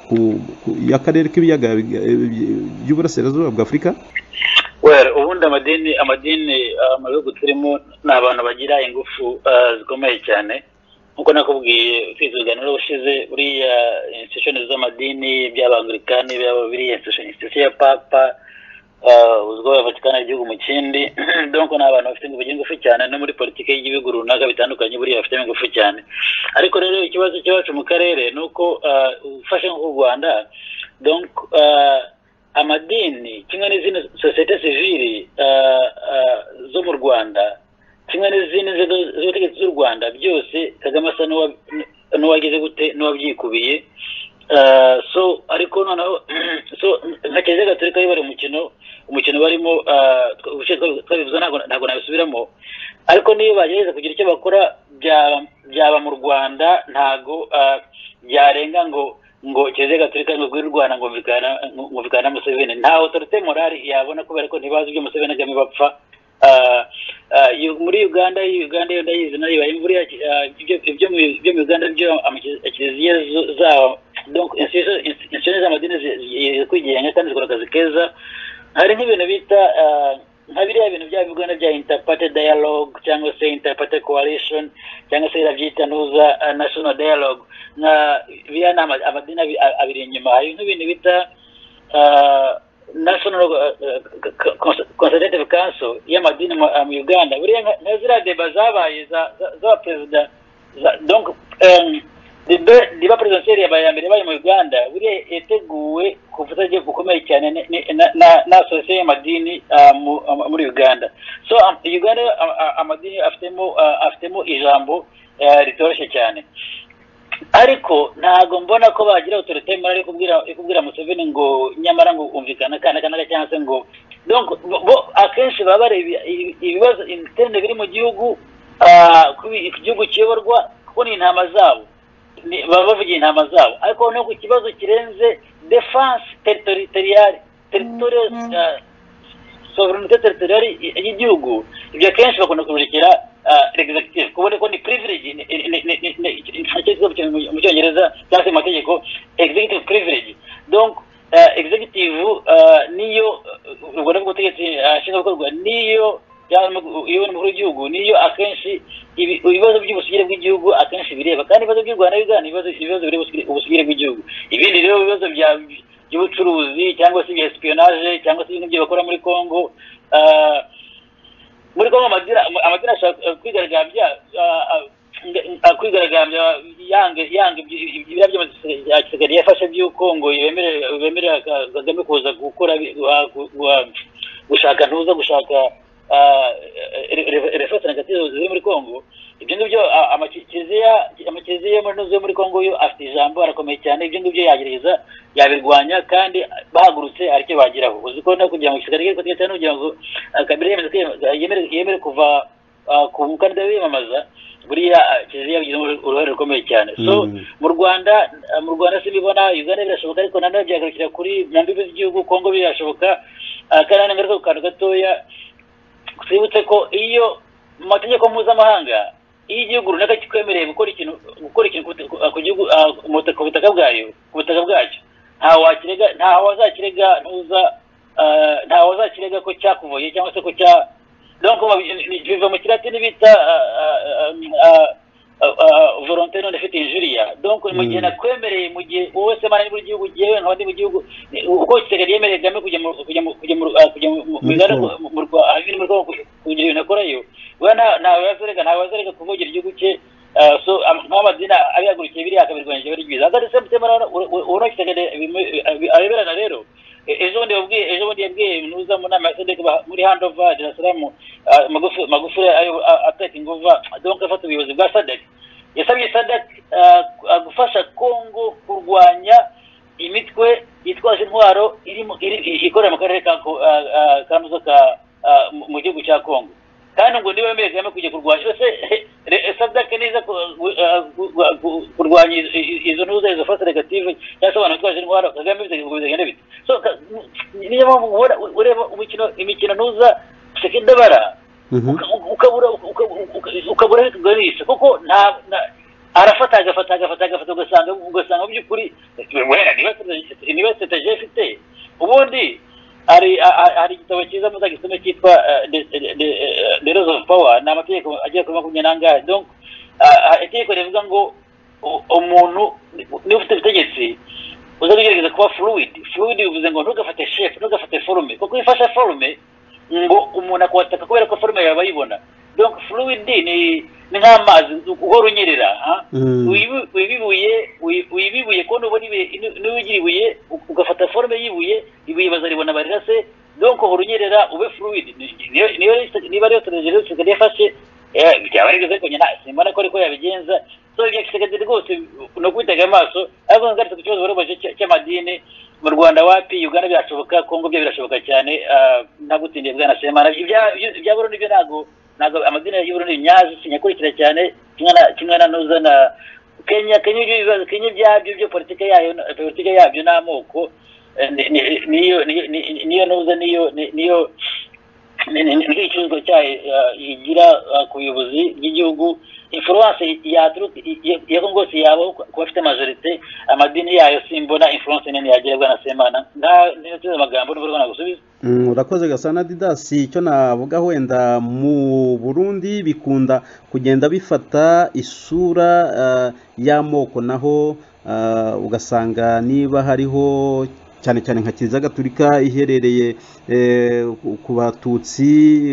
ku- ku- y'akarere k'ibiyaga biga- bi- by'uburasirazuba bw'afurika Well, ubundi amadini amadini ah, mu bihugu turimo ni abantu bagira ingufu ah, zikomeye cyane nk'uko nakubwiye ufite ibiganiro ushize buriya institution z'amadini by'abangilikani byaba biriya institution institution ya papa ah, uzwiho ya vatikani igihugu mu kindi donc ni abantu bafite ingufu ingufu cyane no muri politiki y'ibihugu runaka bitandukanye buriya bafitemo ingufu cyane ariko rero ikibazo cyacu mu karere ni uko ah, ufashe nk'u rwanda donc ah, amadini kimwe n'izindi sosiyete sivili ah, ah, zo mu rwanda kimwe n'izindi nzego z'ubutegetsi z'u rwanda byose kagame asa n'uwa- n'uwagize gute n'uwabyikubiye Ah, so ariko noneho so nka kiliziya gatolika yo bari umukino umukino barimo ah, twa- ubushize twa- twabivuze ntabwo ntabwo nabisubiramo ariko niyo bagerageza kugira icyo bakora byaba byaba mu rwanda ntago ah, byarenga ngo ngo kiliziya gatolika ngo gwira u rwanda ngo mvikana ngo mvikana na museveni nta autorite morali yabona kubera ko ntibazi ibyo museveni ajyamo bapfa Ah, ah, yu- muri uganda uganda yo ndayizi nayo ibaye imvura ya- ah, ibyo- ibyo mu- ibyo mu uganda byo ama- kiliziya zo- zaho donc institution institution z'amadini zi- zi- zikwigenga kandi zikora akazi keza hari nk'ibintu bita ah, nka biriya bintu bya bigana bya interparty dialogue cyangwa se interparty coalition cyangwa se irabyita nuza ah, national dialogue nka biriya ni ama- amadini abi- abiri inyuma hari nk'ibintu bita ah, national eh, Cons- consultative council y'amadini mu ah, mu uganda buriya nka- nka ziriya deba zabaye za- za- z'abaperezida za- donc em, debe- deba presidentielle yabaye ya mbere yabaye mu uganda buriya yateguwe ku bufatanye bukomeye cyane ni- ni- na- na- na asosiye y'amadini ah, mu- ah, muri uganda so am- uganda ah, ah, amadini afitemo ah, afitemo ijambo eh, ritoroshye cyane ariko ntabwo mbona ko bagira autorité morale yo kubwira yo kubwira Museveni ngo nyamara ngo umvikana kana kana cyangwa se ngo donc bo- bo akenshi baba bareba ibi- ibibazo ibitende biri mu gihugu ah, kubi igihugu kiyoborwa kuko ni intama zabo Ni- baba bavugiye intama zabo ariko no ku kibazo kirenze defense territoriale territorial ah, sovereignty territoriale y'igihugu ibyo akenshi bakunda kubirikira executive kubona ko ni privilege ni- ni- ni- ni- ni- ni- nicyo kivuga mu- mu cyongereza cyangwa se mu mategeko executive privilege donc ah, executive ah, niyo ah, ubwo ndavuga ubutegetsi ah, nshingwabikorwa niyo cyangwa uyobora umukuru w'igihugu niyo akenshi ibi- ibibazo by'ubusugire bw'igihugu akenshi bireba kandi ibibazo by'u rwanda bigana ibibazo ibibazo bireba ubusugire- ubusugire bw'igihugu ibindi rero ibibazo bya by'ubucuruzi cyangwa se ibya espionage cyangwa se ibintu byo bakora muri Congo Ah, muri Congo amadira amadira ashaka eh, kwigaragambya ah, ah, nge- ah, kwigaragambya yanga yanga ibyi- ibyi- ibiriya by'amasosiyete ya Kigali yafashe by'uko ngo yemerera bemerera Ka- Kagame kuza gukora bi- gua- gu- gua- gushaka ntuza gushaka referense negative ziri muri Congo ibyo ngibyo ah, amakiriziya amakiriziya yo muri Nuzo yo muri Congo yo afite ijambo arakomeye cyane ibyo ngibyo yagereza yabirwanya kandi bahagurutse aricyo bageraho uzi ko no kugira ngo kigali kiriko cyane kugira ngo ah, kabila yemeze kwiyama- yemere- yemere kuva ah, ku mukandida wiyamamaza buriya ah, kiliziya bigize uruhare rukomeye cyane so Mm. mu rwanda ah, mu rwanda simbibona uganda birashoboka ariko nanone byagarukira kuri mu mbibi z'igihugu kongo birashoboka ah, kandi nanone ngaruka ku kantu gatoya twibutse ko iyo mu mategeko mpuzamahanga iyo igihugu runaka kikwemereye gukora ikintu gukora ikintu ku butaka- ku gihugu ah, ku butaka- ku butaka bwayo ku butaka bwacyo nta wakirega nta wazakirega ntuza ah, nta wazakirega ko cyakuvuye cyangwa se ko cya donc mu- ni- ni- biva mu kilatini bita ah, ah, ah, ah, ah, volonté non ifite injuriya donc mu gihe Mm. nakwemereye mu gihe wowe se mara muri gihugu gihe nkaba ndi mu gihugu ni- uko kigali yemereye kagame kujya mu kujya mu kujya mu ah, kujya mu- mu- mu Muri igare Congo. mu- mu Rwa- ahari ni muri Congo kugira ibintu akorayo we nta- ntawe wazereka ntawe wazereka kuvugira igihugu cye ah, so am- nk'amadini abihagurukiye biriya akabirwanyije bari byiza kandi se mutemara urakitagade areberana rero E- ejo bundi yabwiye ejo bundi yabwiye nuza mu nama ya sedek muri handova darasalamu magufi magufi ateka inguva donc afata ubuyobozi bwa sadek yasabye sadek gufasha kongo kurwanya imitwe yitwaje intwaro irimo iri- ikorera mu karere ka Ko- ah, ah, ka Muzo ka- ah, mu- mu gihugu cya kongo kandi ngo niba wemereye kagame kujya kurwanya ese sadake neza ku- gu- ah, gu- gu- gu- kurwanya izo- izo- izo ntuza izo fasi negative cyangwa se abantu bitwaje intwaro kagame bite ngo bigenda bite so ka- niyo mpamvu uhora u- ureba umukino imikino ntuza sekendabara Mhm. uka- ukabura uka- uka- ukabura aho tuganisha kuko nta nta- arafata agafata agafata agafata ugasanga ugasanga mu by'ukuri wera niba strategy- niba strategy afite ubundi hari a- a- hari igitabo cyiza muzagisome cyitwa uh, The- The- The- the laws of power ni amategeko agera kuri makumyabiri n'angahe donc ah, ah, itegeko rivuga ngo u- umuntu niba ufite ubutegetsi uza kugerageza kuba fluid fluid bivuze ngo ntugafate shape ntugafate forume kuko iyo ufashe forume ngo umuntu akwataka kubera ko forume yawe abayibona donc fluid ni ni nk'amazi uhora unyerera ha? Mm. Uyibu- uyibibuye uyi- uyibibuye ko nubona ibuye- nu- niba ugira ibuye u- ugafata forume y'ibuye ibuye bazaribona barira se donc uhora unyerera ube fluid Ni- niyo- niyo rero- niba rero strategy rero kigali yafashe eh, byaba ari byiza ariko nyina simbona ko ariko yabigenza so ibya kisekedi rwose ni ukwitega amaso ariko ngarutse ku kibazo barabaje cy'amadini mu rwanda wapi uganda birashoboka kongo byo birashoboka cyane ah, ntagutindiye bwana semana Ibya- ibya- ibya burundi byo ntabwo ntabwo amadini y'u Burundi nyazi sinyakurikira cyane kimwe na kimwe na nuza na Kenya Kenya ibyo bibazo Kenya byabyo byo politike yayo na- politike yabyo n'amoko eh, ni- ni- niyo ni- ni- niyo nuza niyo ni- niyo ni- ni- ni- nicyo gicuruzwa cyayo ah, igira ah, ku buyobozi bw'igihugu influence yaturuka ya Congo yose yabaho ku ku bafite majorite amadini yayo simbona influence nini yagira bwana Semana nta ntiyatunze amagambo n'ubwo rwanda gusubiza Mm, urakoze gasana didasi icyo navuga wenda mu burundi bikunda kugenda bifata isura ah, y'amoko naho ah, ugasanga niba hariho cyane cyane nka kiliziya gatulika iherereye eh, ku- ku batutsi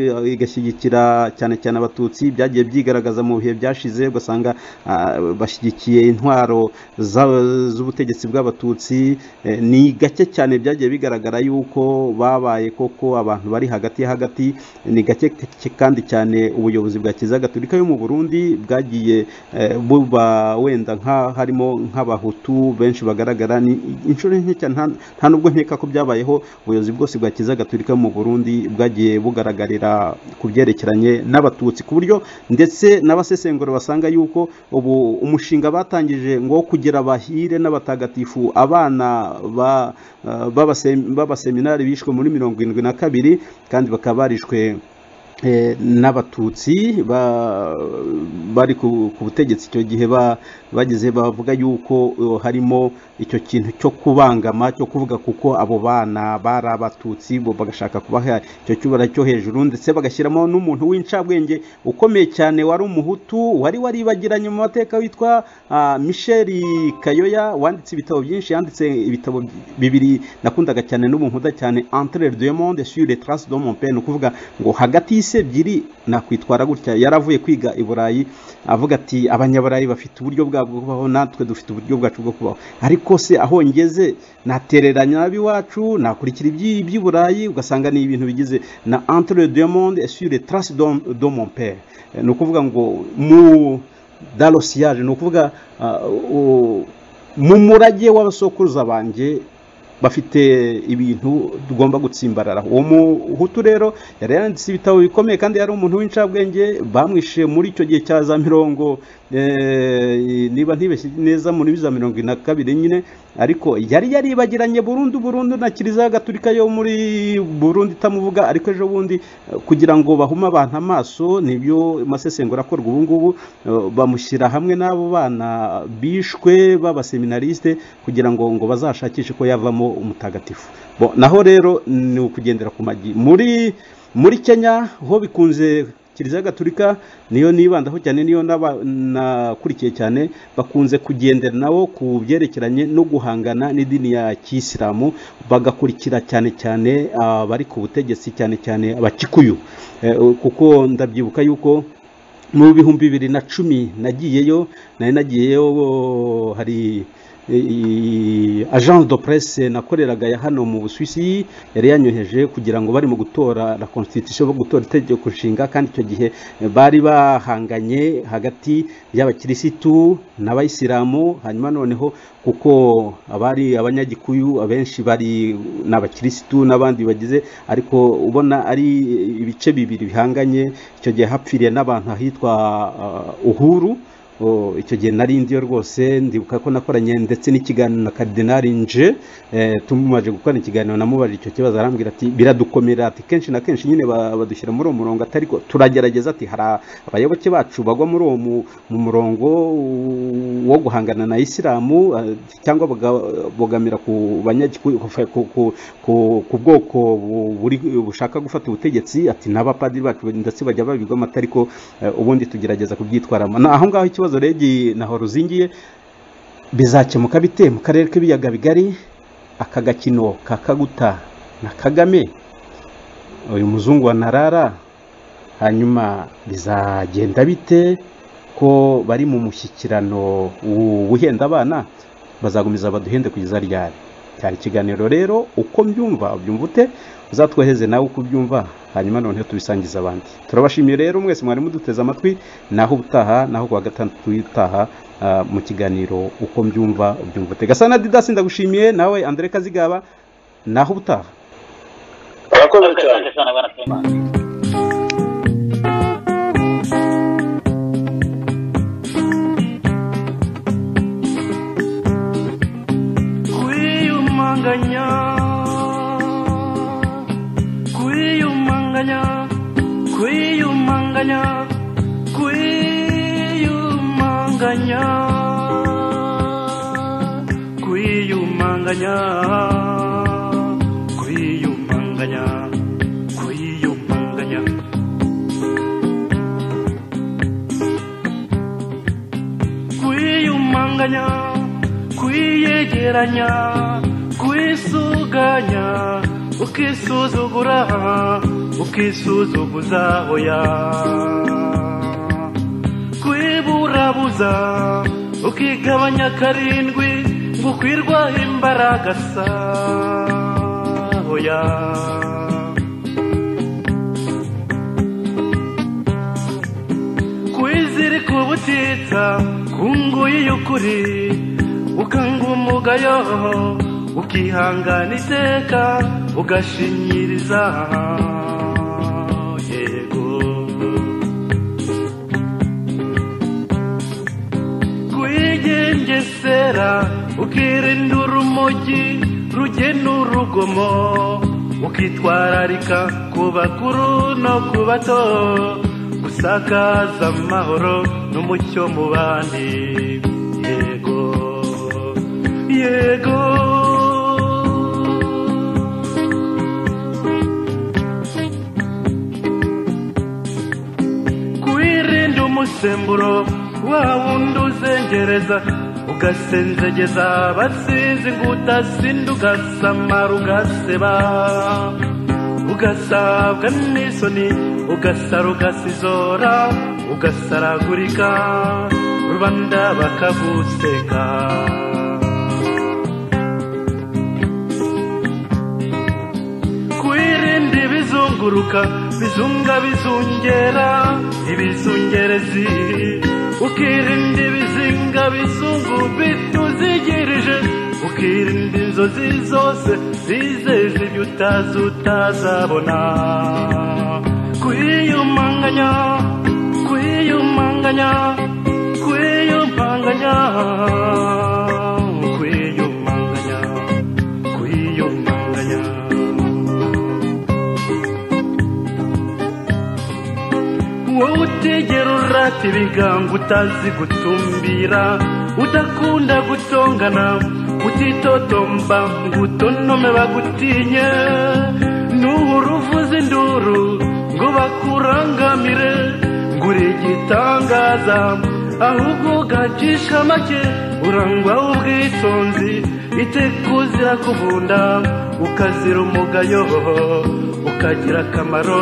eh, igashyigikira cyane cyane abatutsi byagiye byigaragaza mu bihe byashize ugasanga ah, bashyigikiye intwaro za- z'ubutegetsi bw'abatutsi Eh, ni gake cyane byagiye bigaragara yuko babaye koko abantu bari hagati ya hagati ni gake ke- kandi cyane ubuyobozi bwa kiliziya gatulika yo mu burundi bwagiye eh, buba wenda nka harimo nk'abahutu benshi bagaragara ni inshuro nke cyane nta- nta nubwo nkeka ko byabayeho ubuyobozi bwose bwa kiliziya gatolika mu burundi bwagiye bugaragarira ku byerekeranye n'abatutsi ku buryo ndetse n'abasesengura basanga yuko ubu umushinga batangije ngo wo kugira abahire n'abatagatifu abana ba- eh, b'abasem- b'abaseminari bishwe muri mirongo irindwi na kabiri kandi bakaba barishwe eh, n'abatutsi ba- bari ku ku butegetsi icyo gihe ba- bageze bavuga yuko eh, harimo icyo kintu cyo kubangama cyo kuvuga kuko abo bana bari abatutsi bo bagashaka kubaha icyo cyubara cyo hejuru ndetse bagashyiramo n'umuntu w'incabwenge ukomeye cyane wari umuhutu wari waribagiranye mu mateka witwa ah, michel kayoya wanditse ibitabo byinshi yanditse ibitabo bibiri nakundaga cyane n'ubu nkunda cyane entre les deux mondes sur les traces de mon père ni ukuvuga ngo hagati y'isi ebyiri nakwitwara gutya yaravuye kwiga i burayi avuga ati abanyaburayi bafite uburyo bwabo bwo kubaho natwe dufite uburyo bwacu bwo kubaho ariko se aho ngeze natereranya ab'iwacu nakurikira iby'i- iby'i burayi ugasanga ni ibintu bigize na entre les deux mondes et sur les traces de- de mon père Eh, ni ukuvuga ngo mu dalosiyage ni ukuvuga ah, u- mu murage w'abasokuruza banjye bafite ibintu tugomba gutsimbarara uwo muhutu rero yari yanditse ibitabo bikomeye kandi yari umuntu w'incabwenge bamwishe muri icyo gihe cya za mirongo eh, niba ntibeshye neza muri za mirongo ine na kabiri nyine ariko yari yaribagiranye burundu burundu na kiliziya gatulika yo muri burundi itamuvuga ariko ejo bundi eh, kugira ngo bahume abantu amaso nibyo masesengura akorwa ubu ngubu eh, bamushyira hamwe n'abo bana bishwe b'abaseminarisite kugira ngo ngo bazashakishe ko yavamo umutagatifu Bo, naho rero ni ukugendera ku magi muri muri kenya ho bikunze kiliziya gatulika niyo nibandaho cyane niyo naba- nakurikiye cyane bakunze kugendera nabo ku byerekeranye no guhangana n'idini ya kisilamu bagakurikira cyane cyane abari ku butegetsi cyane cyane abakikuyu Eh, kuko ndabyibuka yuko mu bihumbi bibiri na cumi nagiyeyo nari nagiyeyo oh, hari eh, agence de presse nakoreraga ya hano mu busuwisi yari yanyoheje kugira ngo barimo gutora la constitution bo gutora itegeko nshinga kandi icyo gihe eh, bari bahanganye hagati y'abakirisitu n'abayisilamu hanyuma noneho kuko abari abanyagikuyu abenshi bari ni abakirisitu n'abandi bagize ariko ubona ari ibice bibiri bihanganye icyo gihe hapfiriye n'abantu ahitwa ah, uhuru Oh, icyo gihe nari ndiyo rwose ndibuka ko nakoranye ndetse n'ikiganiro na karidinari nje eh, tumaze gukora ikiganiro namubajije icyo kibazo arambwira ati biradukomera ati kenshi na kenshi nyine ba- badushyira muri uwo murongo atari ko turagerageza ati hari abayoboke bacu bagwa muri uwo mu, mu murongo u- wo guhangana na isilamu eh, cyangwa baga- bogamira ku banyagikuyu ku- ku- ku- ku- ku bwoko bu- buri bushaka gufata ubutegetsi ati n'abapadiri bacu ndetse bajya babigwamo atari ko eh, ubundi tugerageza kubyitwaramo Na- aho ngaho ikibazo regi naho ruzingiye bizakemuka bite mu karere k'ibiyaga bigari aka gakino ka kaguta na kagame uyu muzungu wa narara hanyuma bizagenda bite ko bari mu mushyikirano wu- wuhenda abana bazagumiza baduhende kugeza ryari cyari ikiganiro rero uko mbyumva ubyumva ute uzatwoheze nawe uko ubyumva hanyuma noneho tubisangiza abandi turabashimiye rero mwese mwari muduteze amatwi naho ubutaha naho kuwa gatandatu utaha ah, mu kiganiro uko mbyumva ubyumva ute gasana didasi ndagushimiye nawe andre kazigaba naho ubutaha arakoze cyane Asante sana bwana Sema. kwiyumanganya kwiyumanganya kwiyumanganya kwiyumanganya kwiyumanganya kwiyumanganya kwiyumanganya kwiyumanganya kwiyegeranya wisuganya ukisuzugura ukisuzuguza oya kwiburabuza ukigabanya karindwi ngo ukwirwaho imbaraga sa oya kwizirika ubutitsa kunguye iyo ukuri ukanga umugayo ukihangana iteka ugashinyiriza yego kwigengesera ukirinda urumogi rugena urugomo ukitwararika ku bakuru no ku bato gusakaza amahoro n'umucyo mu bandi yego yego kwirinda umusemburo wawundi uzengereza ugasenzegeza abasizi ngo utasinda ugasamara ugaseba ugasabwa n'isoni ugasara ugasizora ugasaragurika rubanda bakaguseka kwirinda ibizunguruka bizunga bizungera ibizungerezi ukirinda ibizinga bizungu bituzigirije ukirinda inzozi zose zizeje ibyo utazi utazabona kwiyumanganya kwiyumanganya kwiyumanganya kwiyumanganya kwiyumanganya wowe utegera urata ibigango utazi gutumbira udakunda gutongana utitotomba ngo utonome bagutinye nuhura uvuza induru ngo bakurangamire ngo uri igitangaza ahubwo ugacisha make urangwaho ubwitonzi iteka uzira kuvunda ukazira umugayo ukagira akamaro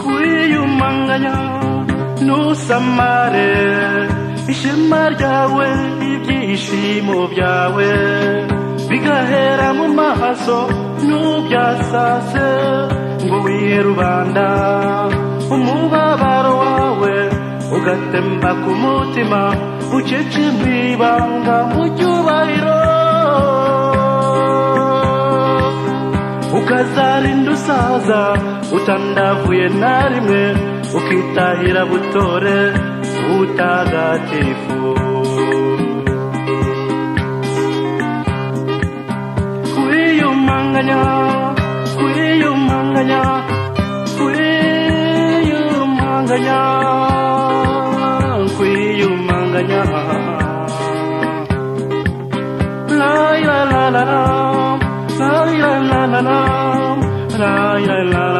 kwiyumanganya ntusamare ishema ryawe ibyishimo byawe bigahera mu maso ntubyasase ngo wihe rubanda umubabaro wawe ugatemba ku mutima ucece mu ibanga mu cyubahiro ukazarinda usaza utandavuye na rimwe ukitahira butore utagatifu kwiyumanganya kwiyumanganya kwiyumanganya kwiyumanganya la la la la la la la la la la la